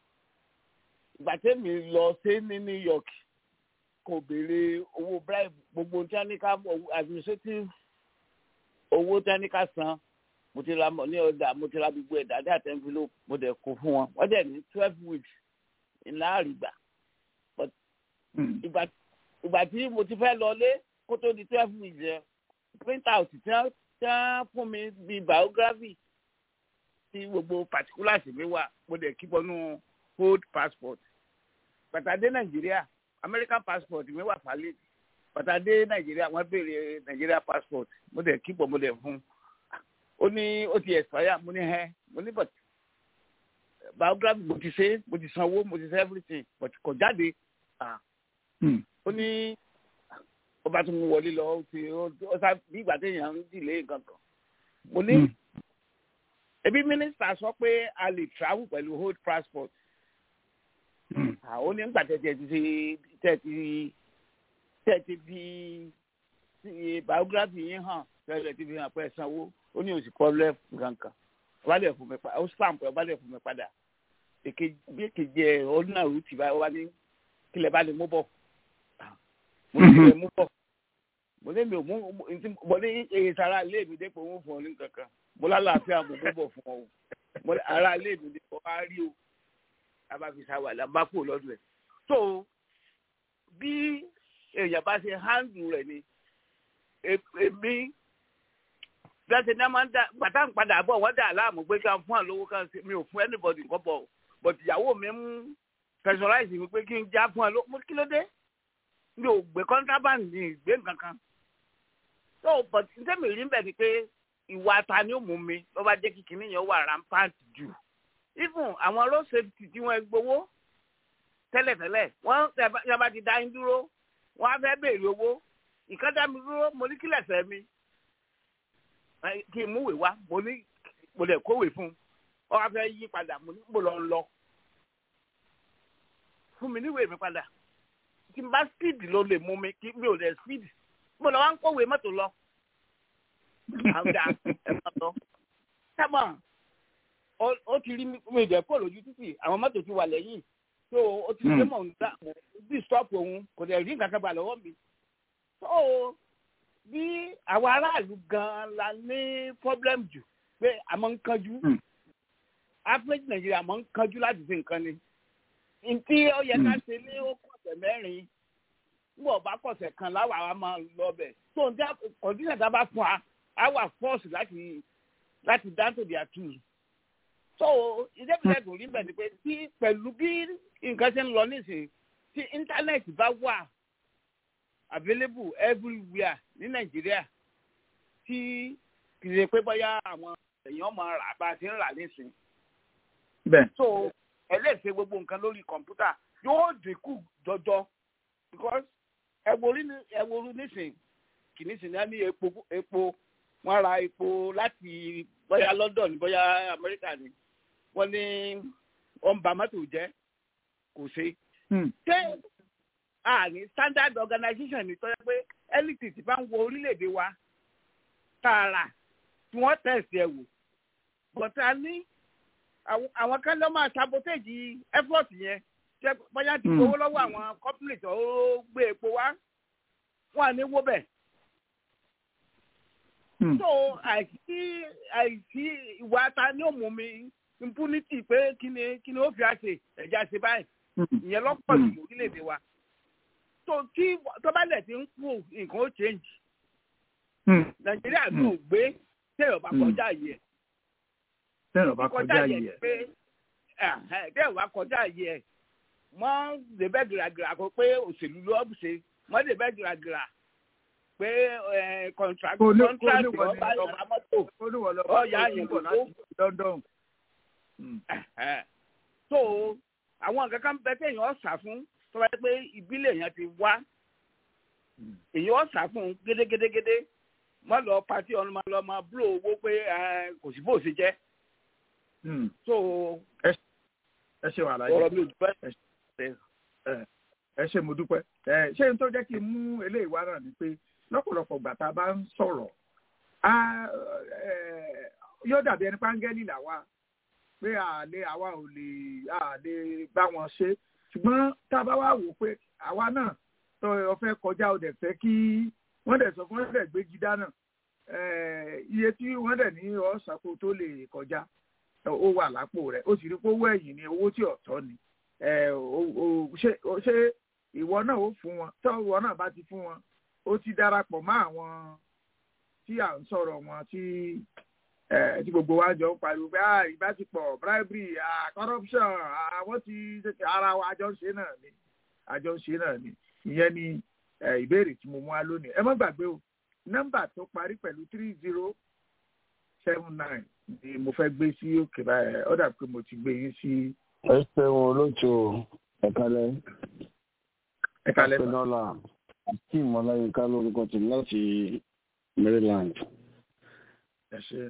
ìgbà tẹ́mi lọ sí ní New York kò béèrè owó bribe gbogbo tí wọ́n ní ká administrative owó tí wọ́n ní ká san mo ti ra mọ ní ọjà mo ti ra gbogbo ẹ̀dá dé àti envelope mo dẹ̀ kó fún wọn wọ́n dẹ̀ ní twelve weeks ńlá àrígbà but ìgbà ìgbà tí mo ti fẹ́ lọlé kó tó di twelve weeks yẹn print out tí wọ́n tí wọ́n fún mi bíi biography tí gbogbo particulars mi wà mo dẹ̀ kí bọ́nú old passport pàtàdé nàìjíríà american passport mi wà valid pàtàdé nàìjíríà wọ́n béèrè nàìjíríà passport mo dẹ̀ kí bọ́ mo dẹ̀ fún ó ní ó ti expire mo ní hẹ́ mo ní but biography mo ti ṣe mo ti sanwó mo ti ṣe everything but kò jáde ah ó ní ó bá tún wọlé lọ ó ti ó sá bí ìgbà téèyàn ń dìlé nǹkan kan mo ní ebi mínísítà sọ pé a lè travel pẹ̀lú old passport ó ní nígbà tẹ̀tẹ̀ ti tẹ̀tí tẹ̀tí bí biography yín hàn tẹ̀tẹ̀ ti fi hàn pé ẹ sanwó ó ní òsì problem kankan ọba lè fún mi padà ó stamp ọba lè fún mi padà bí èkejì ẹ ọdún náà rúùtì báyìí ọba ní kílẹ̀ bá lè mú bọ̀ mo ní kílẹ̀ mú bọ̀ mo ní mi ò mú mo ní èyí sara ilé mi dépò ń fún ọ ní kankan mo lálàáfíà mo mú bọ̀ fún ọ o mo ní ara ilé mi dépò wá rí o abáfisà wà lábá kò lọ́dún ẹ̀ so bí èèyàn bá ṣe handle rẹ̀ ni èmi gbẹ́sẹ̀ ní a máa ń dá gbàtà ń padà bọ̀ wọ́n dà láàmú pé ká fún àlówó kan sí mi ò fún anybody nǹkan bọ̀ but ìyàwó mi ń personalize mi pé kí n já fún àlówó mo kí ló dé mi ò gbé contraband ní ìgbé nǹkan kan so but ǹjẹ́ mi rí bẹ́ẹ̀ ni pé ìwà ta ni ó mú mi ló bá jẹ́ kí kinní yẹn wà rampant jù even àwọn road safety tí wọ́n gbowó tẹ́lẹ̀tẹ́lẹ̀ wọ́n yàrá ti dá yín dúró wọ́n á fẹ́ béèrè owó ìkọ́jà mi dúró mo ní kílẹ̀ fẹ́ mi kí n múwèé wá mo ní mo lè kówè fún un ọ wá fẹ́ yí padà mo ní mo lọ ń lọ fún mi níwèé mi padà tí n bá speed ló lè mú mi kí mi ò lè speed mo lọ wá ń kówè mọ́tò lọ àwùjá ẹ má lọ sábà ó ti rí mi ìdẹ kó lójú títì àwọn mọ́tò ti wà lẹ́yìn tó o ti gbé mọ̀ ń dá bí stop òun kò dẹ̀ rí nǹkan kan gbà lọ́wọ́ mi tó bí àwọn aráàlú gan-an la ní problem jù pé àmọ́ ń kanjú average nàìjíríà àmọ́ ń kanjú láti fi nǹkan ni ntí ó yẹ ká ṣe ní ó kọ̀sẹ̀ mẹ́rin nígbà ọba kọ̀sẹ̀ kan láwa wa máa lọ bẹ̀ tó ń dá kọ̀dínà tá a bá fún wa á wà force láti láti dáńtò di àtúnyì so ìdẹ́bìtẹ́ kò rí bẹ́ẹ̀ ni pé tí pẹ̀lú bí nǹkan ṣe ń lọ nísìnyí tí íńtánẹ́ẹ̀tì bá wà available everywhere ní nàìjíríà tí kì í ṣe pé bóyá àwọn èèyàn máa rà bá a ti ń rà nísìnyí. bẹ́ẹ̀. so ẹlẹ́sẹ̀ gbogbo nǹkan lórí kọ̀ǹpútà yóò dínkù jọjọ because ẹ̀wòrú nísìnyí kì ní sìn ní epo epo wọ́n ra epo láti bóyá London bóyá Amẹ́ríkà ni wọ́n ní wọ́n bà mọ́tò jẹ́ kò ṣe. ṣé àní standard organization ni tọ́jú pé elite ti bá ń wo orílẹ̀-èdè wa tààrà tí wọ́n tẹ̀sí ẹ̀ wò bọ̀tà ní àwọn kan lọ́ máa sabotage effort yẹn ṣé bóyá ti gbowó lọ́wọ́ àwọn company tó gbé epo wá wọ́n à ní wó bẹ̀ so àìsí àìsí ìwà ta ni ó mú mi impunity pé kí ni kí ni ó fi àṣe ẹ̀já ṣe báyìí ìyẹn lọ́pọ̀ jù lórílẹ̀‐èdè wa so tí tọ́balẹ̀ ti ń kú nǹkan ó change nàìjíríà ló gbé tẹ̀yọ̀ bá kọjá yìí ẹ̀ tẹ̀yọ̀ bá kọjá yìí ẹ̀ pé tẹ̀yọ̀ bá kọjá yìí ẹ̀ mọ́ débẹ̀ gíragíra kó pé òṣèlú ló ń ṣe mọ́ débẹ̀ gíragíra pé contract contract ọba ọba mọ́tò ọ̀yà yẹn kò London. so àwọn nǹkan kan bẹ téèyàn ọ̀sà fún tó bá yẹ pé ìbílẹ̀ yẹn ti wá èèyàn ọ̀sà fún gédégédégédé má lọ pati ọ̀nà máa lọ máa búlò owó pé kò sí bó ṣe jẹ́. so ẹ ṣe wàhálà yìí ọ̀rọ̀ mi ò dúpẹ́. ẹ ṣe mo dúpẹ́ ṣé n tó jẹ́ kí n mú eléyìí wá náà ni pé lọ́pọ̀lọpọ̀ gbà tá a bá ń sọ̀rọ̀ yóò dàbí ẹni pángẹ́lì làwa pé àlè àwa ò lè àlè bá wọn ṣe ṣùgbọ́n tá a bá wá wò pé àwa náà tó o fẹ́ kọjá o dẹ̀ fẹ́ kí wọ́n dẹ̀ sọ fún wọ́n dẹ̀ gbégi dáná iye tí wọ́n dẹ̀ ní ọ̀sàkó tó lè kọjá ó wà lápò rẹ̀ ó sì rí pé owó ẹ̀yìn ni owó tí ọ̀tọ̀ ni ṣé ìwọ náà ó fún wọn tó ìwọ náà bá ti fún wọn ó ti darapọ̀ mọ́ àwọn tí à ń sọ̀rọ̀ wọn tí tí gbogbo wa jọ ń pariwo pé ìbáṣepọ̀ bribery corruption àwọn ti ara wa àjọ ń ṣe náà ni àjọ ń ṣe náà ni ìyẹn ni ìbéèrè tí mo mú wá lónìí ẹ má gbàgbé o nọ́mbà tó parí pẹ̀lú three zero seven nine ni mo fẹ́ gbé sí òkè báyìí ó dà pé mo ti gbé yín sí. ẹ ṣeun olóòtú ẹ̀kalẹ̀ ẹ̀kalẹ̀ ẹ̀kalẹ̀ akeem ọláyínká lórúkọ tèmi láti maryland. ẹ ṣe.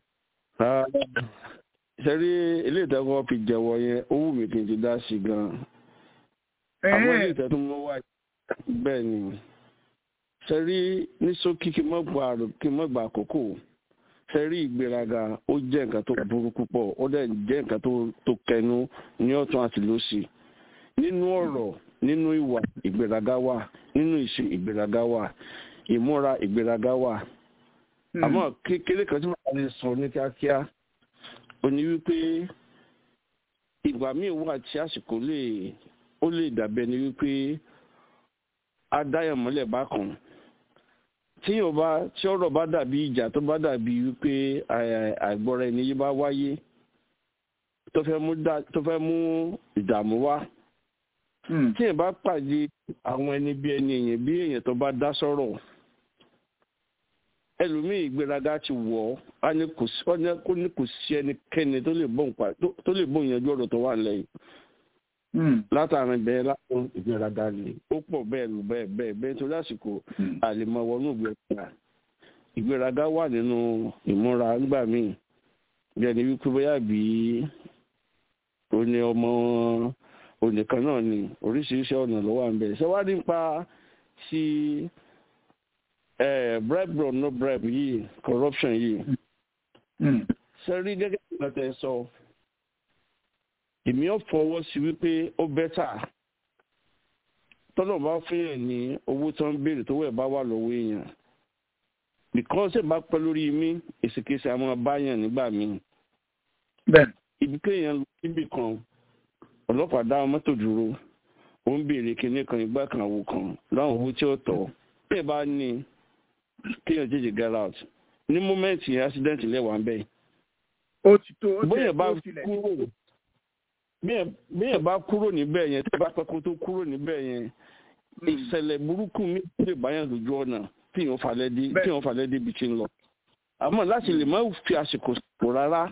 ṣe rí ilé ìtẹ́kọ̀ọ́ fi jẹ̀wọ́ yẹn ó wù mí kí n ti dá sí gan-an. àwọn ilé ìtẹ́ tó mọ́ wá bẹ́ẹ̀ ni ṣe rí ní ṣókí kí n mọ́ gba àkókò ṣe rí ìgbéraga ó jẹ́ nǹkan tó burú púpọ̀ ó dẹ̀ jẹ́ nǹkan tó kẹnu ní ọ̀tún àti lósì nínú ọ̀rọ̀ nínú ìwà ìgbéraga wà nínú ìṣe ìgbéraga wà ìmúra ìgbéraga wà àmọ́ kékeré kan tí wọ́n lè sọ ní kíákíá ó ní wípé ìgbà míì wà tí àsìkò lè ó lè dàbẹ́ ni wípé adáyàmọ́lẹ̀ bá kàn tí yóò bá tí ọ̀rọ̀ bá dàbí ìjà tó bá dàbí wípé àìgbọ́ra ẹni yìí bá wáyé tó fẹ́ mú ìdààmú wá tí èèyàn bá pàdé àwọn ẹni bí ẹni èèyàn bí èèyàn tó bá dá sọ̀rọ̀ ẹlòmíì ìgbéraga ti wọ̀ ọ́ á ní kò sí ẹnikẹ́ni tó lè bóun yanjú ọ̀rọ̀ tó wà lẹ́yìn látàrin bẹ́ẹ̀ látọ̀ ìgbéraga ni ó pọ̀ bẹ́ẹ̀ lù bẹ́ẹ̀ bẹ́ẹ̀ bẹ́ẹ̀ torí àsìkò àlèmọ̀ wọnú ìgbéraga ìgbéraga wà nínú ìmúra nígbà míì bí ẹni wípé bóyá bí òní ọmọ onìkan náà ni oríṣiríṣi ọ̀nà ló wà ń bẹ̀ ṣé wàá nípa sí bribe or no bribe yìí corruption yìí ṣe rí gẹ́gẹ́ bí wọ́n tẹ̀ sọ èmi ò fọwọ́ sí wípé ó bẹ́tà tọ́lọ̀ bá fún yẹn ní owó tó ń béèrè tó wẹ̀ bá wà lọ́wọ́ èèyàn because ẹ̀ bá pẹ́ lórí mi èsìkèsì àwọn abáyàn nígbà míì ibi kéèyàn lọ síbì kan ọlọ́pàá dá mọ́tò dúró ó ń béèrè kinní kan ìgbà kan àwò kan láwọn owó tí ó tọ̀ bí ẹ bá ní kéèyàn jẹjẹ get out ní mọ́mẹ́ǹtì accident lẹ́wàá ń bẹ̀. ó ti tó ó ti bóyá bá tó tilẹ̀. kúrò bíyẹn bá kúrò níbẹ̀ yẹn tí ẹ bá pẹ́ kó tó kúrò níbẹ̀ yẹn ìṣẹ̀lẹ̀ burúkú mi lè báyàn lójú ọ̀nà tí èèyàn falẹ̀ dé tí èèyàn falẹ̀ dé ibi tí ń lọ. àmọ́ láti lè má fi àsìkò sòrò rárá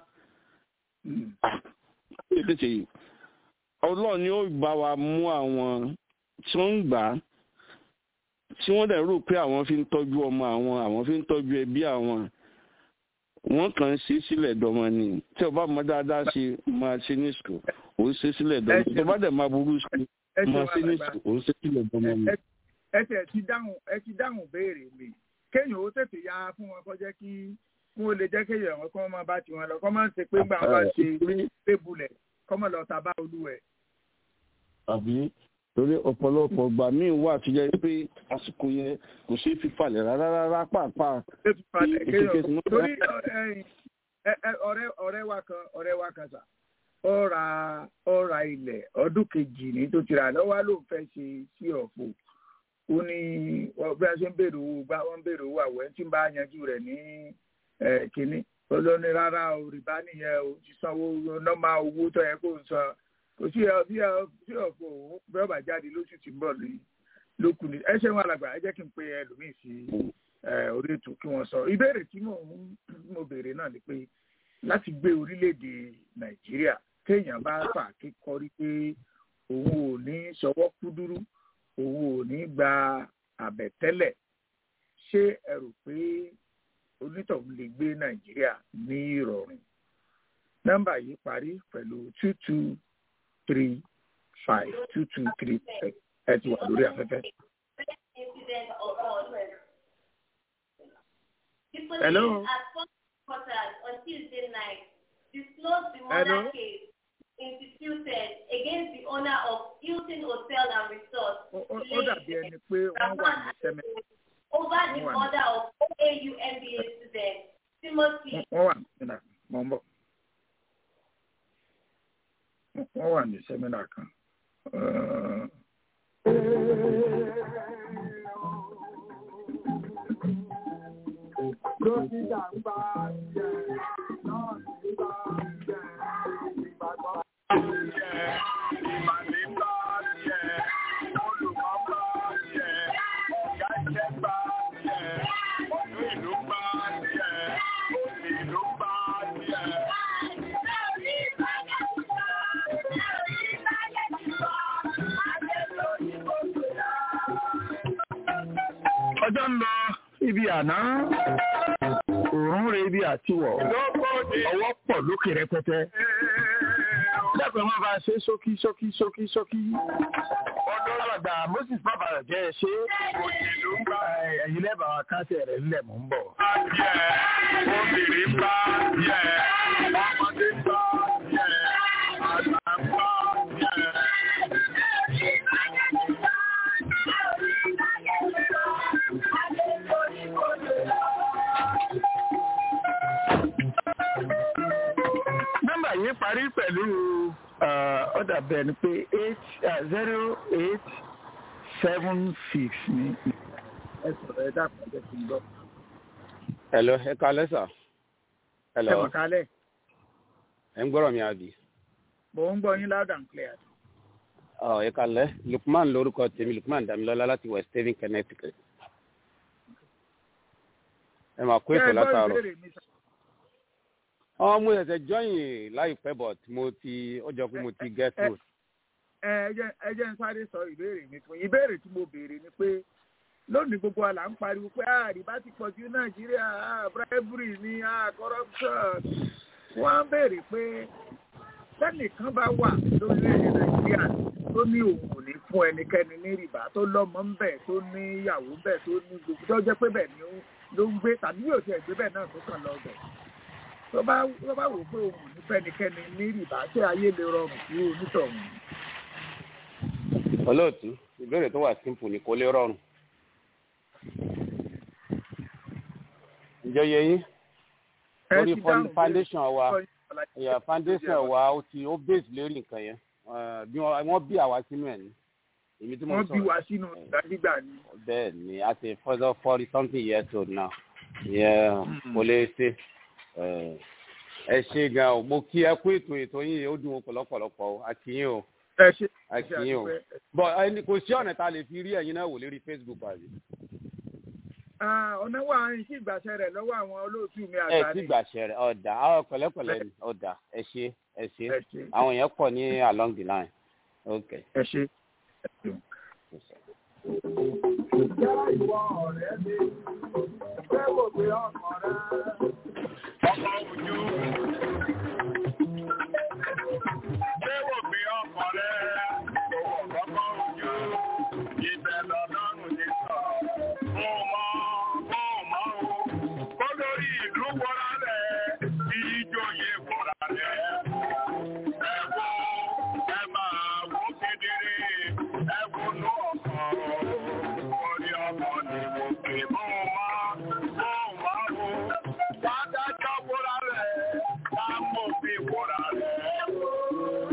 tètè yìí ọlọ́run ni ó bá wa mú àwọn tí wọ́n ń gbà á tí wọ́n dẹ̀ rò pé àwọn fi ń tọ́jú ọmọ àwọn àwọn fi ń tọ́jú ẹbí àwọn wọ́n kàn ń ṣe sílẹ̀ dọ́mọ ni tí o bá mọ dáadáa ṣe máa ṣe ní sùkúl ò ń ṣe sílẹ̀ dọ́mọ tó bá dẹ̀ máa burú sùkúl máa ṣe ní sùkúl ò ń ṣe sílẹ̀ dọ́mọ ni. ẹ tẹ̀ ti dáhùn ẹ ti dáhùn béèrè mi kéèyàn ó tètè ya fún wọn kọjá kí wọn ò lè jẹ́ kéèyàn wọn kọ́ máa bá tiwọn lọ kọ́ máa ń ṣe pé gbà wọn bá ṣe pébulẹ̀ kọ́ máa lọ tà bá olúwẹ̀. àbí torí ọ̀pọ̀lọpọ̀ ìgbà míì wà tó jẹ́ pé àsìkò yẹn kò ṣeé fi falẹ̀ rárá rárá pàápàá. torí ọ̀rẹ́ ọ̀rẹ́ wa kan ọ̀rẹ́ wa kan sà ó ra ó ra ilẹ̀ ọdún kejì ní tó ti rà lọ́wọ́ ló fẹ́ ṣe sí ọ̀fọ̀ ó ní bí a ṣe ń béèrè owó gbá wọ́n ń béèrè owó àwẹ̀ tí ń bá yanjú rẹ̀ ní kínní olóní rárá o rìbá nìyẹn o ti sanwó nọ́mà owó tó yẹ kó ń san kò sí ẹ bí ẹ bí ọ̀fọ̀ òun bí ọba jáde lóṣù tí ń bọ̀ lókun ní ẹ ṣe wọn àlàgbà ẹ jẹ́ kí n pe ẹlòmíì sí orí ètò kí wọ́n sọ ìbéèrè tí mò ń mo béèrè náà ni pé láti gbé orílẹ̀-èdè nàìjíríà téèyàn bá fà kíkọrí pé òun ò ní ṣọwọ́ kúdúrú òun ò ní gba àbẹ̀tẹ́lẹ̀ ṣé ẹ rò pé onítọ̀hún lè gbé nàìjíríà ní ìrọ̀rùn nọ́mbà yìí parí pẹ̀lú two two three five two two three ẹ ti wà lórí afẹ́fẹ́. Hello. On Tuesday night, disclosed the Hello? murder case instituted against the owner of Hilton Hotel and Resort. Ó dàbí ẹni pé wọ́n wà ní sẹ́mẹ̀. Over the Wọ́n wà ní- murder of AU MBA student Timothy Wọ́n wà ní sẹ́mínà mọ̀ ń bọ̀. Wọ́n wà ní sẹ́mínà kan. Uh, ọjọ́ ń lọ ibi àná òórùn rẹ ibi àtiwọ̀ ọwọ́ pọ̀ lókè rẹpẹtẹ dẹ́kun máa bá a ṣe ṣókí ṣókí ṣókí ṣókí ọdún ọlọ́gbà moses bàbá rẹ̀ jẹ́ ẹ ṣe ẹ̀yin lẹ́bàá wa káṣẹ̀ rẹ̀ ńlẹ̀ mọ́ ń bọ̀. obìnrin bá yẹ ọmọdé bá yẹ àgbà bá yẹ. nọ́mbà yìí parí pẹ̀lú ọ̀dà bẹ́ẹ̀ ni pé eight zero eight seven six ni. ẹ sọ̀rọ̀ ẹ dàpọ̀ ẹ ti ń gbọ́. Hello, ẹ kalẹ́ sà. Hello, Ẹ wọ̀ kálẹ̀. ẹ ń gbọ́rọ̀ mi àbí? Mò ń gbọ́ yín loud and clear. Ọ̀ ẹ kalẹ́, Lukman lórúkọ tèmi, Lukman Damilọ́lá láti West Haven, Connecticut. Ẹ máa kó Ṣé ètò ẹ gbọ́ látàárọ̀. ìbéèrè mi sà? Ọmọ mo ṣẹ̀ṣẹ̀ jọ́yìn láìpẹ́ but mo ti ó jọ pé mo ti get through. ẹ jẹ́ ẹ jẹ́ ń sáré sọ ìbéèrè mi fún yín ìbéèrè tí mo béèrè ni pé lónìí gbogbo àlà ń pariwo pé àríbá ti pọ̀ sí nàìjíríà ah, bribery ni ah, corruption wọ́n á béèrè pé sẹ́nìkan bá wà lórílẹ̀‐èdè nàìjíríà tó ní òun ò ní fún ẹnikẹ́ni ní rìbá tó lọ́mọ ń bẹ̀ tó ní ìyàwó ń bẹ̀ tó ní gbogbo tó jẹ́ pé bẹ̀ ni ó ló ń gbé tàbí yóò tiẹ̀ gbé bẹ̀ náà tó kàn lọ bẹ̀ tó bá tó bá wò pé òun ò ní fẹ́nikẹ́ni ní rìbá ṣé ayé lè rọrùn sí onítọ̀hún. olóòtú ìbéèrè tó wà simple ni kò lè rọrùn. ìjọ yẹ yín lórí foundation wa yeah, foundation wa ó ti ó base lérí nǹkan yẹn bí wọ́n bí àwa sínú ẹ̀ ní èmi tí mo wọ́n sọ bí wa sínú ìdájígbà ni. bẹ́ẹ̀ ni a ti further forty something years old now ìyẹn kò lè ṣe ẹ ṣe gan o mo kí ẹ kú ètò ètò yín ó dùn ọ̀pọ̀lọpọ̀ o a kí yín o ẹ ṣe a kí yín o bọ ẹni kò sí ọ̀nà tá a lè fi rí ẹ̀yin náà wò lérí facebook àbí. ọ̀nà wà ní sí ìgbàṣẹ rẹ̀ lọ́wọ́ àwọn olóòtú mi àgbà ẹ ti gbàṣẹ rẹ ọ̀dà àwọn pẹ̀lẹ́pẹ̀lẹ́ ni ọ̀dà ẹ ṣe ẹ ṣe àwọn èèyàn pọ̀ ní along the line ok. ẹ ṣe. Ìjẹ́ ìwọ ọ̀rẹ́ mi, ṣé kò gbé ọkàn rẹ? Ọkọ̀ ojú. Ṣé kò gbé ọkàn rẹ? Ọkọ̀ ojú. Ibẹ̀ lọ́dọ́rùn ní sọ̀rọ̀. Mo mọ, mo mọ o. Kó lórí ìlú wọra rẹ̀, ìjòyè wọra rẹ̀. Ẹ wo, ẹ máa wo kedere, ẹ wo nú ọkàn. Orí ọkàn ni mo pè mọ́ wá, mo wá o. Dádájọ́ wọra rẹ̀, ká mọ̀ bí wọra rẹ̀.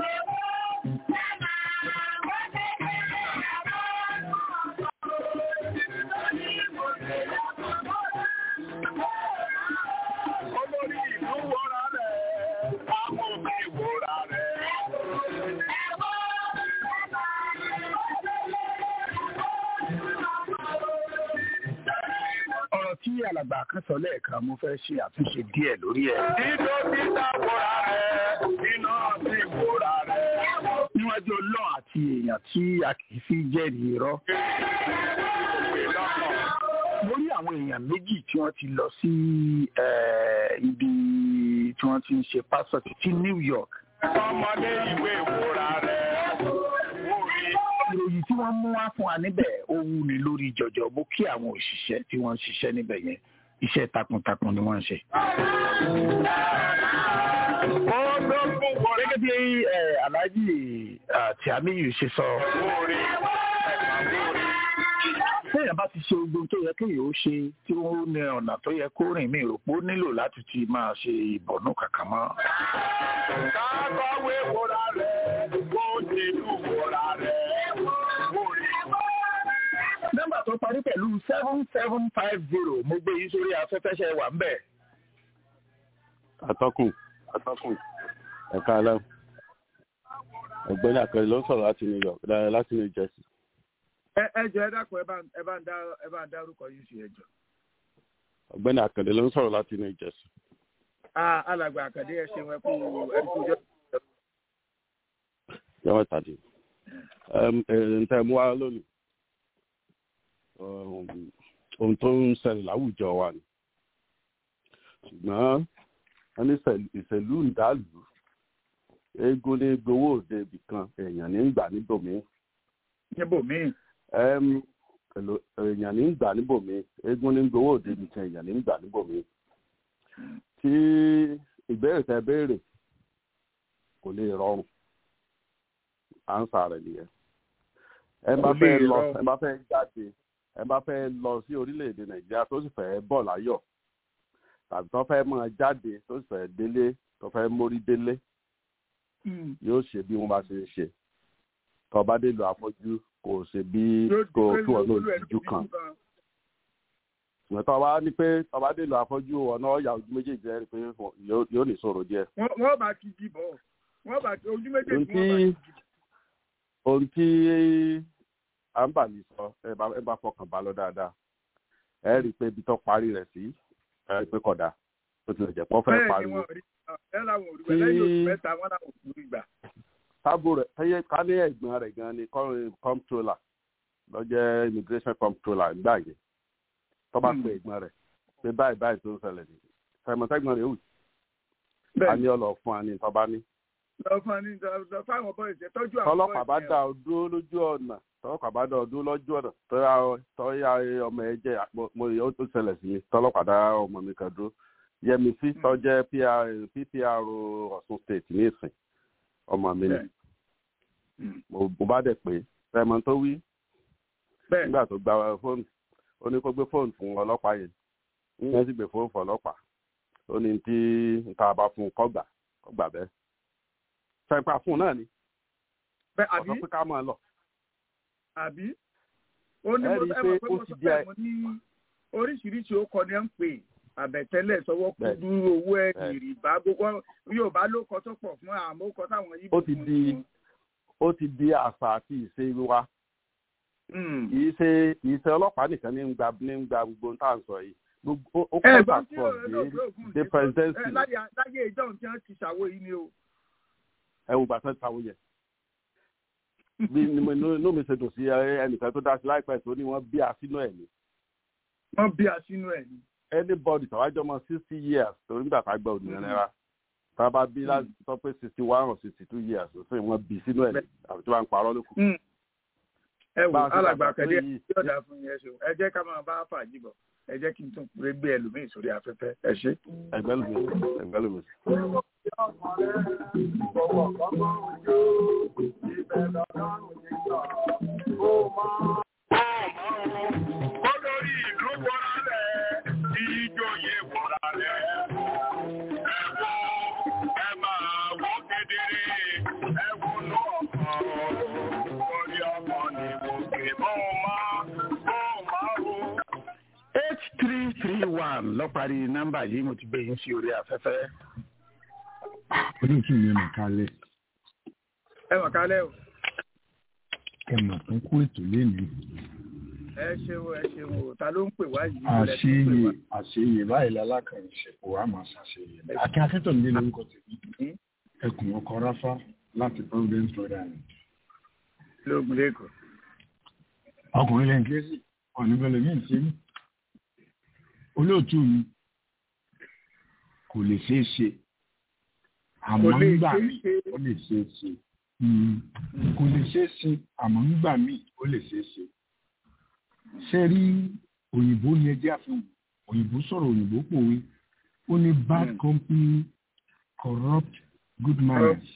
Olórí ìlú wọra rẹ̀, ká mọ̀ bí wọra rẹ̀. ọ̀rọ̀ tí alàgbà kan sọ lẹ́ẹ̀kan mo fẹ́ ṣe àtúnṣe díẹ̀ lórí ẹ̀. Dídó dídá wọra rẹ̀, iná sì wọra rẹ̀. níwájú ọlọ́run àti èèyàn tí a kì í fi jẹ́rìí irọ́. mo rí àwọn èèyàn méjì tí wọ́n ti lọ sí eh, ibi tí wọ́n ti ń ṣe pásọ̀ títí New York. Ọmọdé ìwé wọra rẹ̀. ìròyìn tí wọ́n mú wá fún wa níbẹ̀ ó wú ni lórí jọjọ mo kí àwọn òṣìṣẹ́ tí wọ́n ń ṣiṣẹ́ níbẹ̀ yẹn iṣẹ́ takuntakun ni wọ́n ń ṣe. gẹ́gẹ́ bí eh, Alhaji ah, Tìámíyù ṣe sọ téèyàn bá ti ṣe ogun tó yẹ kéèyàn ó ṣe tí ó ní ọ̀nà tó yẹ kó rìn mí rò pé ó nílò láti ti máa ṣe ìbọ̀nú kankan mọ́. Kábọ̀wé wọra rẹ̀, kó dìlú wọra rẹ̀. nọ́mbà tó parí pẹ̀lú seven seven five zero mo gbé yín sórí afẹ́fẹ́ ṣe wà ń bẹ̀. atọ́kùn atọ́kùn ẹ̀ka alẹ́ ọ̀gbẹ́ni àkàrẹ ló ń sọ̀rọ̀ láti new york dára láti new jersey. ẹ ẹ jọ ẹ dákun ẹ bá ẹ bá ń dá ẹ bá ń dárúkọ yín sí ẹjọ. ọ̀gbẹ́ni àkàrẹ ló ń sọ̀rọ̀ láti new jersey. a alàgbà àkàdé ẹ ṣeun ẹ kú ẹ kú jọ. yọ̀wọ̀ tàdí. ǹtẹ̀ mú wa lónìí ohun tó ń ṣẹlẹ̀ láwùjọ wa ni ṣùgbọ́n wọ́n ní ìṣèlú ń dàlú eégún ní gbowó òde ibì kan èèyàn ní gbà níbòmíì. níbòmíì. èèyàn ní gbà níbòmíì eégún ní gbowó òde ibì kan èèyàn ní gbà níbòmíì. tí ìbéèrè tẹ béèrè kò lè rọrùn ánsà rẹ̀ nìyẹn. ẹ bá fẹ́ lọ ẹ bá fẹ́ jáde ẹ bá fẹ́ lọ sí orílẹ̀-èdè nàìjíríà tó sì fẹ́ bọ̀ láyọ̀ tàbí tó fẹ́ máa jáde tó sì fẹ́ délé tó fẹ́ mórí délé yóò ṣe bí wọ́n bá ṣe ń ṣe tó bá dé lu àfọ́jú kò ṣe bí kò kí wọ́n lò lójú kan ìwọ̀n tó bá ní pé tó bá dé lu àfọ́jú ọ̀nà ọ̀yà ojú méjèèjì rẹ̀ pé yóò ní sọ̀rọ̀ díẹ̀. wọ́n bá kí jí bọ̀ wọ́n bá ojú méjèèjì wọ́n bá kí jí. ohun tí à ń bà ní sọ ẹ bá fọkàn bá lọ dáadáa ẹ rí i pé ibi tó parí rẹ̀ sí ẹ rí i pé kódà ó ti lè jẹ́ pọ́ fẹ́ pariwo. ẹ làwọn òrùbẹ lẹ́yìn oṣù mẹ́ta wọn làwọn òrùbẹ gbà. tábù rẹ̀ tẹ́yẹ ká ní ẹ̀gbọ́n rẹ̀ gan ni comptroller lọ́jọ́ immigration comptroller gbà yẹn tó bá pe ẹ̀gbọ́n rẹ̀ pé báyìí báyìí tó ń ṣẹlẹ̀ ní sẹ̀mọ̀tẹ́gbọ̀n rẹ̀ wù. a ní ọlọ fún wa ní ìtọ́ba ní. lọ fún wa ní lọ fáwọn bọ́ ìṣẹ́ tọ́jú àwọn tọ́lọ́pàá bá dá ọ dúró lójú ọ̀nà tọ́lọ́pàá bá dá ọ dúró lójú ọ̀nà tọ́yà tọ́yà ọmọ ẹ jẹ́ mo ó tó ṣẹlẹ̀ sí mi tọ́lọ́pàá dá ọmọ mi kan dúró yẹmi sí tọ́jẹ́ ppr ọ̀ṣun state ní ìsìn ọmọ mi ni mo bá dẹ̀ pé fẹ́mọ tó wí nígbà tó gba fóònù ó ní kó gbé fóònù fún ọlọ́pàá yẹn ìyẹn sì gbé fóònù fún ọlọ́pàá ó ní tí nta bá fún un kọ́gbà kọ́gbà bẹ́ẹ̀ fẹ́pà fún un náà ni ọ̀sán pé ká máa lọ. àbí ó ní mo ẹ mọ̀ pé mo sọ pé mo ní oríṣiríṣi ó kọ ní ẹ̀ ń pè àbẹ̀tẹ́lẹ̀ sọwọ́ kú dúró owó ẹ̀ ìrìbá gbogbo yorùbá ló kọ tó pọ̀ fún àmọ́ ó kọ táwọn yìí. ó ti di ó ti di àṣà àti ìṣe wa kìí ṣe kìí ṣe ọlọ́pàá nìkan ní ń gba ní ń gba gbogbo tá à ń sọ yìí gbogbo ó kọ́ bá sọ dé dé presidency. láyé ìjọhún tí wọ́n ti ṣàwó yìí ni o. ẹ wo gbàtọ́ ṣàwó yẹn bí inú mi ṣe dùn sí ẹnìkan tó dá sí láìpẹ́ tó ní wọ́n bí a sínú ẹ̀ ni. wọ́n bí a sínú ẹ̀ ni. anybody tàwájọ́ mọ sixty years torí nígbà tá a gba òdìyàn náírà tá a bá bí láti sọ pé sixty one or sixty two years ó sìn wọ́n bí sínú ẹ̀ àbí tí wọ́n ń parọ́ lókun ẹ wò alàgbà kẹlẹ yóò dáa fún yẹn ṣe ẹ jẹ́ ká máa bá fàájì bọ̀ ẹ jẹ́ kí n tún pèrè gbé ẹlòmíì sórí afẹ́fẹ́ ẹ ṣe. ẹgbẹ́ lómi ẹgbẹ́ lómi. olórí ìlú wọra rẹ̀ ìjòyè wọra rẹ̀ ẹ wo ẹ máa wọ kedere ẹ wo lọ orí ọmọ ni mo pè bó máa bó máa wo. eight three three one lọ́parí nọ́mbà yìí mo ti gbé yín sí orí afẹ́fẹ́. olóòtú yẹn mà kálẹ̀. ẹ mà kálẹ̀ o. ẹ mà tún kó ètò lénìí. ẹ ṣeun ẹ ṣeun ta ló ń pè wá yìí. àṣeyè àṣeyè báyìí lálákànṣe kò wá máa ṣàṣeyè. akin akíntọ̀nìlé lórúkọ tèmi ẹkùn ọkọ ráfá láti providence rhode island. lóògùn lẹ́kọ̀ọ́. ọkùnrin lẹ́yìn kérésì ọ̀nìbẹ̀lẹ̀ ní ìṣẹ́yìn olóòtú mi kò lè ṣeé ṣe àmọ́ nígbà míì ó lè ṣeé ṣe kò lè ṣeé ṣe àmọ́ nígbà míì ó lè ṣeé ṣe ṣe rí òyìnbó ni ẹjẹ́ àfihàn òyìnbó sọ̀rọ̀ òyìnbó pòwe ó ní bad company corrupt good manners.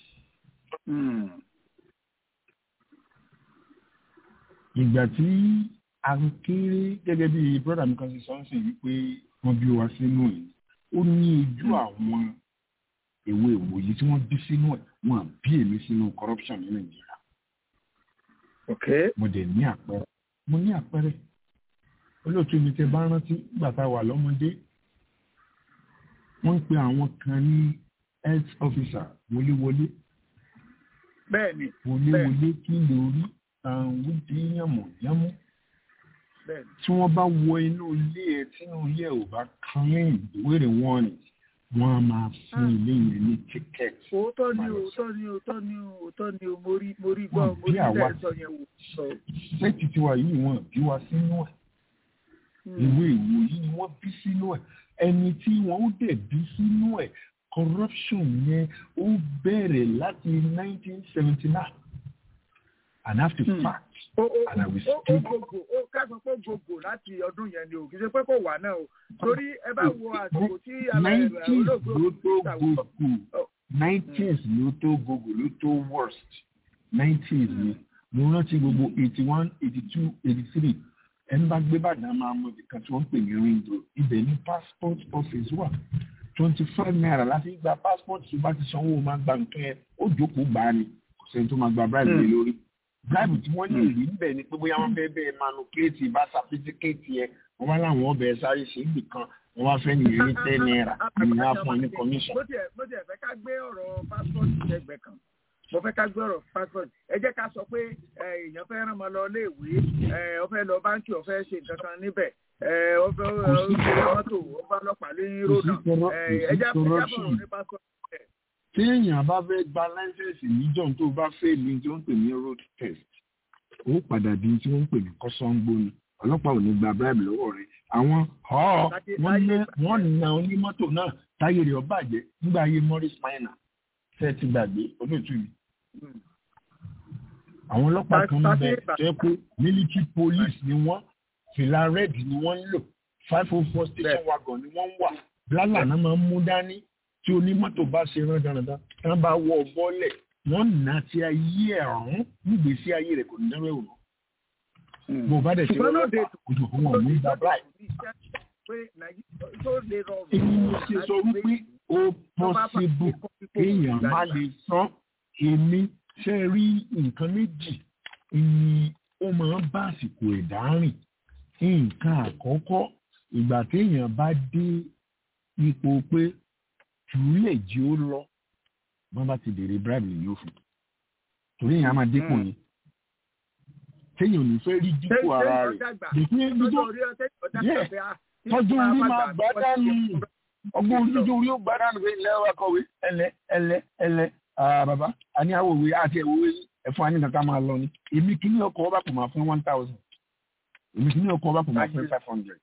ìgbà tí a kéré gẹ́gẹ́ bí brother mi kan ṣe sọ ń sìn wípé wọ́n bí wa sínú ẹ̀ ó ní ojú àwọn èwe ìwòye tí wọ́n bí sínú ẹ̀ wọ́n bí èmi sínú corruption ní nàìjíríà. mo dẹ̀ ní àpẹẹrẹ mo ní àpẹẹrẹ olóòtú mi tẹ bá rántí nígbà tá a wà lọ́mọdé wọ́n ń pe àwọn kan ní health officer wọléwọlé. bẹ́ẹ̀ni wọléwọlé kí lórí àwọn wíńdí yànmọ̀yánmọ́ tí wọ́n bá wọ inú ilé ẹ tí inú ilé ẹ ò bá clean wéèrè wọ́n ni wọ́n á máa fún ilé yẹn ní ticket. òótọ́ ni òótọ́ ni òótọ́ ni òótọ́ ni mo rí mo rí gbọ́ mo rí bẹ́ẹ̀ sọ yẹn wò. sẹ́ẹ̀tì tiwa yìí wọ́n bí wa sínú ẹ̀ ìwé ìwò yìí ni wọ́n bí sínú ẹ̀ ẹni tí wọ́n ó dẹ̀ bí sínú ẹ̀ corruption yẹn ó bẹ̀rẹ̀ láti nineteen seventy nine and after hmm. fact and I will speak. ó gbogbo ó kẹ́sàn pé gbogbo láti ọdún yẹn ni o kì í ṣe pé kò wà náà o torí ẹ bá wo àsìkò tí olóògbé ló tó gbogbo nineties ló tó gbogbo ló tó worst nineties ni mo rántí gbogbo eighty one eighty two eighty three ẹni bá gbé bàdàn máa mọ ibìkan tí wọ́n ń pè ní ring road ibẹ̀ ní passport office wà twenty five naira láti gba passport tó bá ti sanwó máa gba nǹkan yẹn ó jókòó gbà á ni kò sẹ́ni tó máa gba bribe lé lórí bribe tí wọ́n lè rí níbẹ̀ ni pé bóyá wọ́n fẹ́ bẹ́ẹ̀ manupulate bá certificate yẹn wọ́n bá láwọn ọbẹ̀ sáré ṣe é nìkan wọ́n wá fẹ́ nìyẹn ní ten naira ìyẹn á fún ọ ní commission. mo tiẹ̀ mo tiẹ̀ fẹ́ ká gbé ọ̀rọ̀ passport ṣẹgbẹ́ kan mo fẹ́ ká gbé ọ̀rọ̀ passport ẹ jẹ́ ká sọ pé èèyàn fẹ́ rán ọmọ lọ léèwé ó fẹ́ lọ báńkì ó fẹ́ ṣe nǹkan kan níbẹ̀ ó fẹ́ ó fẹ́ mọ́tò ó bá ọlọ́pàá lé ròdà ẹ jẹ́ fọ̀rọ̀ ní passport tí èèyàn bá fẹ́ gba láńsẹ̀sì níjọ́ tó bá fẹ́ ní tí wọ́n ń pè ní road test ó padà di tí wọ́n ń pè ní kọ́sọ́ngbó ni ọlọ́pàá ò ní gba bribe lọ́wọ́ rẹ̀ àwọn wọ́n na onímọ́tò náà táyé rẹ̀ ọ bàjẹ́ nígbà ayé Morris Minor fẹ́ ti gbàgbé olóòtú mi àwọn ọlọ́pàá kan ń bẹ tó yẹ pé military police ni wọ́n fìlà red ni wọ́n ń lò five oh four station wagon ni wọ́n ń wà blálà náà máa ń mú dání tí onímọ́tò bá ṣe rán dandan tí wọ́n bá wọ bọ́lẹ̀ wọ́n nà tí ayé ẹ̀rún nígbèsí ayé rẹ̀ kò ní dẹ́rẹ́ òun. bó o bá dẹ̀ ṣe wọ́n lọ́pàá kò tó fún wọn ní ìgbà báyìí. èmi mo ṣe sọ wípé ó pọ́sibú kéèyàn má lè san èmi ṣe rí nǹkan méjì ni ó máa ń bá àsìkò ẹ̀dá rìn nǹkan àkọ́kọ́ ìgbà téèyàn bá dé ipò pé jùúlẹ̀ jí ó lọ wọ́n bá ti bèrè bribe lè yóò fún torí èèyàn máa dínkù ni téèyàn ò ní fẹ́ rí dínkù ara rẹ̀ dèkú ibi tó yẹ tọ́jú orí máa gbá dánù ọgbọ́n orí orí ó gbá dánù pé ilẹ̀ wa kọ̀wé ẹlẹ ẹlẹ ẹlẹ bàbá àní àwòwé àti ẹ̀wòwé ẹ̀fọn àní kankan máa lọ ni èmi kìíní ọkọ̀ ọba kò máa fún one thousand èmi kìíní ọkọ̀ ọba kò máa fún five hundred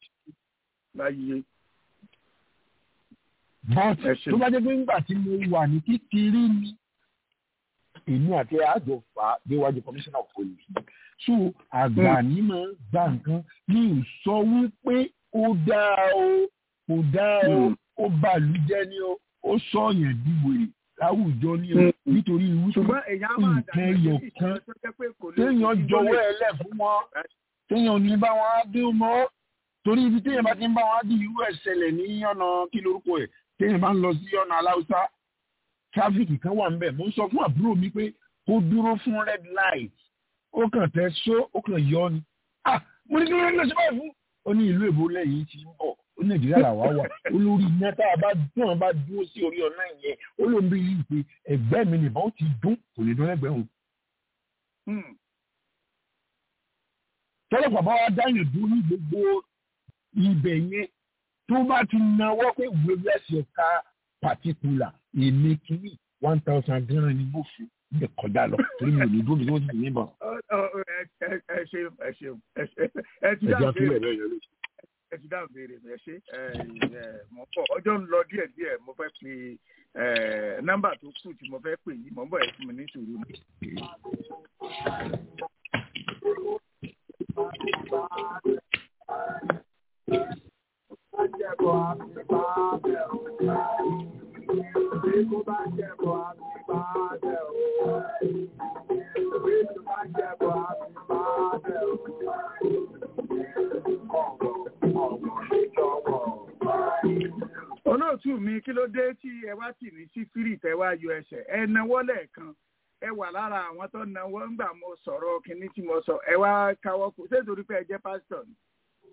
but tó bá jẹ́ pé ńgbà tí mo wà ní kékeré ni èmi àti àjọ fà á déwájú commissioner of police so àgbà ní máa gba nǹkan ní ìsọ wípé ó dáa o kò dáa o ó bàlújẹ́ ni o ó sọ̀yàn dìwèrè láwùjọ ni o nítorí wípé nǹkan ẹyọ kan téèyàn jọ̀wọ́ ẹ lẹ̀ fún wọn téèyàn ní bá wọn á dín mọ́ torí ibi téèyàn bá ti ń bá wọn á dín irú ẹ̀ ṣẹlẹ̀ ní ọ̀nà kí lorúkọ ẹ̀ téèyàn bá ń lọ sí ọ̀nà aláùsá tráfíkì kan wà ńbẹ̀ mo ń sọ fún àbúrò mi pé kó dúró fún red light ó kàn tẹ só ó kàn yọ ni ah mo ní kí ló ń lọ sí báyìí fún ó ní ìlú èbó lẹ́yìn tí ń bọ̀ ó nàìjíríà làwa wà ó lórí iná tá a bá dún àwọn bá dúró sí orí ọ̀nà yẹn ó ló ń bí yìí pé ẹgbẹ́ mi nìbọn ó ti dún kò lè dún lẹ́gbẹ̀ẹ́ òun. tọ́lọ́pàá bá wá dáyàn dúró ní gbogbo ibẹ̀ yẹn tó bá ti náwó pé wíwẹ́ sí ọ̀ka pàtíkùlà èmi kìíní one thousand gan ni mo fi lè kọjá lọ torí mi ò ní dúró bí wọ́n ti ní bọ̀. ẹ ṣeun ẹ ṣeun ẹ ti dáhùn béèrè ẹ ti dáhùn béèrè ẹ ṣe mọ̀ pọ̀ ọjọ́ ń lọ díẹ̀ díẹ̀ mo fẹ́ pe nọ́mbà tó kù tí mo fẹ́ pè yìí mọ̀ ń bọ̀ ẹ̀ fún mi ní sùúrù mi. olóòtú mi kí ló dé tí ẹ wá tì ní sí fírì tẹ wá yọ ẹsẹ̀ ẹ náwó lẹ́ẹ̀kan ẹ wà lára àwọn tó náwó ńgbà mo sọ̀rọ̀ kínní tí mo sọ ẹ wá káwọ́ kù ṣé torí pé ẹ jẹ́ pásítọ̀ ni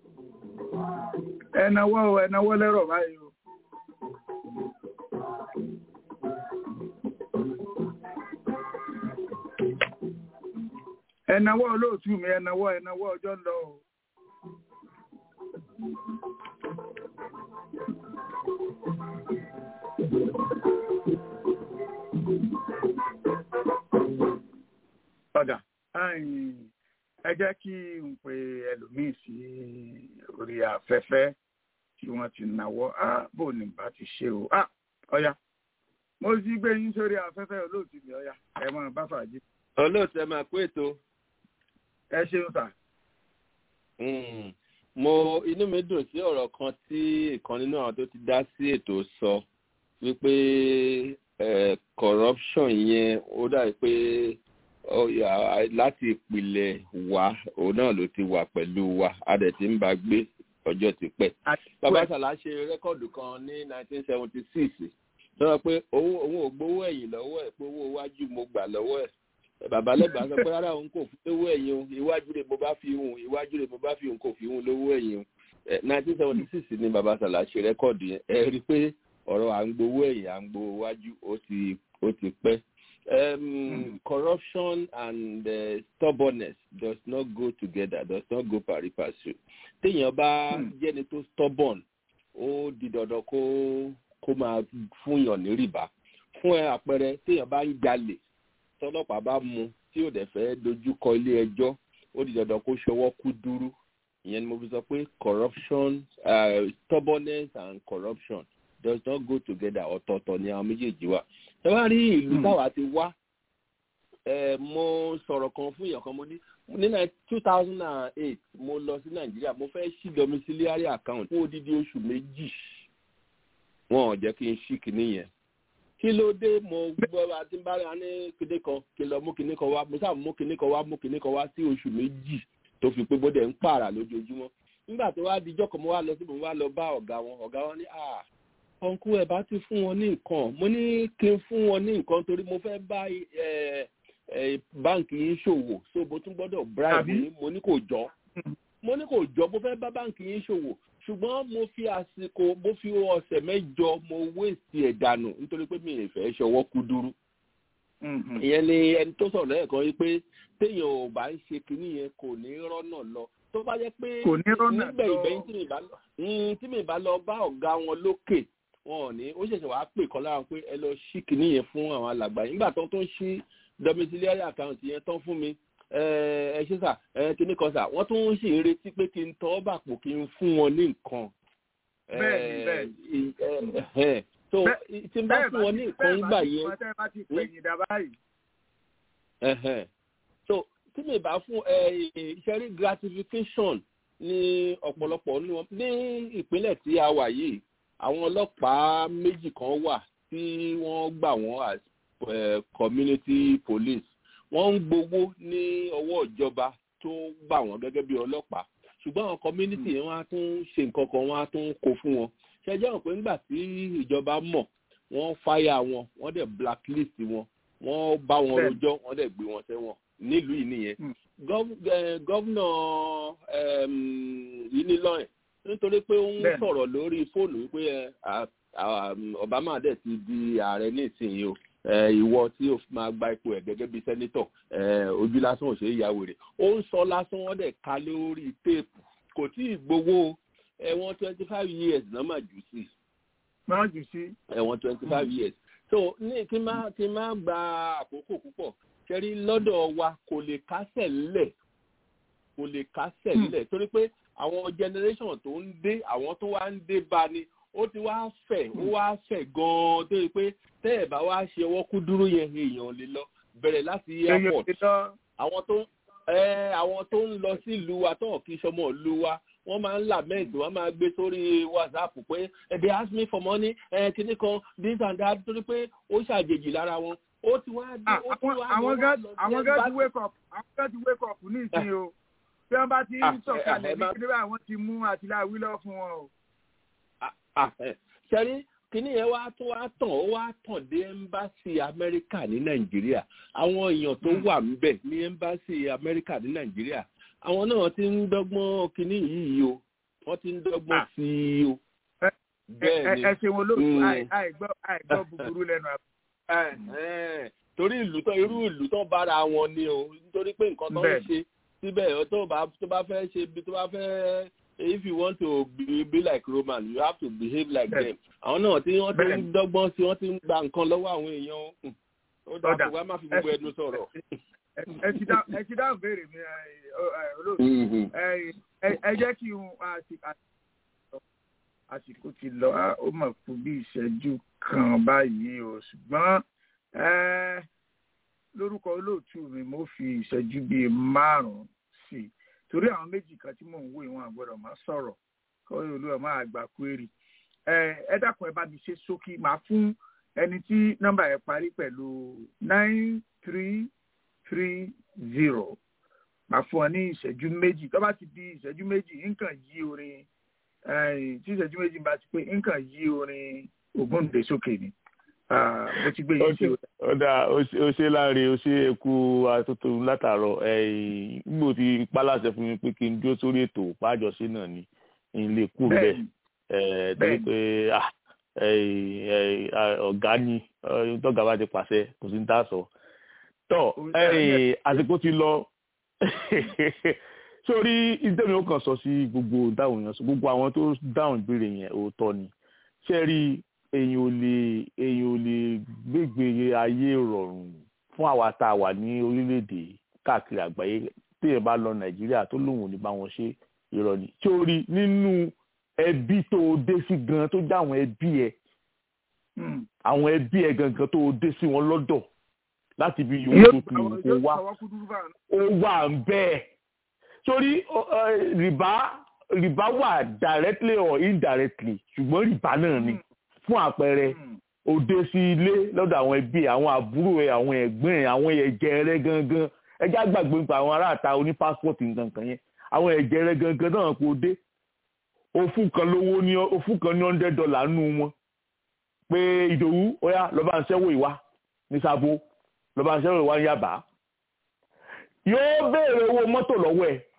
ẹ náwó ẹ náwó lẹ́rọ̀ báyìí o. ẹ náwó olóòtú mi ẹ náwó ẹ náwó ọjọ́ ń lọ o. ọ̀dà ẹ jẹ́ kí n pe ẹlòmíì sí orí afẹ́fẹ́ tí wọ́n ti náwó bó ni bá ti ṣe o ọ̀yà mo sì gbé yín sórí afẹ́fẹ́ olóòtú mi ọ̀yà ẹ máa bá fàájì. olóòtú ẹ máa kó ètò. ẹ ṣeun sà. mo inú mi dùn sí ọ̀rọ̀ kan tí ìkan nínú àwọn tó ti dá sí ètò sọ wípé corruption yẹn ó dàbí pé láti ìpìlẹ̀ wa òun náà ló ti wà pẹ̀lú wa a dẹ̀ ti ń bá gbé ọjọ́ ti pẹ́. bàbá sàlá ṣe rẹ́kọ̀dù kan ní 1976 sọ pé òun ò gbowó ẹ̀yìn lọ́wọ́ ẹ̀ pé owó iwájú mo gbà lọ́wọ́ ẹ̀ bàbá lẹ́gbàá sọ pé rárá òun kò fún lówó ẹ̀yìn o iwájú rẹ̀ mo bá fi hùn iwájú rẹ̀ mo bá fi hùn kò fi hùn lówó ẹ̀yìn o 1976 ni bàbá sàlá ṣe rẹ́kọ̀dù yẹn ẹ rí i pé ọ̀rọ̀ à ń gbowó ẹ̀yìn à ń gbowó iwájú ó ti pẹ́ um, mm. corruption and uh, stubbornness does not go together does not go pari passu téèyàn bá jẹ́ni tó stubborn ó di dandan kó kó máa fúnyàn ní rìbá fún ẹ àpẹẹrẹ téèyàn bá ń jalè tọlọ́pàá bá mú tí ò dẹ̀ fẹ́ dojú kọ ilé ẹjọ́ ó di dandan kó ṣọwọ́ kú dúró ìyẹn ni mo fi sọ pé corruption uh, stubbornness and corruption does not go together ọ̀tọ̀ọ̀tọ̀ ni àwọn méjèèjì wà. ẹ wá rí ìlú táwa ti wá mo sọ̀rọ̀ kan fún èèyàn kan mo ní ní two thousand and eight mo lọ sí nàìjíríà mo fẹ́ ṣí domiciliary account fún odidi oṣù méjì wọn ò jẹ́ kí n ṣí kinní yẹn kí ló dé mo gbọ́ àti bá a ní kinní kan kí n lọ mú kinní kan wá mo sáà mú kinní kan wá mú kinní kan wá sí oṣù méjì tó fi pé bóde ń pààrà lójoojúmọ́ nígbà tó wá dijọ́ kan mo wá lọ sí mo wá lọ bá ọ̀gá wọn ọ̀gá wọn ní à ọ̀nkú ẹ̀ bá ti fún wọn ní nǹkan mo ní kí n fún wọn ní nǹkan torí mo fẹ́ bá báǹkì yín ṣòwò so mo tún gbọ́dọ̀ bribe yín mo ní kò jọ mo ní kò jọ mo fẹ́ bá báǹkì yín ṣòwò ṣùgbọ́n mo fi àsìkò mo fi ọ̀sẹ̀ mẹ́jọ mo wéèsì ẹ̀ dànù nítorí pé mi ì fẹ́ ṣọwọ́ kú dúró. ìyẹn ni ẹni tó sọ̀rọ̀ lẹ́ẹ̀kan yìí pé téèyàn ò bá ń ṣe kinní yẹn kò ní rọ́nà lọ tó bá jẹ́ pé nígbẹ̀yìngbẹ̀yìn tí mi bá lọ bá ọ̀gá wọn lókè wọn ò ní ó ṣẹ̀ṣẹ̀ wàá pè kọ́ lára pé ẹ lọ ṣí kinní yẹn fún àwọn alàgbà yìí nígbà tó tó ń ṣí domiciliary account yẹn tán fún mi ẹ ṣe sà ẹ kíní kan sà wọ́n tún ń ṣe retí pé kí n tọ́ bàpò kí n fún wọn ní nǹkan. bẹ́ẹ̀ni bẹ́ẹ̀ni so tí n bá fún wọn ní nǹkan nígbà yẹn. bẹ́ẹ̀ bá ti pẹ̀yìn dá báyìí. so tí mi bá fún ìṣẹ́rí gratification ní ọ̀pọ̀lọpọ̀ ní wọn ní ìpínlẹ̀ tí a wà yìí àwọn ọlọ́pàá méjì kan wà tí wọ́n gbà wọ́n as community police wọ́n ń gbowó ní ọwọ́ ìjọba tó gbà wọ́n gẹ́gẹ́ bí ọlọ́pàá ṣùgbọ́n àwọn community yẹn wọ́n á tún ṣe nǹkan kan wọ́n á tún kó fún wọn ṣẹjọ́ hàn pé nígbà tí ìjọba mọ̀ wọ́n fáyà wọn wọ́n dẹ̀ blacklist wọn wọ́n bá wọn rojọ́ wọ́n dẹ̀ gbé wọn sẹ́wọ̀n nílùú yìí nìyẹn gọ́vnà yìí ní lọ́yìn nítorí pé ó ń sọ̀rọ̀ lórí fóònù wípé obama dẹ̀ ti di ààrẹ nísìnyí o ìwọ tí o máa gba ipò ẹ gẹ́gẹ́ bíi sẹ́nítọ̀ ojú lásán ò ṣe é yàwó rẹ̀ ó ń sọ lásán wọ́n dẹ̀ ka lórí téèpù kò tí ì gbowó ẹ̀wọ̀n twenty five years náà mà jù sí. máa jù sí. ẹ̀wọ̀n twenty five years so ní kí n má kí n má gba àkókò púpọ̀ kẹrí lọ́dọ̀ wa kò lè kásẹ̀ lẹ̀ kò lè kásẹ̀ lẹ̀ torí pé àwọn generation tó ń dé àwọn tó wá ń dé bá ni ó ti wá fẹ̀ ó wá fẹ̀ gan-an tó yẹ pé tẹ́ ẹ̀ bá wá ṣe ọwọ́ kú dúró yẹn èèyàn lè lọ bẹ̀rẹ̀ láti airport àwọn tó àwọn tó ń lọ sí ìlú wa tó kì í ṣọmọ ìlú wa wọ́n máa ń lament wọ́n máa gbé sórí whatsapp pé they ask me for money kíní kan this and that torí pé ó ṣàjèjì lára wọn ó ti wá dé ó ti wá àwọn gá àwọn gá ti wake up àwọn gá ti wake up ní ìsìn o tí wọ́n bá ti ń sọ̀kalẹ̀ ní kíní bá àwọn ti mú àtìláwí lọ fún wọn o. ṣẹ́rí kíní yẹn wá tó wá tàn ó wá tàn dé ẹ́mbáṣì amẹ́ríkà ní nàìjíríà àwọn èèyàn tó wà ńbẹ̀ ní ẹ́mbáṣì amẹ́ríkà ní nàìjíríà àwọn náà ti ń dọ́gbọ́n kíní yìí o wọ́n ti ń dọ́gbọ́n sí i o. bẹ́ẹ̀ ni ẹ ṣe wọn lóòótọ́ àìgbọ́ àìgbọ́ búburú lẹ́nu àbúrò. torí ìlú tó irú ìlú tó bára wọn ni o nítorí pé nǹkan tó ń ṣe síbẹ̀ tó bá fẹ́ ṣe tó bá fẹ́ if you want to be, be like roman you have to behave like yes. them àwọn náà tí wọ́n ti ń dọ́gbọ́n sí wọ́n ti ń gba nǹkan lọ́wọ́ àwọn èèyàn ó dáa kó wá má fi gbogbo ẹnu sọ̀rọ̀. ẹ ti dáhùn béèrè mi olóòtú ẹ jẹ́ kí n àsìkò ti lọ ó mọ̀ kú bí ìṣẹ́jú kan báyìí o ṣùgbọ́n lórúkọ olóòtú mi mo fi ìṣẹ́jú bíi márùn-ún sí i torí àwọn méjì kan tí mò ń wò ìwọn àgbọ́dọ̀ máa sọ̀rọ̀ kọ́ olúwa máa gbà query ẹ dákun ẹ bá mi ṣe ṣókí máa fún ẹni tí nọ́mbà ẹ parí pẹ̀lú nine three three zero máa fún ọ ní ìṣẹ́jú méjì tó bá ti di ìṣẹ́jú méjì nǹkan yí orin tí ìṣẹ́jú méjì bá ti pé nǹkan yí orin Ògúndé sókè ni mo ti gbé yín sí o. ó dáa ó ṣe láre ó ṣe eku atótó látàárọ̀ gbogbo ti pálàṣẹ fún mi pé kí n dúró sórí ètò pàjọṣe náà ni n lè kú bẹ́ẹ̀ torí pé ọ̀gá ni tọ́gà bá ti pàṣẹ kò sí ní tá a sọ. tọ́ àsìkò ti lọ sórí ìdẹ́mi ó kàn sọ sí gbogbo dáhùn yẹn gbogbo àwọn tó dáhùn ìbéèrè yẹn òótọ́ ni ṣé rí èyàn ò lè èyàn ò lè gbégbé ayé rọrùn fún àwa tá a wà ní orílẹ̀-èdè káàkiri àgbáyé téèyàn bá lọ nàìjíríà tó lóun ò ní bá wọn ṣe irọ́ ni tí ó rí nínú ẹbí tó dé sí gan tó jáwọn ẹbí ẹ àwọn ẹbí ẹ gangan tó dé sí wọn lọ́dọ̀ láti bí yòówù tó tu kó wá ó wà ń bẹ́ẹ̀ torí rìbá rìbá wà directly or indirectly ṣùgbọ́n rìbá náà ni fún àpẹẹrẹ òde sí ilé lọ́dọ̀ àwọn ẹbí àwọn àbúrò ẹ àwọn ẹ̀gbọ́n ẹ àwọn ẹ̀jẹ̀ rẹ gangan ẹjẹ́ àgbàgbé nípa àwọn aráàta oní pásítọ̀tì nǹkan kan yẹn àwọn ẹ̀jẹ̀ rẹ gangan náà kò dé òfun kan lówó ní òfun kan ní hundred dollar nù wọn pé ìdòwú ọ̀yá lọ́ba ń ṣẹ́wó ìwá ní sábó lọ́ba ń ṣẹ́wó ìwá ń yàbá yóò béèrè owó mọ́tò lọ́wọ́ ẹ̀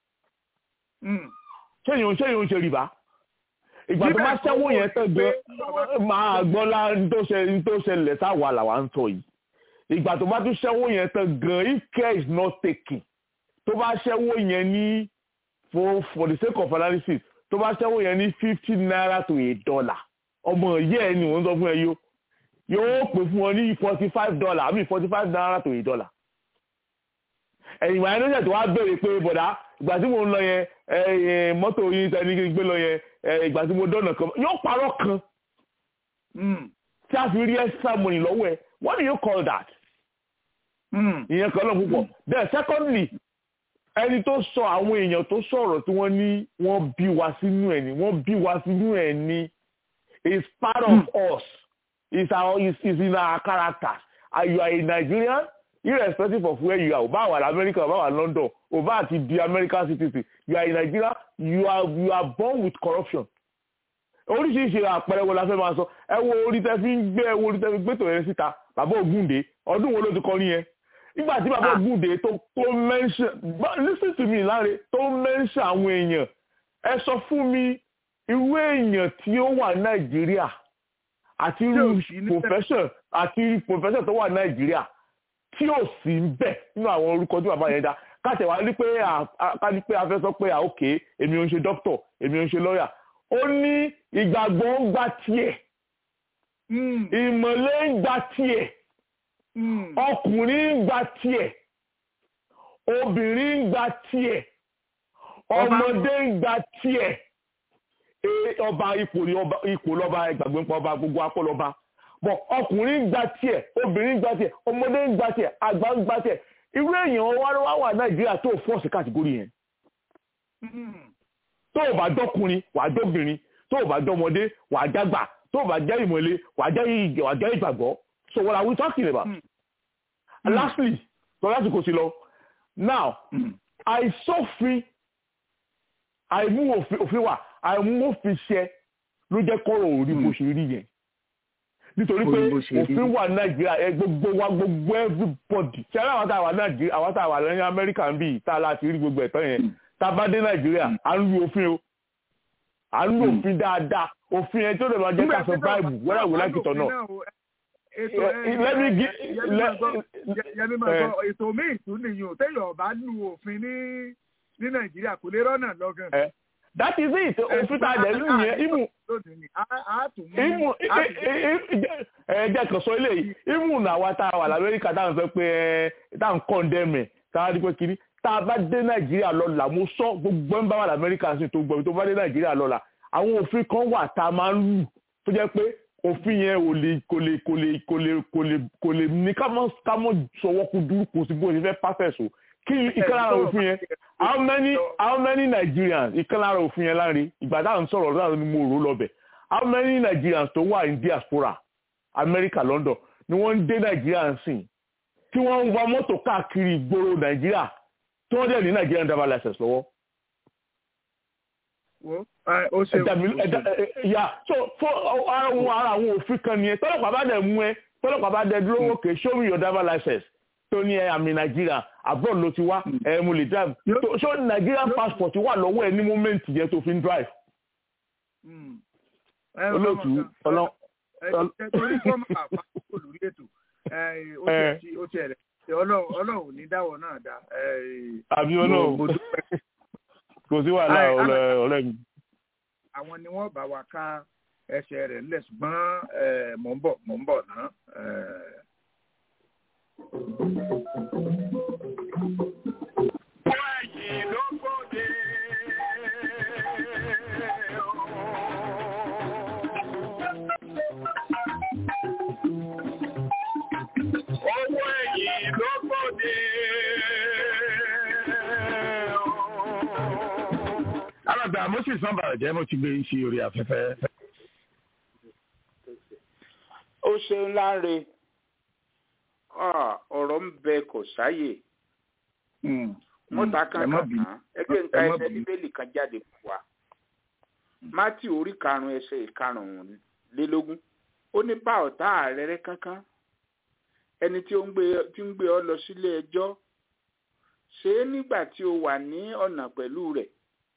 ṣéyìn ṣéyìn ṣe rìbá ìgbà tó bá ṣẹ́wó yẹn tán gan máa gbọ́ lá tó ṣẹlẹ̀ sáwà làwa ń sọ yìí ìgbà tó bá tún ṣẹ́wó yẹn tán gan if care is not taken tó bá ṣẹ́wó yẹn ní for for the sake of analysis tó bá ṣẹ́wó yẹn ní fifty naira to a dollar ọmọ yẹ́ ẹ ni wọ́n sọ fún ẹ yó yóò pè fún ọ ní forty five dollar àbí forty five naira to a dollar ẹ̀yìn ìgbà yẹn ló ṣẹ̀ tó wá béèrè pé bọ̀dá ìgbà tí mo ń lọ yẹn mọ́tò yín tẹ́ ní gbé lọ yẹn ìgbà tí mo dọ́nà kan yóò parọ́ kan tí a fi rí extra money lọ́wọ́ ẹ what do you call that? ìyẹn kan náà púpọ̀ then secondly ẹni tó sọ àwọn èèyàn tó sọ̀rọ̀ tí wọ́n ní wọ́n bí wa sínú ẹ̀ ni wọ́n bí wa sínú ẹ̀ ni is part of us is our is, is in our character and you are a Nigerian irrespective of where you are o bá wà lamẹ́ríkà o bá wà London o bá ti di American citizen you are a Nigerian you are you are born with corruption oríṣiríṣi àpẹẹrẹ wo la fẹ́ máa sọ ẹ wo orí tẹ fi ń gbé ẹ wo orí tẹ fi gbé tòun yẹn síta bàbá Ògúndé ọdún wo ló ti kọ nìyẹn nígbà tí bàbá Ògúndé tó tó mention listen to me láre tó mention àwọn èèyàn ẹ sọ fún mi irú èèyàn tí ó wà Nàìjíríà àti irú profession àti irú profession tó wà Nàìjíríà tí ò sí ń bẹ̀ nínú àwọn orúkọ tí bàbá yẹn dá káàtẹ̀ wá ní pé ká ní pé a fẹ́ sọ pé òkè èmi ò ń ṣe doctor èmi ò ń ṣe lawyer ó ní ìgbàgbọ́ ń gba tiẹ̀ ìmọ̀lẹ́ ń gba tiẹ̀ ọkùnrin ń gba tiẹ̀ obìnrin ń gba tiẹ̀ ọmọdé ń gba tiẹ̀ ọba ipò ni ipò lọ́ba ìgbàgbọ́ nípa ọba gbogbo apọ̀ lọ́ba bọ̀ ọkùnrin ń gba tiẹ̀ obìnrin ń gba tiẹ̀ ọmọdé ń gba tiẹ̀ àgbà ń gba tiẹ̀ irú èèyàn wá wá wà nàìjíríà tó fọ́ọ̀sì kàtìgórì yẹn tó o bá dọ́kùnrin wà á dọ́bìnrin tó o bá dọ́mọdé wà á jágbà tó o bá jẹ́ ìmọ̀lé wà á jẹ́ wà á jẹ́ ìgbàgbọ́ so what are we talking about? Mm. And lastly so láti kò sí lọ now àìsófin àìmú òfin wà àìmú òfin ṣẹ ló jẹ́ kọ́rọ̀ orí bó ṣe rí yẹn nítorí pé òfin wà nàìjíríà ẹ gbogbo wa gbogbo everybody ṣe ara àwọn tá a wà nàìjíríà àwọn tá a wà lẹ́yìn amẹ́ríkà ń bì tá a láti rí gbogbo ẹ̀tọ́ yẹn tá a bá dé nàìjíríà à ń lu òfin o à ń lu òfin dáadáa òfin yẹn tó lè máa jẹ́ ká survive whether we like it or not. ètò míì tún nìyẹn téèyàn bá lu òfin ní ní nàìjíríà kò lè rọ́nà lọ́gàn. that is it òfin tá a dẹ̀ lù yẹn imu imu ẹ jẹ́ kan sọ eléyìí imu nàwa tá a wà lamẹ́ríkà tá à ń sọ pé tá à ń kọ́ndẹ́mẹ̀ tá a rí pé kiri tá a bá dé nàìjíríà lọ́la mo sọ gbogbo ẹ̀ ń bá wà lamẹ́ríkà sí tó gbọ́ tó bá dé nàìjíríà lọ́la àwọn òfin kan wà tá a máa ń lù tó jẹ́ pé òfin yẹn ò lè kò lè kò lè kò lè kò lè kò lè ní ká mọ́ ká mọ́ sọwọ́ kú dúró kò sí bó ṣe fẹ́ pàṣẹ so kí ìkan lára òfin yẹn how many how many Nigerians ìkan lára òfin yẹn láre ìgbà táwọn sọ̀rọ̀ náà ni mo rò lọ́bẹ̀ how many Nigerians tó wà ní diaspora America London ni wọ́n ń dé Nàìjíríà ń sìn tí wọ́n ń wa mọ́tò káàkiri ìgboro Nàìjíríà tí wọ́n dẹ̀ ní Nigerian driver license lọ́wọ́ ó ṣe ya so fún ara àwọn ara àwọn òfin kan nìyẹn tọ́lọ́pàá bá dẹ̀ mú ẹ tọ́lọ́pàá bá dẹ̀ dúró wòkè show me your driver license tó ní ẹ àmì nàìjíríà abroad ló ti wá ẹ mo lè drive so nigerian passport wà lọ́wọ́ ẹ ní moment yẹn tó fi ń drive. olóòtú ọlọ. torí kọ́ máa pa olórí ètò ó ti ẹ̀rẹ̀ ọlọ́run ò ní dáwọ́ náà dá. àbí ọlọ́run kò sí wàhálà ọ̀rẹ́ mi. àwọn ni wọ́n bá wa ká ẹsẹ̀ rẹ̀ ńlẹ̀ ṣùgbọ́n mò ń bọ̀ mò ń bọ̀ náà. alàgbà moses sanbara jẹ́ mo ti gbé ń ṣe orí afẹ́fẹ́. ó ṣeun láre ọ̀rọ̀ ń bẹ kò sáyè mọ́ta kan kan kan ẹgbẹ́ nǹkan ẹsẹ̀ bíbélì kan jáde fún wa mátì orí karùn-ún ẹsẹ̀ ìkarùn-ún-lélógún ó ní bá ọ̀tá ààrẹ rẹ kankan ẹni tí ó ń gbé ọ lọ sílé ẹjọ́ ṣe é nígbà tí o wà ní ọ̀nà pẹ̀lú rẹ̀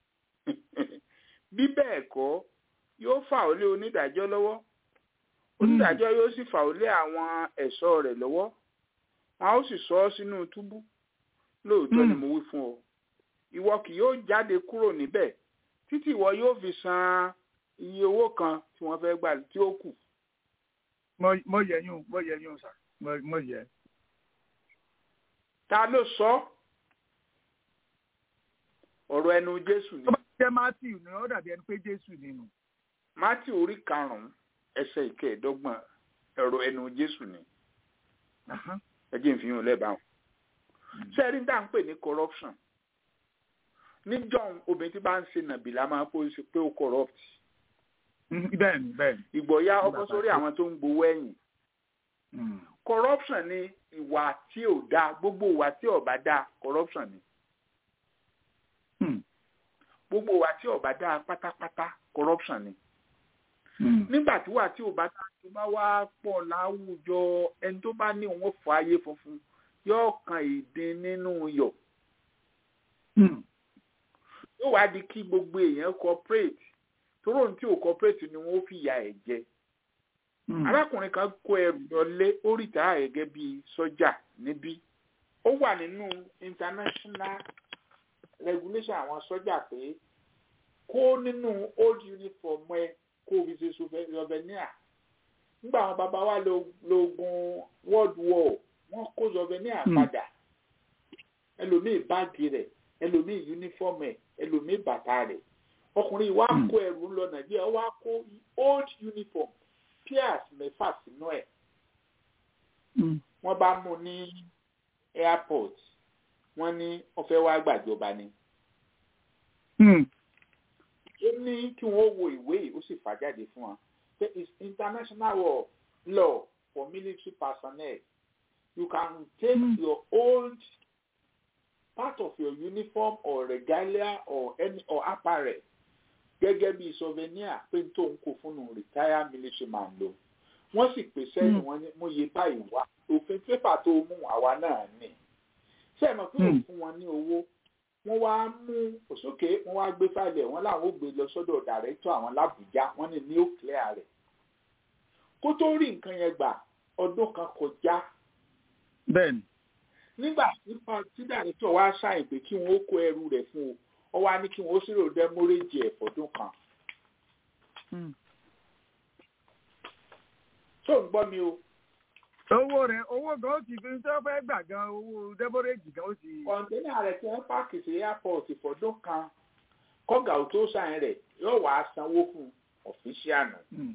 bí bẹ́ẹ̀ kọ́ yóò fà ó lé onídàájọ́ lọ́wọ́ onídàájọ́ yóò sì fà ó lé àwọn ẹ̀ṣọ́ rẹ̀ lọ́wọ́ wọn ó sì sọ ọ́ sínú túbú lóòótọ́ ni mo wí fún ọ ìwọ kì yóò jáde kúrò níbẹ̀ títí ìwọ yóò fi san iye owó kan tí wọ́n fẹ́ gbà tí ó kù. mo yẹ yún mo yẹ yún sà mo yẹ. ta ló sọ ọ̀rọ̀ ẹnu jésù ni. tó bá jẹ́ matthew ni ó dàbí ẹni pé jésù nínú. matthew orí karùn-ún ẹsẹ̀ ìkẹẹ̀ẹ́dọ́gbọ̀n ọ̀rọ̀ ẹnu jésù ni. ẹ jẹ́ ìfihàn lẹ́bàá wọn sẹ́rí dá ń pè ní corruption ní john obìnrin tí bá ń ṣe nàbìlà máa kó ṣe pé ó corrupt. bẹ́ẹ̀ni bẹ́ẹ̀ni. ìgbọ̀ya ọkọ sórí àwọn tó ń gbowó ẹ̀yìn. corruption ni ìwà tí ò dáa gbogbo ìwà tí ò bá dáa corruption ni. gbogbo ìwà tí ò bá dáa pátápátá corruption ni. nígbà tí wà tí ò bá dáa tó bá wá pọ̀ láwùjọ ẹni tó bá ní òun fọ ayé funfun yóò kan ìdín nínú yọ. yóò wá di kí gbogbo èèyàn cooperate tóró ní tí ò cooperate ni wọ́n fi ìyà ẹ̀ jẹ. arákùnrin kan kó ẹrù lọlé ó rìtà gẹ́gẹ́ bí sọ́jà níbí. ó wà nínú international regulation àwọn sọ́jà pé kó nínú old uniform ẹ kó o fi ṣe souvenir. nígbà àwọn bàbá wa lógun world war wọ́n kó zọvẹ́níà padà ẹlòmíì báàgì rẹ̀ ẹlòmíì yúnífọ́ọ̀mù ẹ̀ ẹlòmíì bàtà rẹ̀ ọkùnrin wa kó ẹrù lọ nàìjíríà wá kó old uniform piers mẹ́fà sínú ẹ̀ wọ́n bá mú ní airport wọ́n ní wọ́n fẹ́ wá gbàjọba ni. ó ní kí wọ́n wo ìwé yìí ó sì fà jáde fún wa there is international law for military personnel you can take mm. your old part of your uniform or regalia or any or apparel gẹ́gẹ́ bí souvenir pé tó ń kó fún un retire military man lò wọ́n sì pè sẹ́yìn wọn ní mo yẹ báyìí wá òfin pépà tó mú àwa náà ní ṣé ẹ mọ̀ pé ò fún wọn ní owó wọ́n wá mú òsókè wọ́n wá gbé fáìlì wọn láwọn ò gbé lọ sọ́dọ̀ dàrẹ́tọ̀ àwọn làbújá wọ́n ní ní ó clear rẹ̀ kó tó rí nǹkan yẹn gbà ọdún kan kọjá bẹ́ẹ̀ni. nígbà tí dàrẹ́tọ̀ wá ṣàyìn pé kí wọ́n kó ẹrù rẹ̀ fún o ọ wá ní kí wọ́n ṣírò dẹ́mọ́rẹ́jì ẹ̀ fọ́dún kan. tó ń gbọ́ mi o. owó rẹ̀ owó gan ó ti fi tó fẹ́ gbà gan owó dẹ́mọ́rẹ́jì gan ó ti. kọ̀ǹténà rẹ̀ tí wọ́n pààkì sí airport fọ́dún kan kọ́gà ò tó ṣàyìn rẹ̀ yóò wá sanwó fún ọ̀fíṣíànù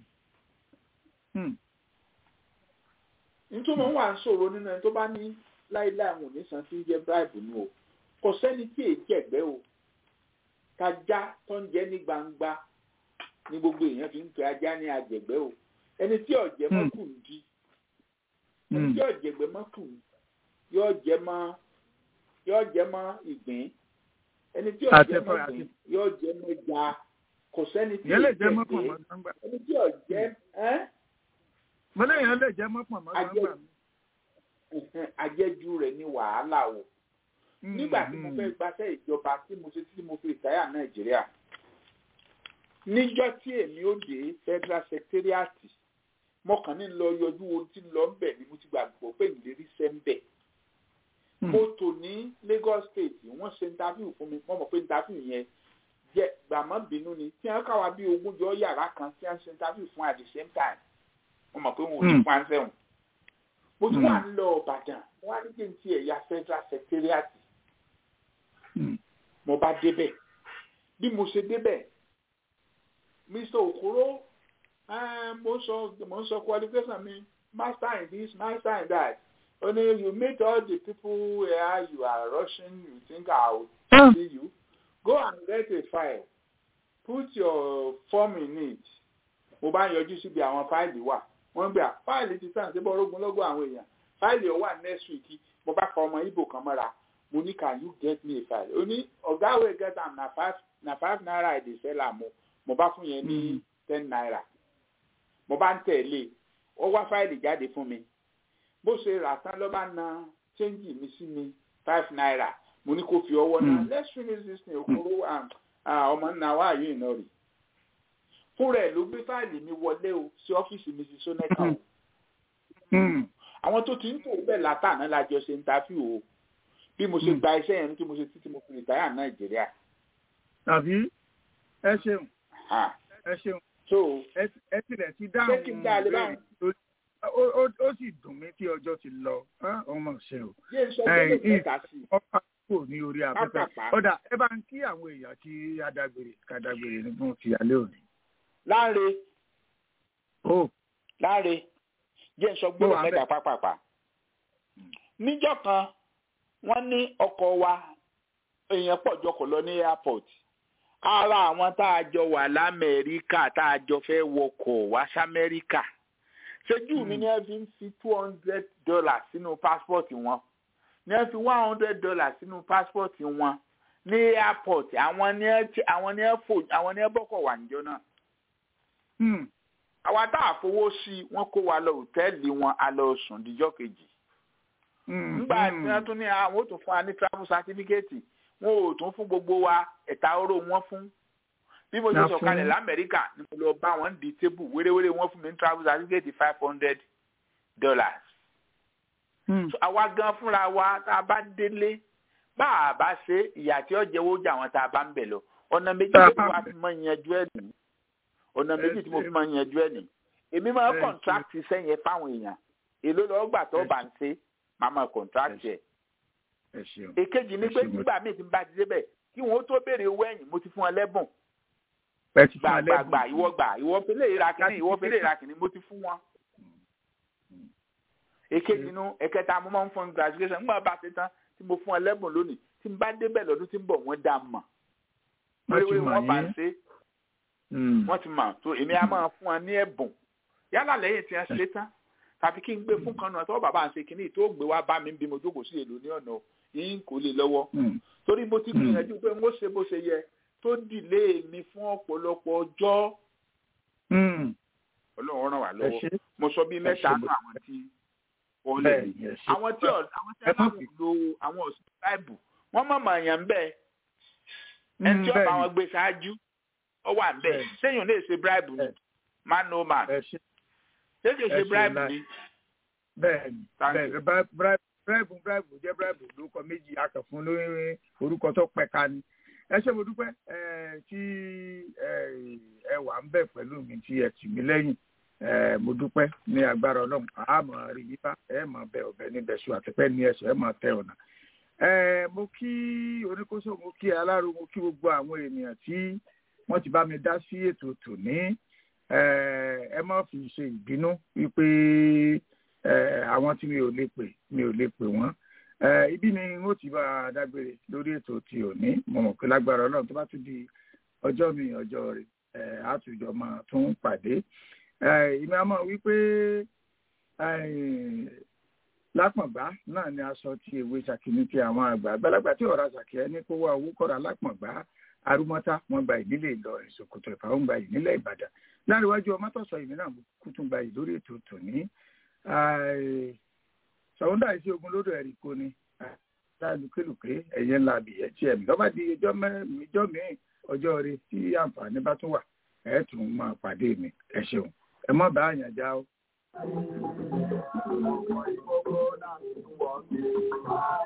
nítorí wọn wà ń sọ̀rọ̀ nínú ẹni tó bá ní láíláí àwọn onísan tí ń jẹ́ bíráìbù nù o kò sẹ́ni tí èyí jẹ̀gbẹ́ o kájá tó ń jẹ́ ní gbangba ní gbogbo èèyàn fi ń pe ajá ní àjẹ̀gbẹ́ o ẹni tí ọ̀jẹ̀ mọ́ kù ń di ẹni tí ọ̀jẹ̀gbẹ́ mọ́ kù yóò jẹ́ mọ́ yóò jẹ́ mọ́ ìgbín ẹni tí ọ̀jẹ̀ mọ́ ìgbín yóò jẹ́ mọ́ ìjà kò sẹ́ni tí èyí jẹ̀gbẹ́ ẹni tí ọ̀jẹ̀ ẹ́ mọ́lẹ́ yẹn lè jẹ́ mọ́pọ̀ mọ́ gbàgbà mi. àjẹjù rẹ̀ ní wàhálà o nígbà tí mo fẹ́ gbaṣẹ́ ìjọba tí mo ṣe tí mo fi ìtayà nàìjíríà níjọ́ tí èmi ó dé federal secretariat mọ́kàn ní lọ yọjú ohun tí ń lọ ń bẹ̀ ni mo ti gbàgbọ́ pé ìlérí sẹ́ ń bẹ̀. mo tò ní Lagos State wọ́n ṣe interview fún mi wọ́n mọ̀ pé interview yẹn jẹ́ gbàmọ́ bínú ni tí wọ́n káwa bí ogúnjọ́ yàrá kan tí wọ́n ṣe interview fún at the same time wọ́n mọ̀ pé wọn ò ní fún ansẹ́wọ̀n. mo tún wà ń lọ Ìbàdàn wọ́n á ní kí n ti ẹ̀yà federal secretariat mo bá débẹ̀ bí mo ṣe débẹ̀ Mr. Okoro mo ń sọ mo ń sọ qualification mi master in this master in that ó ní you meet all the people where you are rushing you think I will see you go and get a file put your form in it mo bá yọjú síbi àwọn fáìlì wà wọ́n gbé fáìlì ti sàn síbọ̀ orógun lọ́gbọ̀ àwọn èèyàn fáìlì ó wà next week mo bá kọ ọmọ ibo kan mọ́ra mo ní can you get me a file ó ní ọ̀gá wey get am na five na five naira i dey sell am o mo bá fún yẹn ní ten naira mo bá ń tẹ̀lé ó wá fáìlì jáde fún mi bó ṣe rà tán ló bá na chẹ́ńjì mi sí mi five naira mo ní kó fi ọwọ́ náà let's finish this thing okoro ọmọ nna wa yìí iná rè fúnra ẹ̀ ló gbé fáìlì mi wọlé o sí ọ́fíìsì mi sí sónẹ́kà o àwọn tó ti ń tò bẹ́ẹ̀ látàná la jọ ṣe ń ta fí o bí mo ṣe gba iṣẹ́ yẹn tí mo ṣe títí mo fi rìtáyà nàìjíríà. tàbí ẹ ṣeun ẹ ṣeun so ẹ tilẹ̀ ti dáhùn ṣé kí n dá a lè báyìí. ó sì dùn mí tí ọjọ́ ti lọ ọmọ ṣe o. yé sọ pé lè tẹ̀ka sí i. ọkọ kò ní orí afẹ́fẹ́ ọ̀dà ẹ bá ń kí àwọn èèyàn kí adágbére kàdágbére ní fún ti alẹ́ òní. láre o láre jẹ́ sọ gbọ́dọ̀ mẹ́ta pápápá. níjọ́ kan wọ́n ní ọkọ̀ wa èèyàn pọ̀ jọkọ̀ lọ ní airport ara àwọn tá a jọ wà lamẹ́ríkà tá a jọ fẹ́ wọkọ̀ wá sámẹ́ríkà ṣojú mi ni ẹ fi ń fi two hundred dollars sínú passport wọn ní ẹ fi one hundred dollars sínú passport wọn ní airport àwọn ní ẹ àwọn ní ẹ fò àwọn ní ẹ bọ́kọ̀ wà níjọ náà. àwa tá a fowó sí i wọ́n kó wa lọ òtẹ́ẹ̀lì wọn a lọ sùn díjọ́ kejì. nígbà tí wọ́n tún ní àwọn ò tún fún wa ní travel certificate wọn ò tún fún gbogbo wa ẹ̀ta oró wọn fún bí mo ṣe sọ̀kalẹ̀ lamẹ́ríkà ni mo lọ bá wọn di tébù wéréwéré wọn fún mi ní travel certificate five hundred dollars. àwa gan fúnra wa tá a bá délé bá a bá ṣe ìyà tí ó jẹ́wọ́ jà wọn tá a bá ń bẹ̀ lọ ọ̀nà méjì tí mo fi máa yanjú ẹ̀ nì ọ̀nà méjì tí mo fi máa yanjú ẹ̀ nì èmi máa contract iṣẹ́ yẹn fáwọn èèyàn èló lọ́ọ́ gbà tó bá ń ṣe màá máa contract yẹn èkejì ni pé nígbà míì tí n bá ti débẹ̀ kí wọn ó tó béèrè owó ẹ̀yìn mo ti fún ọ lẹ́bùn gbàgbàgbà ìwọ gbà ìwọ fẹlẹ ìra kìíní ìwọ fẹlẹ ìra kìíní mo ti fún wọn. èkejì nu ẹ̀kẹta mo máa ń fún graduation nígbà bá ṣe tán tí mo fún ọ lẹ́bùn lónìí tí n bá débẹ̀ lọ́dún tí ń bọ̀ wọ́n dá mọ̀ wéréwéré wọ́n bá ń ṣe wọ́n ti mọ̀ tó èmi á máa fún ọ ní ẹ̀bùn yálà lẹ́yìn tí wọ́n ṣe tán tàbí kí n gbé fún kan náà tọ́wọ́ bàbá ń ṣe kínní tó gbé wá bá mi bí mo jókòó sí èlò ní ọ̀nà yín kò lè lọ́wọ́ torí mo ti gbìyànjú pé mo ṣe bó ṣe yẹ tó dìlé mi fún ọ̀pọ̀lọpọ̀ ọjọ́ ọlọ́run ràn wá lọ́wọ́ mo sọ bí mẹ́ta nù àwọn tí wọ́n lè rí àwọn tí àwọn tí wọ́n máa lo àwọn ọ̀sùn báìbù wọ́n mọ̀ mọ̀ èèyàn bẹ́ẹ̀ ẹni tí ọba wọn gbé ṣáájú ọ wà bẹ́ẹ̀ sẹ́yìn lè ṣe bíráìbù ni man no man ṣé kìí ṣe bíráìbù ni. bẹ́ẹ̀ni bẹ́ẹ̀ni bíráìbù bíráìbù jẹ́ bíráìbù lórúkọ méjì akẹ́fún lórí orúkọ tó pẹ̀ka ni ẹ ṣé mo dúpẹ́ tí ẹ wà ń bẹ̀ pẹ̀lú mi tí ẹ tì mí lẹ́yìn mo dúpẹ́ ní agbára ọlọ́run àmọ́ rí yípa ẹ mọ̀ bẹ ọ̀bẹ níbẹ̀ ṣù àtẹ́pẹ́ ní ẹ̀ṣọ́ ẹ mọ̀ tẹ ọ̀nà. mo kí oníkóso mo kí aláró mo kí gbogbo àwọn ènìyàn tí wọ́n ti bá mi dá sí ètò tòní ẹ má fi ṣe ìbínú wípé àwọn tí mi ò lè pè mi ò lè pè wọ́n ibi ni n ó ti bá a dágbére lórí ètò ti òní mo mọ̀ pé lágbára ọlọ́run tó bá tún di ọjọ́ mi ọjọ́ rẹ̀ àtúnjọ máa tún pàdé ìmọ̀ àmọ́ wípé lápọ̀ngbá náà ni aṣọ ti ewé ṣàkíní ti àwọn àgbà àgbàlagbà tí ọ̀rọ̀ àṣàkẹ́ ní kó wá owó kọ́ra lápọ̀ngbá arúmọ́tá wọn gba ìdílé Ìlọrin Sòkòtò Ẹ̀fà wọn gba ìdílé Ìbàdàn láríwájú ọmọ tọ̀sọ̀ ìmí náà kú tún gba ìlórí ètò tòní sọ̀húndà ìṣe ogun lódò ẹ̀rí kò ní lálùkélùké ẹ̀yẹ ńlá abìyẹ tí ẹ̀mí lọ́ba di ọjọ́ mẹ́jọ míì ọjọ́ rẹ tí àǹfààní bá tún wà ẹ̀ tún máa pàdé mi ẹ ṣeun ẹ mọ́ bá àyàn já o.